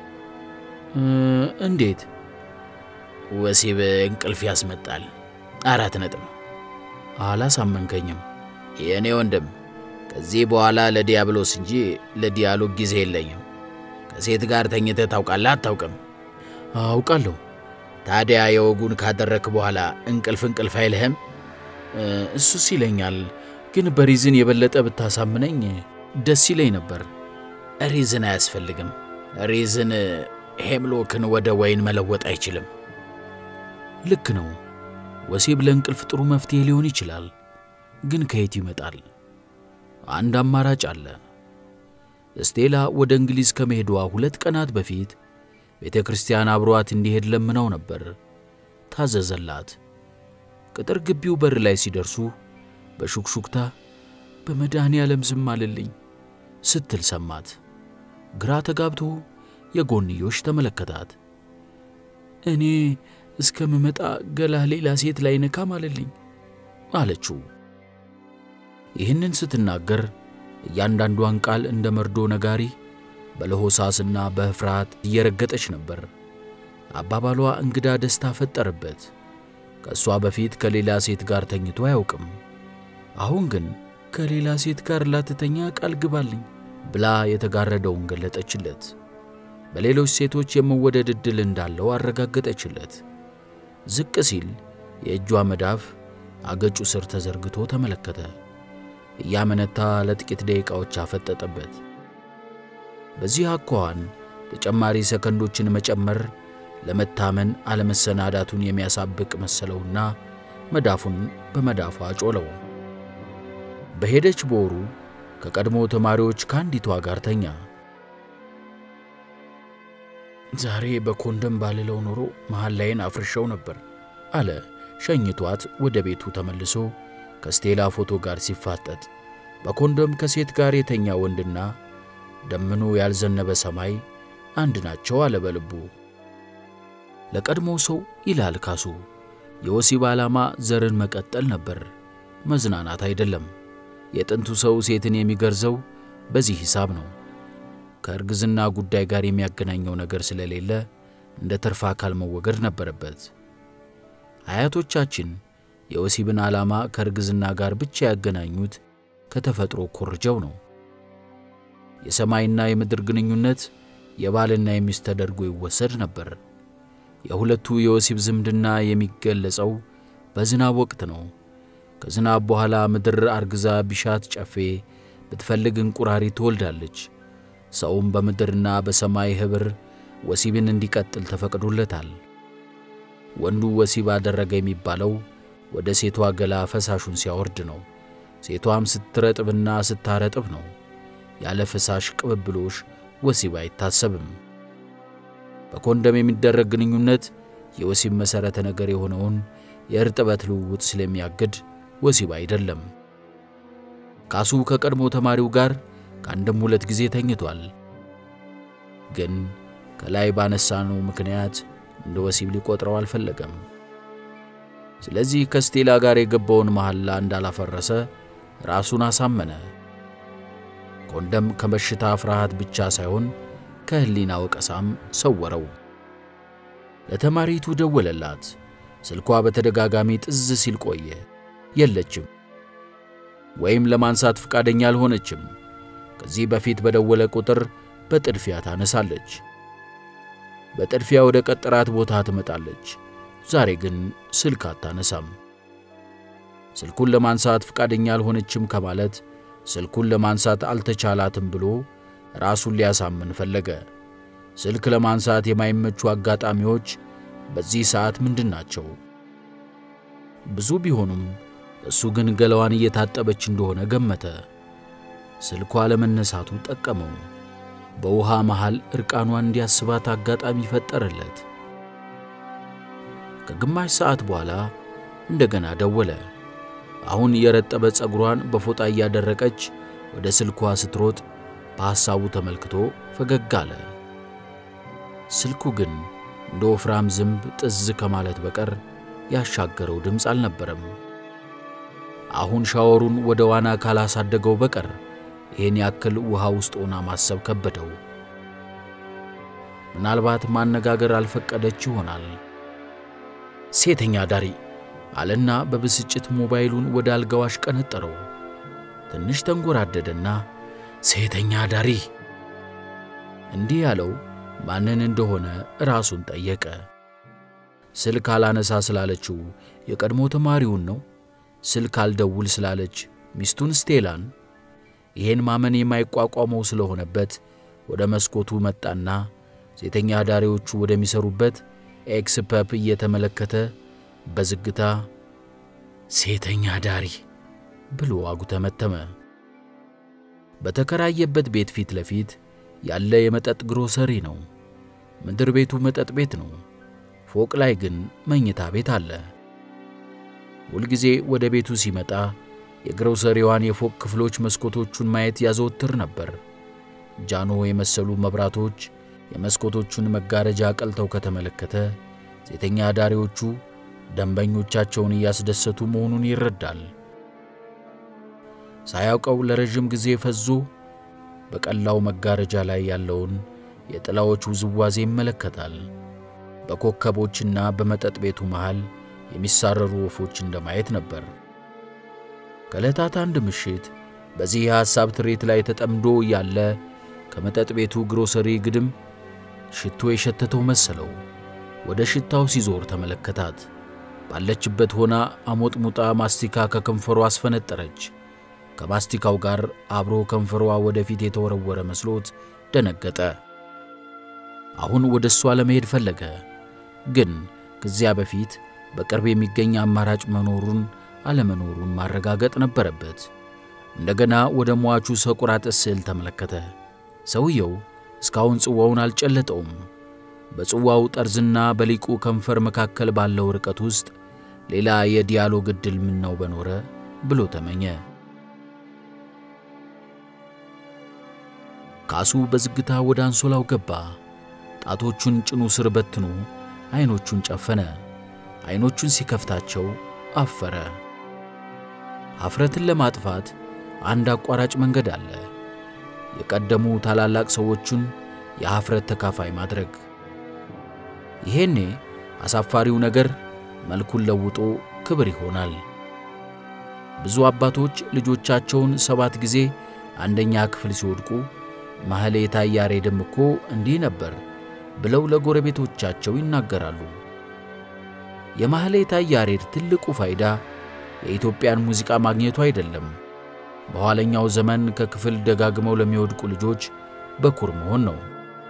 A: እንዴት? ወሲብ እንቅልፍ ያስመጣል። አራት ነጥብ። አላሳመንከኝም የእኔ ወንድም። ከዚህ በኋላ ለዲያብሎስ እንጂ ለዲያሎግ ጊዜ የለኝም። ከሴት ጋር ተኝተህ ታውቃለህ? አታውቅም? አውቃለሁ። ታዲያ የወጉን ካደረክ በኋላ እንቅልፍ እንቅልፍ አይልህም? እሱስ ይለኛል፣ ግን በሪዝን የበለጠ ብታሳምነኝ ደስ ይለኝ ነበር። ሪዝን አያስፈልግም። ሪዝን ሄምሎክን ወደ ወይን መለወጥ አይችልም። ልክ ነው። ወሲብ ለእንቅልፍ ጥሩ መፍትሄ ሊሆን ይችላል፣ ግን ከየት ይመጣል? አንድ አማራጭ አለ። ስቴላ ወደ እንግሊዝ ከመሄዷ ሁለት ቀናት በፊት ቤተ ክርስቲያን አብሯት እንዲሄድ ለምነው ነበር። ታዘዘላት። ቅጥር ግቢው በር ላይ ሲደርሱ በሹክሹክታ በመድኃኔ ዓለም ዝም አልልኝ ስትል ሰማት። ግራ ተጋብቶ የጎንዮሽ ተመለከታት። እኔ እስከምመጣ ገላህ ሌላ ሴት ላይ ነካም አልልኝ አለችው። ይህንን ስትናገር እያንዳንዷን ቃል እንደ መርዶ ነጋሪ በለሆሳስና በፍርሃት እየረገጠች ነበር። አባባሏ እንግዳ ደስታ ፈጠረበት። ከእሷ በፊት ከሌላ ሴት ጋር ተኝቶ አያውቅም። አሁን ግን ከሌላ ሴት ጋር ላትተኛ ቃል ግባልኝ ብላ የተጋረደውን ገለጠችለት። በሌሎች ሴቶች የመወደድ ዕድል እንዳለው አረጋገጠችለት። ዝቅ ሲል የእጇ መዳፍ አገጩ ስር ተዘርግቶ ተመለከተ። እያመነታ ለጥቂት ደቂቃዎች አፈጠጠበት። በዚህ አኳኋን ተጨማሪ ሰከንዶችን መጨመር ለመታመን አለመሰናዳቱን የሚያሳብቅ መሰለውና መዳፉን በመዳፏ ጮለው። በሄደች በወሩ ከቀድሞ ተማሪዎች ከአንዲቷ ጋር ተኛ። ዛሬ በኮንደም ባልለው ኖሮ መሃል ላይን አፍርሸው ነበር አለ ሸኝቷት ወደ ቤቱ ተመልሶ ከስቴላ ፎቶ ጋር ሲፋጠጥ በኮንደም ከሴት ጋር የተኛ ወንድና ደምኖ ያልዘነበ ሰማይ አንድ ናቸው አለ በልቡ። ለቀድሞው ሰው ይላል ካሱ የወሲብ ዓላማ ዘርን መቀጠል ነበር፣ መዝናናት አይደለም። የጥንቱ ሰው ሴትን የሚገርዘው በዚህ ሂሳብ ነው። ከእርግዝና ጉዳይ ጋር የሚያገናኘው ነገር ስለሌለ እንደ ትርፍ አካል መወገድ ነበረበት። አያቶቻችን የወሲብን ዓላማ ከእርግዝና ጋር ብቻ ያገናኙት ከተፈጥሮ ኮርጀው ነው። የሰማይና የምድር ግንኙነት የባልና የሚስት ተደርጎ ይወሰድ ነበር። የሁለቱ የወሲብ ዝምድና የሚገለጸው በዝናብ ወቅት ነው። ከዝናብ በኋላ ምድር አርግዛ ቢሻት ጨፌ ብትፈልግ እንቁራሪ ትወልዳለች። ሰውም በምድርና በሰማይ ኅብር ወሲብን እንዲቀጥል ተፈቅዶለታል። ወንዱ ወሲብ አደረገ የሚባለው ወደ ሴቷ ገላ ፈሳሹን ሲያወርድ ነው። ሴቷም ስትረጥብና ስታረጥብ ነው። ያለ ፈሳሽ ቅብብሎሽ ወሲብ አይታሰብም። በኮንደም የሚደረግ ግንኙነት የወሲብ መሠረተ ነገር የሆነውን የእርጥበት ልውውጥ ስለሚያግድ ወሲብ አይደለም። ካሱ ከቀድሞ ተማሪው ጋር ከአንድም ሁለት ጊዜ ተኝቷል። ግን ከላይ ባነሳነው ምክንያት እንደ ወሲብ ሊቆጥረው አልፈለገም። ስለዚህ ከስቴላ ጋር የገባውን መሐላ እንዳላፈረሰ ራሱን አሳመነ። ኮንደም ከበሽታ ፍርሃት ብቻ ሳይሆን ከሕሊና ወቀሳም ሰወረው። ለተማሪቱ ደወለላት። ስልኳ በተደጋጋሚ ጥዝ ሲል ቆየ። የለችም፣ ወይም ለማንሳት ፈቃደኛ አልሆነችም። ከዚህ በፊት በደወለ ቁጥር በጥድፊያ ታነሳለች። በጥድፊያ ወደ ቀጠራት ቦታ ትመጣለች። ዛሬ ግን ስልክ አታነሳም። ስልኩን ለማንሳት ፈቃደኛ አልሆነችም ከማለት ስልኩን ለማንሳት አልተቻላትም ብሎ ራሱን ሊያሳምን ፈለገ። ስልክ ለማንሳት የማይመቹ አጋጣሚዎች በዚህ ሰዓት ምንድን ናቸው? ብዙ ቢሆኑም እሱ ግን ገላዋን እየታጠበች እንደሆነ ገመተ። ስልኳ ለመነሳቱ ጠቀመው። በውሃ መሃል ዕርቃኗን እንዲያስባት አጋጣሚ ፈጠረለት። ከግማሽ ሰዓት በኋላ እንደገና ደወለ። አሁን የረጠበ ፀጉሯን በፎጣ እያደረቀች ወደ ስልኳ ስትሮጥ በሐሳቡ ተመልክቶ ፈገግ አለ። ስልኩ ግን እንደ ወፍራም ዝንብ ጥዝ ከማለት በቀር ያሻገረው ድምፅ አልነበረም። አሁን ሻወሩን ወደ ዋና ካላሳደገው በቀር ይህን ያክል ውሃ ውስጥ ሆና ማሰብ ከበደው። ምናልባት ማነጋገር አልፈቀደች ይሆናል። ሴተኛ ዳሪ አለና በብስጭት ሞባይሉን ወደ አልጋው አሽቀነጠረው። ትንሽ ተንጎራደደና ሴተኛ ዳሪ እንዲህ ያለው ማንን እንደሆነ ራሱን ጠየቀ። ስልክ አላነሳ ስላለችው የቀድሞ ተማሪውን ነው? ስልክ አልደውል ስላለች ሚስቱን ስቴላን? ይሄን ማመን የማይቋቋመው ስለሆነበት ወደ መስኮቱ መጣና ሴተኛ ዳሪዎቹ ወደሚሰሩበት ኤክስ ፐፕ እየተመለከተ በዝግታ ሴተኛ ዳሪ ብሎ አጉተመተመ። በተከራየበት ቤት ፊት ለፊት ያለ የመጠጥ ግሮሰሪ ነው። ምድር ቤቱ መጠጥ ቤት ነው። ፎቅ ላይ ግን መኝታ ቤት አለ። ሁልጊዜ ወደ ቤቱ ሲመጣ የግሮሰሪዋን የፎቅ ክፍሎች መስኮቶቹን ማየት ያዘወትር ነበር። ጃኖ የመሰሉ መብራቶች የመስኮቶቹን መጋረጃ ቀልተው ከተመለከተ ሴተኛ አዳሪዎቹ ደንበኞቻቸውን እያስደሰቱ መሆኑን ይረዳል። ሳያውቀው ለረዥም ጊዜ ፈዞ በቀላው መጋረጃ ላይ ያለውን የጥላዎች ውዝዋዜ ይመለከታል። በኮከቦችና በመጠጥ ቤቱ መሃል የሚሳረሩ ወፎች እንደማየት ነበር። ከዕለታት አንድ ምሽት በዚህ የሐሳብ ትርኢት ላይ ተጠምዶ ያለ ከመጠጥ ቤቱ ግሮሰሪ ግድም ሽቶ የሸተተው መሰለው። ወደ ሽታው ሲዞር ተመለከታት። ባለችበት ሆና አሞጥሙጣ ማስቲካ ከከንፈሯ አስፈነጠረች። ከማስቲካው ጋር አብሮ ከንፈሯ ወደፊት የተወረወረ መስሎት ደነገጠ። አሁን ወደ እሷ ለመሄድ ፈለገ። ግን ከዚያ በፊት በቅርብ የሚገኝ አማራጭ መኖሩን አለመኖሩን ማረጋገጥ ነበረበት። እንደገና ወደ ሟቹ ሰቁራጥስ ስዕል ተመለከተ። ሰውየው እስካሁን ጽዋውን አልጨለጠውም። በጽዋው ጠርዝና በሊቁ ከንፈር መካከል ባለው ርቀት ውስጥ ሌላ የዲያሎግ ዕድል ምነው በኖረ ብሎ ተመኘ። ካሱ በዝግታ ወደ አንሶላው ገባ። ጣቶቹን ጭኑ ስር በትኖ ዐይኖቹን ጨፈነ። ዐይኖቹን ሲከፍታቸው አፈረ። ኀፍረትን ለማጥፋት አንድ አቋራጭ መንገድ አለ። የቀደሙ ታላላቅ ሰዎቹን የኀፍረት ተካፋይ ማድረግ። ይሄኔ አሳፋሪው ነገር መልኩን ለውጦ ክብር ይሆናል። ብዙ አባቶች ልጆቻቸውን ሰባት ጊዜ አንደኛ ክፍል ሲወድቁ ማህሌታ ያሬድም እኮ እንዲህ ነበር ብለው ለጎረቤቶቻቸው ይናገራሉ። የማህሌታ ያሬድ ትልቁ ፋይዳ የኢትዮጵያን ሙዚቃ ማግኘቱ አይደለም፣ በኋለኛው ዘመን ከክፍል ደጋግመው ለሚወድቁ ልጆች በኩር መሆን ነው።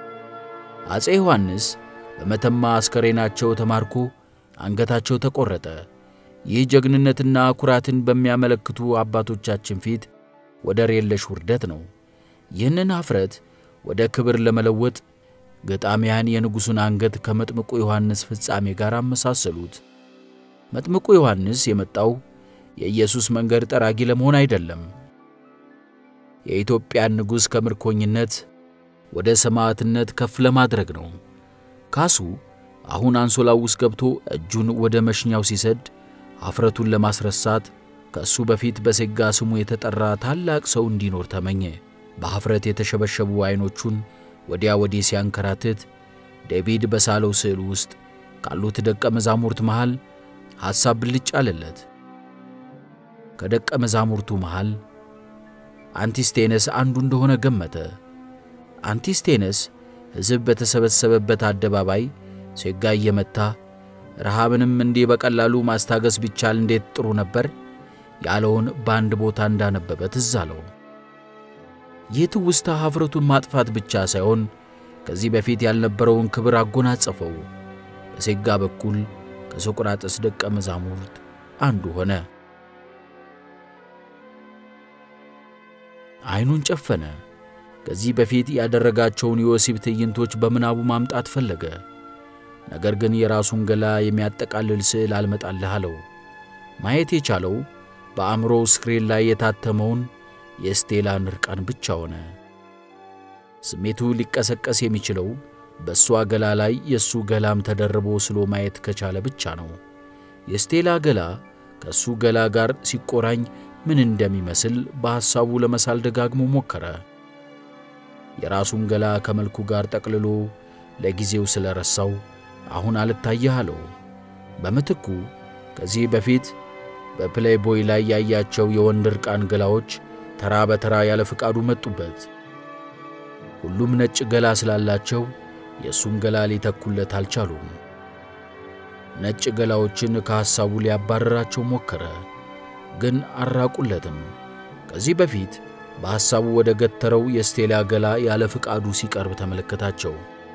A: አፄ ዮሐንስ በመተማ አስከሬናቸው ተማርኮ አንገታቸው ተቈረጠ። ይህ ጀግንነትና ኩራትን በሚያመለክቱ አባቶቻችን ፊት ወደር የለሽ ውርደት ነው። ይህንን ኀፍረት ወደ ክብር ለመለወጥ ገጣሚያን የንጉሡን አንገት ከመጥምቁ ዮሐንስ ፍጻሜ ጋር አመሳሰሉት። መጥምቁ ዮሐንስ የመጣው የኢየሱስ መንገድ ጠራጊ ለመሆን አይደለም፣ የኢትዮጵያን ንጉሥ ከምርኮኝነት ወደ ሰማዕትነት ከፍ ለማድረግ ነው። ካሱ አሁን አንሶላው ውስጥ ገብቶ እጁን ወደ መሽኛው ሲሰድ ኀፍረቱን ለማስረሳት ከእሱ በፊት በሴጋ ስሙ የተጠራ ታላቅ ሰው እንዲኖር ተመኘ። በኀፍረት የተሸበሸቡ ዐይኖቹን ወዲያ ወዲህ ሲያንከራትት ዴቪድ በሳለው ስዕል ውስጥ ካሉት ደቀ መዛሙርት መሃል ሐሳብ ብልጭ አለለት። ከደቀ መዛሙርቱ መሃል አንቲስቴነስ አንዱ እንደሆነ ገመተ። አንቲስቴነስ ሕዝብ በተሰበሰበበት አደባባይ ሴጋ እየመታ ረሃብንም እንዲህ በቀላሉ ማስታገስ ቢቻል እንዴት ጥሩ ነበር ያለውን በአንድ ቦታ እንዳነበበ ትዝ አለው። ይህ ትውስታ ኀፍረቱን ማጥፋት ብቻ ሳይሆን ከዚህ በፊት ያልነበረውን ክብር አጎናጸፈው። በሴጋ በኩል ከሶቅራጥስ ደቀ መዛሙርት አንዱ ሆነ። ዐይኑን ጨፈነ። ከዚህ በፊት ያደረጋቸውን የወሲብ ትዕይንቶች በምናቡ ማምጣት ፈለገ። ነገር ግን የራሱን ገላ የሚያጠቃልል ስዕል አልመጣልህ አለው። ማየት የቻለው በአእምሮ ስክሪን ላይ የታተመውን የስቴላን እርቃን ብቻ ሆነ። ስሜቱ ሊቀሰቀስ የሚችለው በእሷ ገላ ላይ የእሱ ገላም ተደርቦ ስሎ ማየት ከቻለ ብቻ ነው። የስቴላ ገላ ከእሱ ገላ ጋር ሲቆራኝ ምን እንደሚመስል በሐሳቡ ለመሳል ደጋግሞ ሞከረ። የራሱን ገላ ከመልኩ ጋር ጠቅልሎ ለጊዜው ስለረሳው አሁን አልታየህ አለው። በምትኩ ከዚህ በፊት በፕሌይቦይ ላይ ያያቸው የወንድ እርቃን ገላዎች ተራ በተራ ያለ ፍቃዱ መጡበት። ሁሉም ነጭ ገላ ስላላቸው የእሱን ገላ ሊተኩለት አልቻሉም። ነጭ ገላዎችን ከሐሳቡ ሊያባረራቸው ሞከረ፣ ግን አራቁለትም። ከዚህ በፊት በሐሳቡ ወደ ገተረው የስቴላ ገላ ያለ ፍቃዱ ሲቀርብ ተመለከታቸው።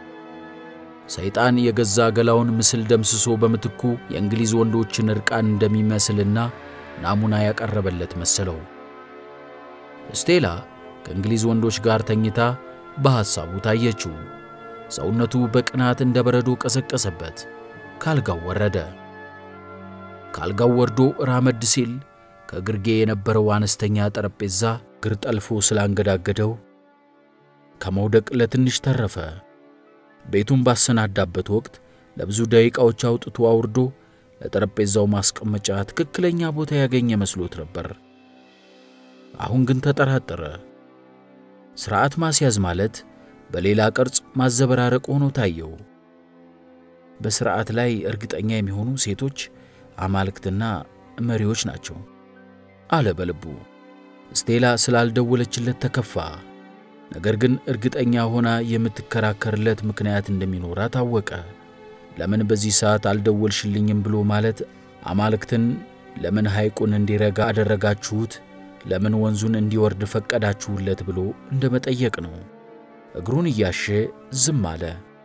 A: ሰይጣን የገዛ ገላውን ምስል ደምስሶ በምትኩ የእንግሊዝ ወንዶችን እርቃን እንደሚመስልና ናሙና ያቀረበለት መሰለው። ስቴላ ከእንግሊዝ ወንዶች ጋር ተኝታ በሐሳቡ ታየችው። ሰውነቱ በቅናት እንደ በረዶ ቀሰቀሰበት። ካልጋው ወረደ። ካልጋው ወርዶ ራመድ ሲል ከግርጌ የነበረው አነስተኛ ጠረጴዛ እግር ጠልፎ ስላንገዳገደው ከመውደቅ ለትንሽ ተረፈ። ቤቱን ባሰናዳበት ወቅት ለብዙ ደቂቃዎች አውጥቶ አውርዶ ለጠረጴዛው ማስቀመጫ ትክክለኛ ቦታ ያገኘ መስሎት ነበር። አሁን ግን ተጠራጠረ። ሥርዓት ማስያዝ ማለት በሌላ ቅርጽ ማዘበራረቅ ሆኖ ታየው። በሥርዓት ላይ እርግጠኛ የሚሆኑ ሴቶች አማልክትና መሪዎች ናቸው አለ በልቡ። ስቴላ ስላልደወለችለት ተከፋ። ነገር ግን እርግጠኛ ሆና የምትከራከርለት ምክንያት እንደሚኖራት ታወቀ። ለምን በዚህ ሰዓት አልደወልሽልኝም ብሎ ማለት አማልክትን ለምን ሐይቁን እንዲረጋ አደረጋችሁት፣ ለምን ወንዙን እንዲወርድ ፈቀዳችሁለት ብሎ እንደ መጠየቅ ነው። እግሩን እያሸ ዝም አለ።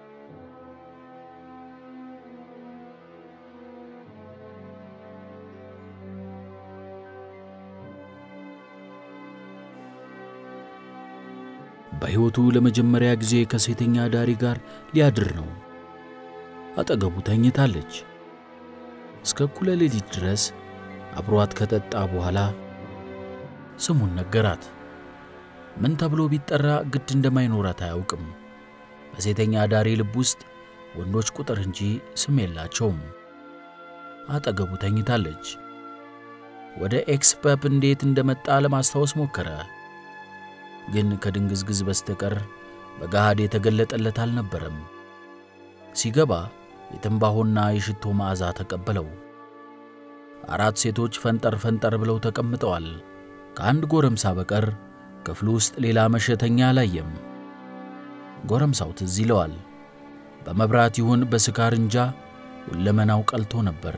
A: በሕይወቱ ለመጀመሪያ ጊዜ ከሴተኛ ዳሪ ጋር ሊያድር ነው። አጠገቡ ተኝታለች። እስከ እኩለ ሌሊት ድረስ አብሯት ከጠጣ በኋላ ስሙን ነገራት። ምን ተብሎ ቢጠራ ግድ እንደማይኖራት አያውቅም። በሴተኛ ዳሪ ልብ ውስጥ ወንዶች ቁጥር እንጂ ስም የላቸውም። አጠገቡ ተኝታለች። ወደ ኤክስፐፕ እንዴት እንደመጣ ለማስታወስ ሞከረ። ግን ከድንግዝግዝ በስተቀር በገሃድ የተገለጠለት አልነበረም። ሲገባ የትንባሆና የሽቶ መዓዛ ተቀበለው። አራት ሴቶች ፈንጠር ፈንጠር ብለው ተቀምጠዋል። ከአንድ ጎረምሳ በቀር ክፍሉ ውስጥ ሌላ መሸተኛ አላየም። ጎረምሳው ትዝ ይለዋል። በመብራት ይሁን በስካር እንጃ ሁለመናው ቀልቶ ነበር።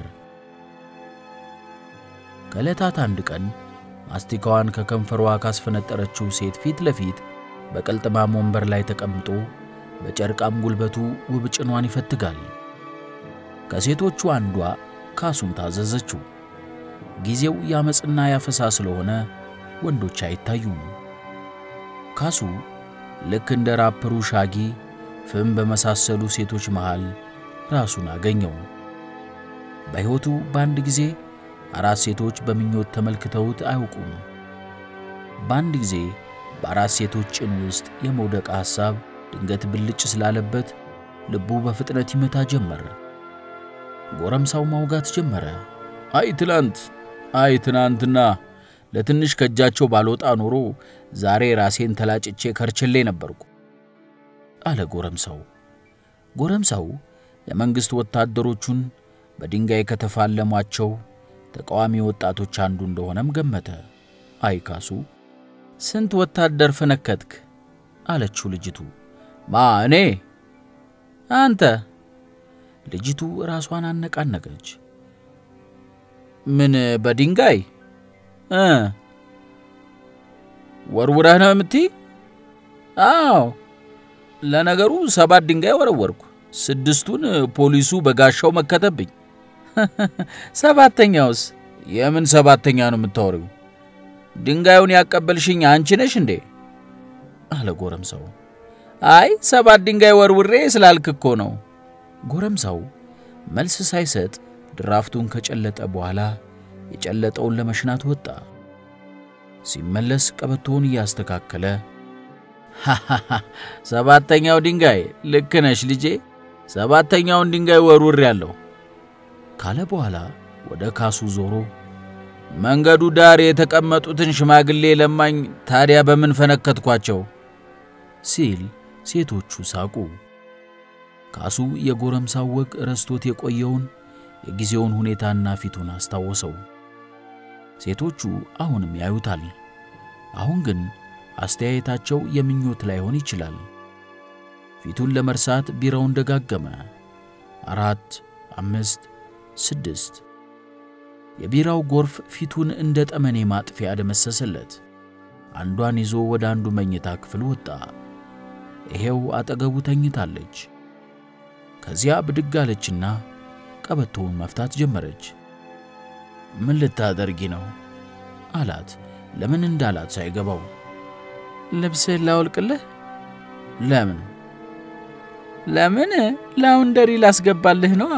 A: ከዕለታት አንድ ቀን ማስቲካዋን ከከንፈሯ ካስፈነጠረችው ሴት ፊት ለፊት በቀልጥማም ወንበር ላይ ተቀምጦ በጨርቃም ጉልበቱ ውብ ጭኗን ይፈትጋል። ከሴቶቹ አንዷ ካሱን ታዘዘችው። ጊዜው ያመፅና ያፈሳ ስለሆነ ወንዶች አይታዩም። ካሱ ልክ እንደ ራፐሩ ሻጊ ፍም በመሳሰሉ ሴቶች መሃል ራሱን አገኘው። በሕይወቱ በአንድ ጊዜ አራት ሴቶች በምኞት ተመልክተውት አያውቁም። በአንድ ጊዜ በአራት ሴቶች ጭን ውስጥ የመውደቅ ሐሳብ ድንገት ብልጭ ስላለበት ልቡ በፍጥነት ይመታ ጀመር። ጎረምሳው ማውጋት ጀመረ።
B: አይ ትላንት፣ አይ ትናንትና ለትንሽ ከእጃቸው ባልወጣ ኖሮ ዛሬ ራሴን ተላጭቼ ከርችሌ ነበርኩ
A: አለ ጎረምሳው። ጎረምሳው የመንግሥት ወታደሮቹን በድንጋይ ከተፋለሟቸው ተቃዋሚ ወጣቶች አንዱ እንደሆነም ገመተ። አይ ካሱ፣ ስንት ወታደር ፈነከትክ? አለችው ልጅቱ።
B: ማ እኔ?
A: አንተ። ልጅቱ ራሷን አነቃነቀች።
B: ምን በድንጋይ እ ወርውረህ ነው የምትይ?
A: አዎ።
B: ለነገሩ ሰባት ድንጋይ ወረወርኩ። ስድስቱን ፖሊሱ በጋሻው መከተብኝ።
A: ሰባተኛውስ?
B: የምን ሰባተኛ ነው የምታወሪው? ድንጋዩን ያቀበልሽኝ አንቺ ነሽ እንዴ?
A: አለ ጎረምሳው።
B: አይ ሰባት ድንጋይ ወርውሬ ስላልክ እኮ ነው።
A: ጎረምሳው መልስ ሳይሰጥ ድራፍቱን ከጨለጠ በኋላ የጨለጠውን ለመሽናት ወጣ። ሲመለስ ቀበቶውን እያስተካከለ ሃሃሃ ሰባተኛው ድንጋይ ልክ ነሽ ልጄ፣ ሰባተኛውን ድንጋይ ወርውር ያለው ካለ በኋላ ወደ ካሱ ዞሮ መንገዱ ዳር የተቀመጡትን ሽማግሌ ለማኝ ታዲያ በምን ፈነከትኳቸው ሲል ሴቶቹ ሳቁ። ካሱ የጎረምሳው ወግ ረስቶት የቆየውን የጊዜውን ሁኔታና ፊቱን አስታወሰው። ሴቶቹ አሁንም ያዩታል። አሁን ግን አስተያየታቸው የምኞት ላይሆን ይችላል። ፊቱን ለመርሳት ቢራውን ደጋገመ። አራት፣ አምስት፣ ስድስት። የቢራው ጎርፍ ፊቱን እንደ ጠመኔ ማጥፊያ ደመሰሰለት። አንዷን ይዞ ወደ አንዱ መኝታ ክፍል ወጣ። ይሄው አጠገቡ ተኝታለች። ከዚያ ብድግ አለችና ቀበቶውን መፍታት ጀመረች። ምን ልታደርጊ ነው አላት። ለምን እንዳላት ሳይገባው ልብስህን ላውልቅልህ? ለምን ለምን? ላውንደሪ ላስገባልህ ነው።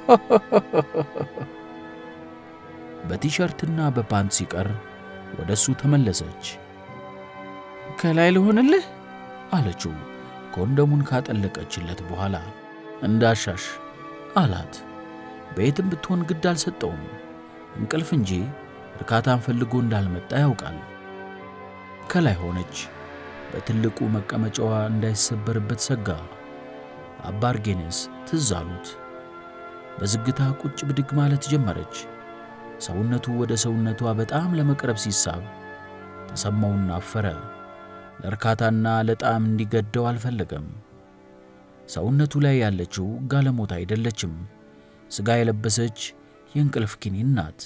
A: በቲሸርትና በፓንት ሲቀር ወደ እሱ ተመለሰች። ከላይ ልሆንልህ አለችው ኮንደሙን ካጠለቀችለት በኋላ። እንዳሻሽ አላት። በየትም ብትሆን ግድ አልሰጠውም። እንቅልፍ እንጂ እርካታን ፈልጎ እንዳልመጣ ያውቃል። ከላይ ሆነች። በትልቁ መቀመጫዋ እንዳይሰበርበት ሰጋ። አባ አርጌኔስ ትዝ አሉት። በዝግታ ቁጭ ብድግ ማለት ጀመረች። ሰውነቱ ወደ ሰውነቷ በጣም ለመቅረብ ሲሳብ ተሰማውና አፈረ። ለእርካታና ለጣዕም እንዲገደው አልፈለገም። ሰውነቱ ላይ ያለችው ጋለሞታ አይደለችም። ሥጋ የለበሰች የእንቅልፍ ኪኒን ናት።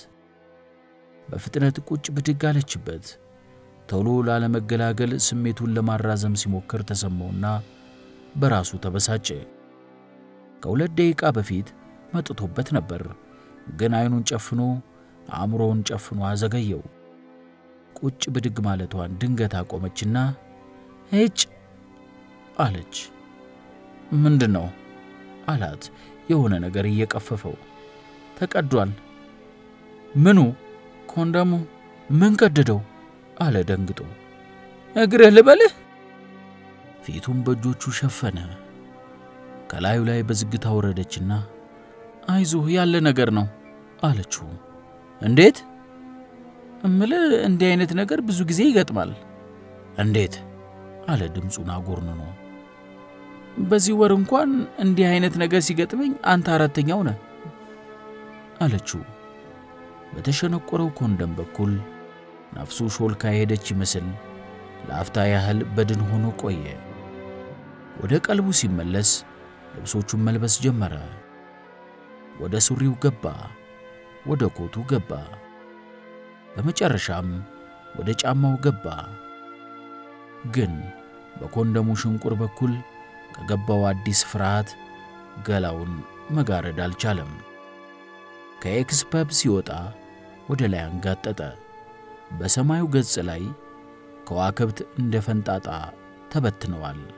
A: በፍጥነት ቁጭ ብድግ አለችበት። ቶሎ ላለመገላገል ስሜቱን ለማራዘም ሲሞክር ተሰማውና በራሱ ተበሳጨ። ከሁለት ደቂቃ በፊት መጥቶበት ነበር፣ ግን ዐይኑን ጨፍኖ አእምሮውን ጨፍኖ አዘገየው። ቁጭ ብድግ ማለቷን ድንገት አቆመችና እጭ አለች። ምንድን ነው አላት፣ የሆነ ነገር እየቀፈፈው። ተቀዷል። ምኑ? ኮንደሙ። ምን ቀደደው? አለ ደንግጦ። እግርህ ልበልህ? ፊቱን በእጆቹ ሸፈነ። ከላዩ ላይ በዝግታ ወረደችና አይዞህ ያለ ነገር ነው አለችው። እንዴት? እምልህ እንዲህ አይነት ነገር ብዙ ጊዜ ይገጥማል። እንዴት? አለ ድምፁን አጎርንኖ። በዚህ ወር እንኳን እንዲህ አይነት ነገር ሲገጥመኝ አንተ አራተኛው ነህ አለችው። በተሸነቆረው ኮንደም በኩል ነፍሱ ሾልካ የሄደች ይመስል ለአፍታ ያህል በድን ሆኖ ቆየ። ወደ ቀልቡ ሲመለስ ልብሶቹን መልበስ ጀመረ። ወደ ሱሪው ገባ፣ ወደ ኮቱ ገባ፣ በመጨረሻም ወደ ጫማው ገባ። ግን በኮንደሙ ሽንቁር በኩል ከገባው አዲስ ፍርሃት ገላውን መጋረድ አልቻለም። ከኤክስፐብ ሲወጣ ወደ ላይ አንጋጠጠ። በሰማዩ ገጽ ላይ ከዋክብት እንደ ፈንጣጣ ተበትነዋል።